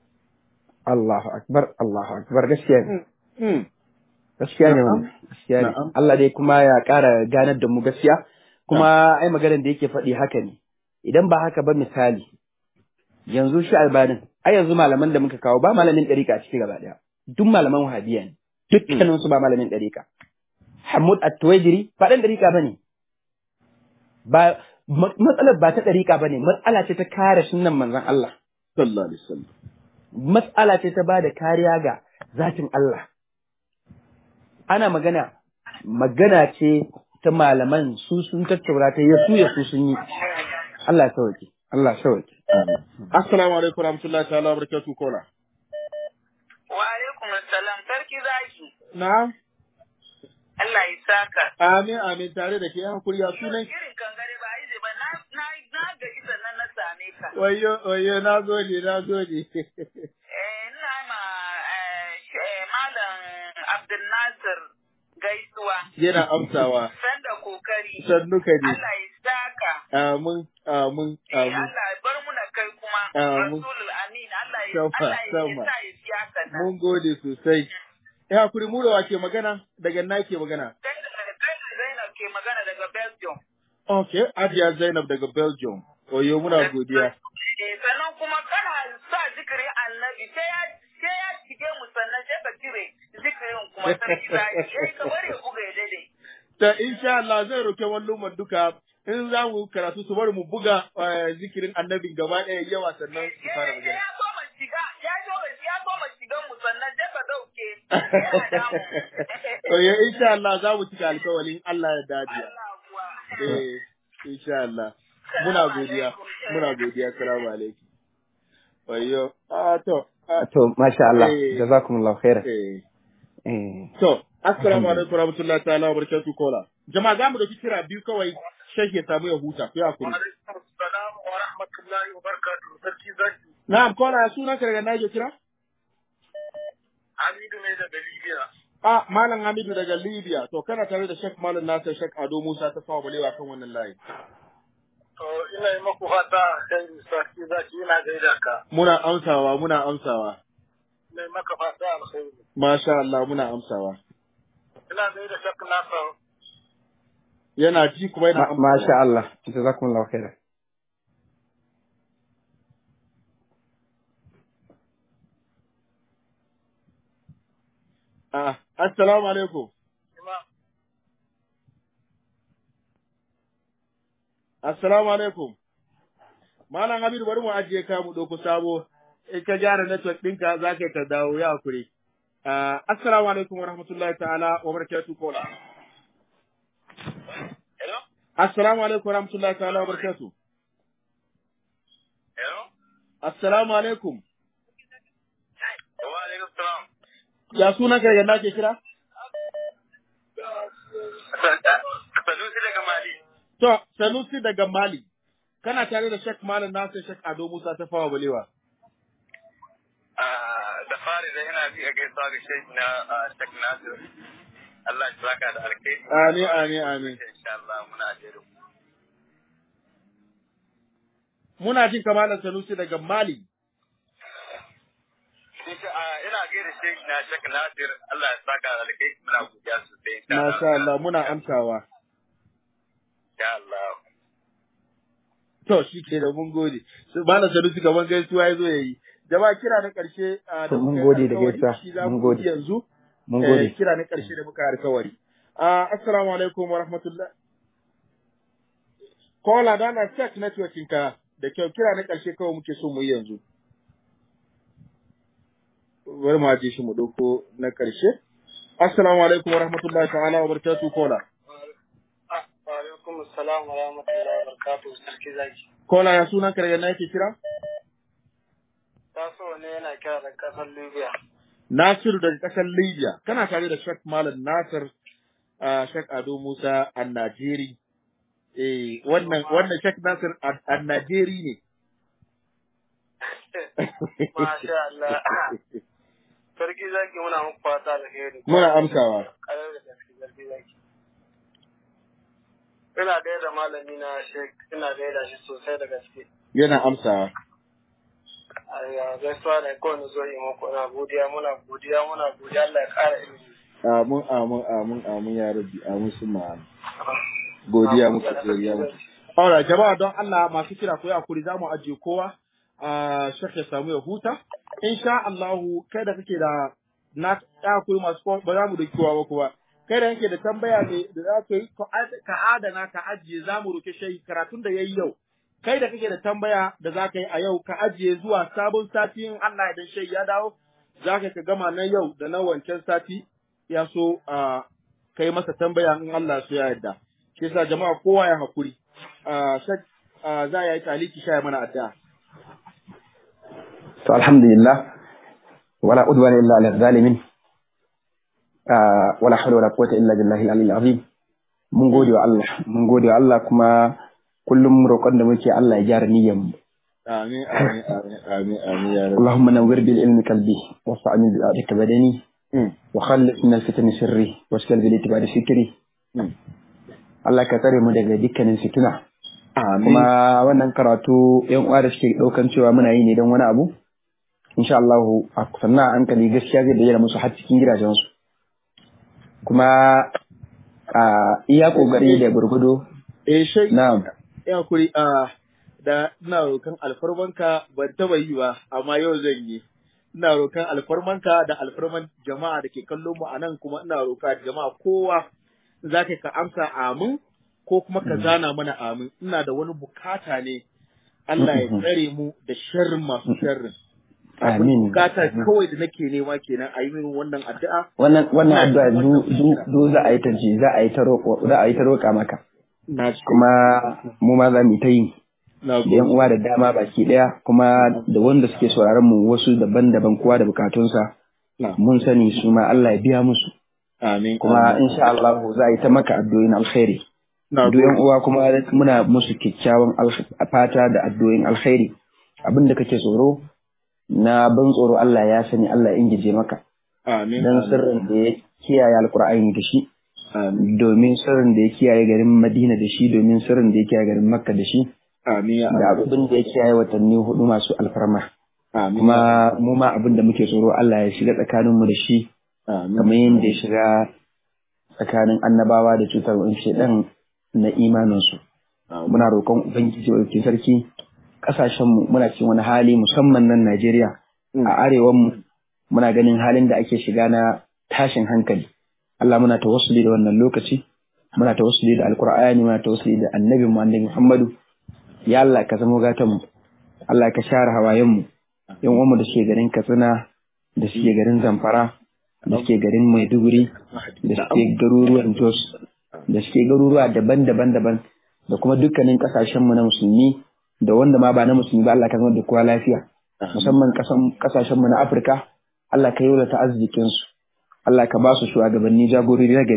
Allahu akbar, Allahu akbar gaskiya ne. Mm. Gaskiya ne Na'am. wannan. Gaskiya ne. Na'am. Allah dai kuma ya ƙara ganar da mu gaskiya. Kuma ai maganar da yake faɗi haka ne. Idan ba haka ba misali, yanzu shi albanin, ai yanzu malaman da muka kawo ba malamin ɗarika a ciki gaba ɗaya. Duk malaman wahabiya ne. Dukkanin su ba malamin ɗarika. Hamud At-Tuwaijiri ba ɗan ɗarika ba ne. Ba ma- matsalar ba ta ɗarika ba ne, matsala ce ta kare sunan manzon Allah. Sallallahu alaihi wasallam. matsala ce ta bada kariya ga zatin Allah. Ana magana, magana ce ta malaman su sun tattaura ta yasu yasu sun yi. Allah ya sauke, Allah ya sauke. Assalamu alaikum warahmatullahi ta'ala wabarakatuh kola. wa alaikum assalam sarki zaki Na'am. Allah ya saka Amin amin tare da ke yan hakuri ya sunan irin kangare ba yi ba na na na gaji sannan na same ka wayo wayo na gode na gode. Eh, ina ma eh, sh- eh, Malam Abdul Nasir gaisuwa. Yana amsawa. Sanda kokari. Sannu ka ne. Allah ya saka. Amin amin Eh, amin. Allah ya bar muna kai kuma. Amin. Rasulul Amin. Allah ya Sama, Allah ya sama. sa ya fi haka nan. Mun gode sosai. Ya hakuri mu da wa ke magana daga na ke magana. Kai da kai da Zainab ke magana daga Belgium. Okay, Ajiya Zainab daga Belgium. Oyo muna godiya. Eh, sannan kuma kana sa zikirin annabi sai ya sai ya shige mu sannan sai ka cire zikirin kuma sarki zai yayi kamar ya buga ya daidai. Ta insha Allah zai roke wallon duka in za mu karatu su bari mu buga eh, zikirin annabin gaba ɗaya yawa sannan su fara Eh, magana. ya so ma shiga, ya so ya so ma shigan mu sannan sai ka dauke. Yana damu. Oyo insha Allah za mu cika alkawalin Allah ya dace. Allah kuwa. Eh, insha Allah. Muna godiya. Muna godiya. Assalamu alaikum. Oyo. Ah to. ah, To, masha Allah, Eh. jazakumullahu khairan. Eh. Eh. To, assalamu alaikum warahmatullahi ta'ala wabarakatuh kola. Jama'a za mu dauki kira biyu kawai shek ya samu ya huta. Ku ya kuri. Assalamu wa rahmatullahi wa barakatuh. Sarki zaki. Na'am, kola ya sunan ka daga Niger kira? Hamidu ne daga Libya. Ah, Malam Hamidu daga Libya. To, kana tare da Sheikh Malam Nasir Sheikh Ado Musa ta fawa balewa kan wannan layi. To ina yi maku fata kai sarki zaki ina gaida ka. Muna amsawa, muna amsawa. Ina yi maka fata alkhairi. Masha Allah, muna amsawa. Ina gaida shak nasa. Yana ji kuma yana Ma- amsawa. Masha Allah, jazakumullahu khairan. Ah, assalamu alaikum. Assalamu alaikum. Malam Hamidu bari mu ajiye ka mu ɗauko sabo. In ka gyara network ɗinka za ka yi ka dawo ya hakuri. Ah, assalamu alaikum wa rahmatullahi ta'ala wa barakatuh kola. Hello? Assalamu alaikum wa rahmatullahi ta'ala wa barakatuh. Hello? Assalamu alaikum. Wa alaikum salam. Ya sunan ka daga na ke kira? Sanusi daga Mali. To, Sanusi daga Mali, kana tare da Sheikh Malam Nasir Sheikh Ado Musa ta fawa balewa. da fari da ina bi a gaisuwa ga Sheikh na Sheikh Nasir. Allah ya saka da alkhairi. Amin, amin, amin. Insha Allah muna jere ku. Muna jin kamalan Sanusi daga Mali. Insha Allah ina gaida Sheikh na Sheikh Nasir. Allah ya saka da alkhairi muna godiya sosai. insha Allah. Masha Allah, muna amsawa. Insha Allah. To, shi ke da mun gode. Su Malam Sanusi kaman gaisuwa ya zo ya yi. Jama'a kira na ƙarshe ah, da To, mun muka yi gode da alkawari, gaisuwa. shi za Mun mu gode. yi yanzu. Mun Eh, gode. kira na ƙarshe da muka yi alkawari. Ah, Assalamu alaikum wa rahmatullah. Kola da na check networking ka da kyau kira na ƙarshe kawai muke so mu yi yanzu. Bari mu aje shi mu ɗauko na ƙarshe. Assalamu alaikum wa rahmatullahi ta'ala wa barakatuh kola. Wa alaikum assalam wa rahmatullahi wa barakatuhu sarki zaki. Kola ya sunan ka daga na yake kira? Taso ne yana kira da kasar Libya. Nasiru daga ƙasar Libya. Kana tare da Sheikh Malam Nasir uh, Sheikh Ado Musa a Najeri. Eh, wannan wannan Sheikh Nasir a Najeri ne. Masha Allah. Sarki zaki muna muku fata alheri. Muna amsawa. Ƙarar da gaske sarki zaki. Ina gaida malami na Sheikh, ina gaida shi sosai da gaske. Yana amsawa. Ayya gaisuwa da kowane zo yi muku na godiya muna godiya muna godiya Allah ya ƙara ilimi. Amin amin amin amin ya rabbi amin sun ma'ana. Godiya muku godiya muku. Alright, jama'a don Allah masu kira ko hakuri za mu ajiye kowa a Sheikh ya samu ya huta. Insha Allahu kai da kake da na ya hakuri masu kowa ba za mu da kowa ba kuwa. Kai da kake da tambaya ne da za ka yi ka ad- ka adana ka ajiye za mu roke shi karatun da yayi yau. Kai da kake da tambaya da za ka yi a yau ka ajiye zuwa sabon sati in Allah ya shi ya dawo za ka ka gama na yau da na wancan sati ya so a kai masa tambaya in Allah so ya yarda. Shi yasa jama'a kowa ya hakuri. Ah, Sheikh ah, za ya yi taliki sha mana addu'a. To alhamdulillah wala udwana illa ala zalimin Ah, wala hawla wala quwwata illa billahi al-aliyyil azim mun gode wa Allah mun gode wa Allah kuma kullum roƙon da muke Allah ya gyara niyyar mu Amin, amin, amin, amin, amin, ya rabbi. اللهم نور بالعلم قلبي واستعمل بآياتك بدني Mm, وخلص من الفتن سري واشكال بالاعتبار فكري mm. Allah ka tsare mu daga dukkanin fitina Amin. kuma wannan karatu yan uwa da suke daukan cewa muna yi ne don wani abu insha Allah a sannan a hankali gaskiya zai bayyana musu har cikin gidajensu kuma a iya kokari da gurgudo Eh, shai, na'am ya kuri, ah, da ina rokan alfarmanka ban taba yi ba, amma yau zan yi. Ina rokan alfarmanka da alfarman jama'a da ke kallon mu a nan kuma ina roka jama'a kowa za ka ka amsa amin ko kuma ka zana mana amin. Ina da wani bukata ne Allah ya tsare mu da sharrin masu sharrin. amin Bukata kawai da nake nema kenan a yi min wannan addu'a. wannan wannan addu'a du du du za a yi ta ji za a yi ta roƙo za a yi ta roƙa maka Na ci kuma mu ma za mu yi ta yi na da yan gode. uwa da dama baki daya kuma da wanda suke sauraron mu wasu daban-daban kowa da bukatunsa Na. mun sani su ma Allah ya biya musu Amin. kuma amin. insha Allah za a yi ta maka addu'o'in alkhairi Na duk yan gode. uwa kuma muna musu kyakkyawan alkh- fata da addu'o'in alkhairi abin da kake tsoro na ban tsoro Allah ya sani Allah ya ingije maka Amin. dan amin. sirrin da ya kiyaye alkur'ani da shi Amin. domin sirrin da ya kiyaye garin Madina da shi domin sirrin da ya kiyaye garin Makka da shi Amin. ya da Allah. abin da ya kiyaye watanni hudu masu alfarma Amin. kuma mu ma abin da muke tsoro Allah ya shiga tsakaninmu da shi Amin. kamar yadda ya shiga tsakanin annabawa da cutar wani shedan na imaninsu Amin. muna roƙon ubangiji wa sarki ƙasashenmu muna cikin wani hali musamman nan Najeriya a arewanmu muna ganin halin da ake shiga na tashin hankali Allah muna tawassuli da wannan lokaci muna tawassuli da alkur'ani muna tawassuli da annabin mu annabi Muhammadu ya Allah ka zama gatan mu Allah ka share hawayen mu yan uwanmu da suke garin Katsina da suke garin Zamfara da suke garin Maiduguri da suke garuruwan Jos da suke garuruwa daban-daban daban da kuma dukkanin kasashen mu na musulmi da wanda ma ba na musulmi ba Allah ka zama da kowa lafiya musamman kasashen mu na Afirka Allah ka yi wa ta arzikin su Allah ka ba su shugabanni jagorori na gari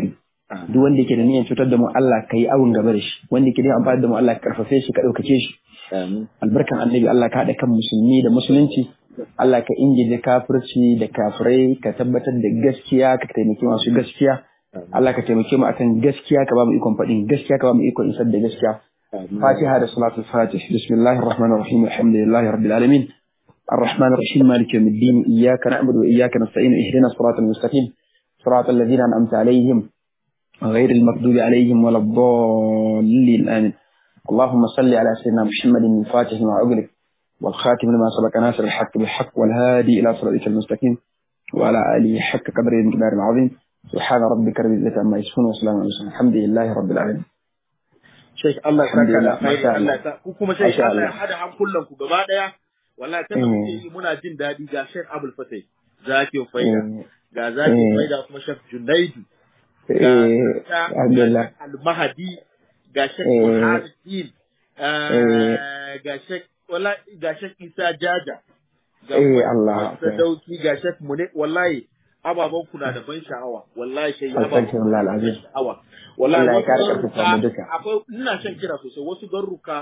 duk wanda yake da niyyar cutar da mu Allah ka yi awun gaba da shi wanda yake da amfani da mu Allah ka karfafe shi ka ɗaukace shi amin albarkan annabi Allah ka haɗa kan musulmi da musulunci Allah ka ingije kafirci da kafirai ka tabbatar da gaskiya ka taimaki masu gaskiya Allah ka taimake mu akan gaskiya ka ba mu ikon faɗin gaskiya ka ba mu ikon isar da gaskiya فاتحة صلاة الفاتح بسم الله الرحمن الرحيم الحمد لله رب العالمين الرحمن الرحيم مالك يوم الدين إياك نعبد وإياك نستعين اهدنا الصراط المستقيم صراط الذين أنعمت عليهم غير المغضوب عليهم ولا الضالين آمين اللهم صل على سيدنا محمد الفاتح لما أغلق والخاتم لما سبق ناصر الحق بالحق والهادي إلى صراطك المستقيم وعلى آله حق قدره المقدار العظيم سبحان ربك رب العزة عما يصفون وسلام على المرسلين الحمد لله رب العالمين Sheikh Allah ya saka da Alhamdulillah, alkhairi masha Allah. Allah ya sa ku kuma Sheikh Masha Allah ya Allah. hada hankulan ku gaba daya wallahi tana Mm. muke yi muna jin daɗi ga Sheikh Abdul Fatah Zaki Faida Mm. ga Zaki Mm. Faida kuma Sheikh Junaidu ga Eh, ga Alhamdulillah. Sheikh Al-Mahdi ga Sheikh Eh. Burhanuddin Eh. eh, ga Sheikh wallahi ga Sheikh Isa Jaja ga Eh, kuma Allah. Sadauki ga Sheikh Mune wallahi ababen kuna da ban sha'awa wallahi shi ababen Alhamdulillah, kuna da ban al'azim. sha'awa wallahi Allah ya wasu kare garuruka ƙarfafa mu duka. akwai ina shan kira sosai wasu garuruka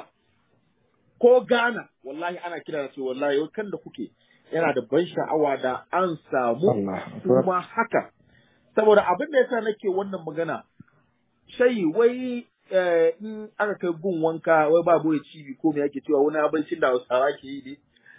ko Ghana wallahi ana kira da su wallahi wai kan da kuke yana da ban sha'awa da an samu Allah. kuma haka saboda abin da yasa nake wannan magana shayi wai eh, in aka kai gun wanka wai ba boye cibi ko me yake cewa wani abincin da Hausawa ke yi ne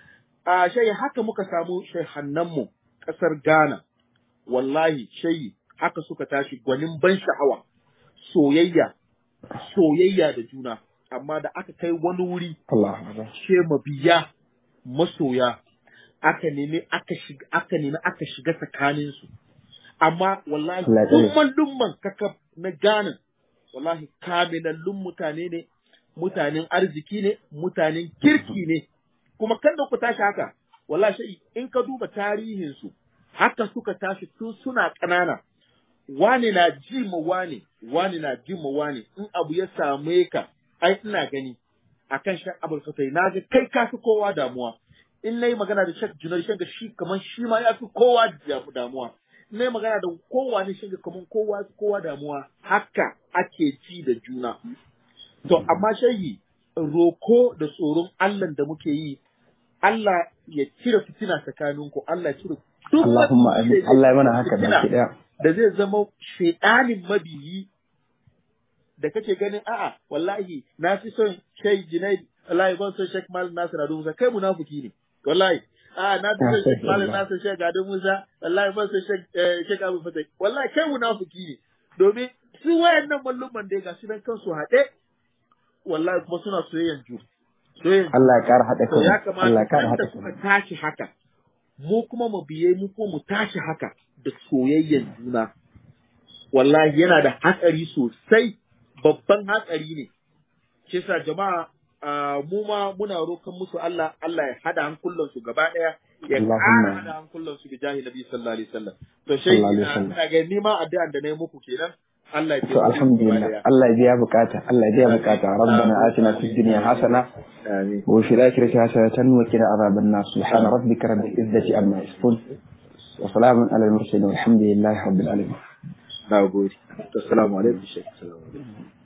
a shayi haka muka samu shehannanmu kasar Ghana wallahi shayi haka suka tashi gwanin ban sha'awa soyayya soyayya da juna amma da aka kai wani wuri Allah. ce mabiya masoya aka nemi aka shiga aka nemi aka shiga tsakanin su amma wallahi Allah ya tsare. lumman lumman kaka na Ghana wallahi kamilallun mutane ne mutanen arziki ne mutanen kirki ne kuma kan da ku tashi haka wallahi shi in ka duba tarihin su haka suka tashi tun suna ƙanana wane na ji ma wane wane na ji ma wane in abu ya same ka ai ina gani akan shan abul fatai na ga kai ka fi kowa damuwa in nayi magana da shak junar shan shi kamar shi ma ya fi kowa damu- damuwa in nayi magana da kowa ne shan kamar kowa ya fi kowa damuwa haka ake ci da juna to amma shayi roko da tsoron Allah da muke yi Allah ya cire fitina tsakaninku Allah ya cire duk Allahumma wani amin. Allah ya mana haka fitina baki daya. da zai zama shaidanin mabiyi da kake ganin a'a wallahi na fi son Sheikh Junaid wallahi ban son Sheikh Malam Nasir Ado Musa kai munafiki ne wallahi a'a na fi son Sheikh Malam Nasir Sheikh Ado Musa wallahi ban son Sheikh eh, Sheikh Abu Fatai wallahi kai munafiki ne domin su wayannan malluman da ga su nan kansu haɗe wallahi kuma suna soyayyan ju soyayyan Allah ya kara haɗa to ya kanmu. Allah ya kamata kara kan da haɗa suka kanmu. tashi haka mu kuma mu biye mu kuma mu tashi haka da soyayyen juna wallahi yana da hatsari sosai babban hatsari ne shi yasa jama'a ah, mu ma muna rokan musu Allah Allah ya hada hankulan su gaba daya ya Allahumma. ƙara hada hankulan su bi jahi nabi sallallahu alaihi wasallam to shi Sallallahu alaihi ina wasallam. ina ga ni ma addu'an da nayi muku kenan Allah ya To taimake ku gaba alhamdulillah. daya Allah ya biya bukata. Allah ya biya bukata. Rabbana atina fid dunya hasana amin وفي الآخرة حسنة وقنا عذاب النار سبحان ربك رب العزة عما يصفون وسلام على المرسلين والحمد لله رب العالمين na gode assalamu alaikum shek assalamu alaikum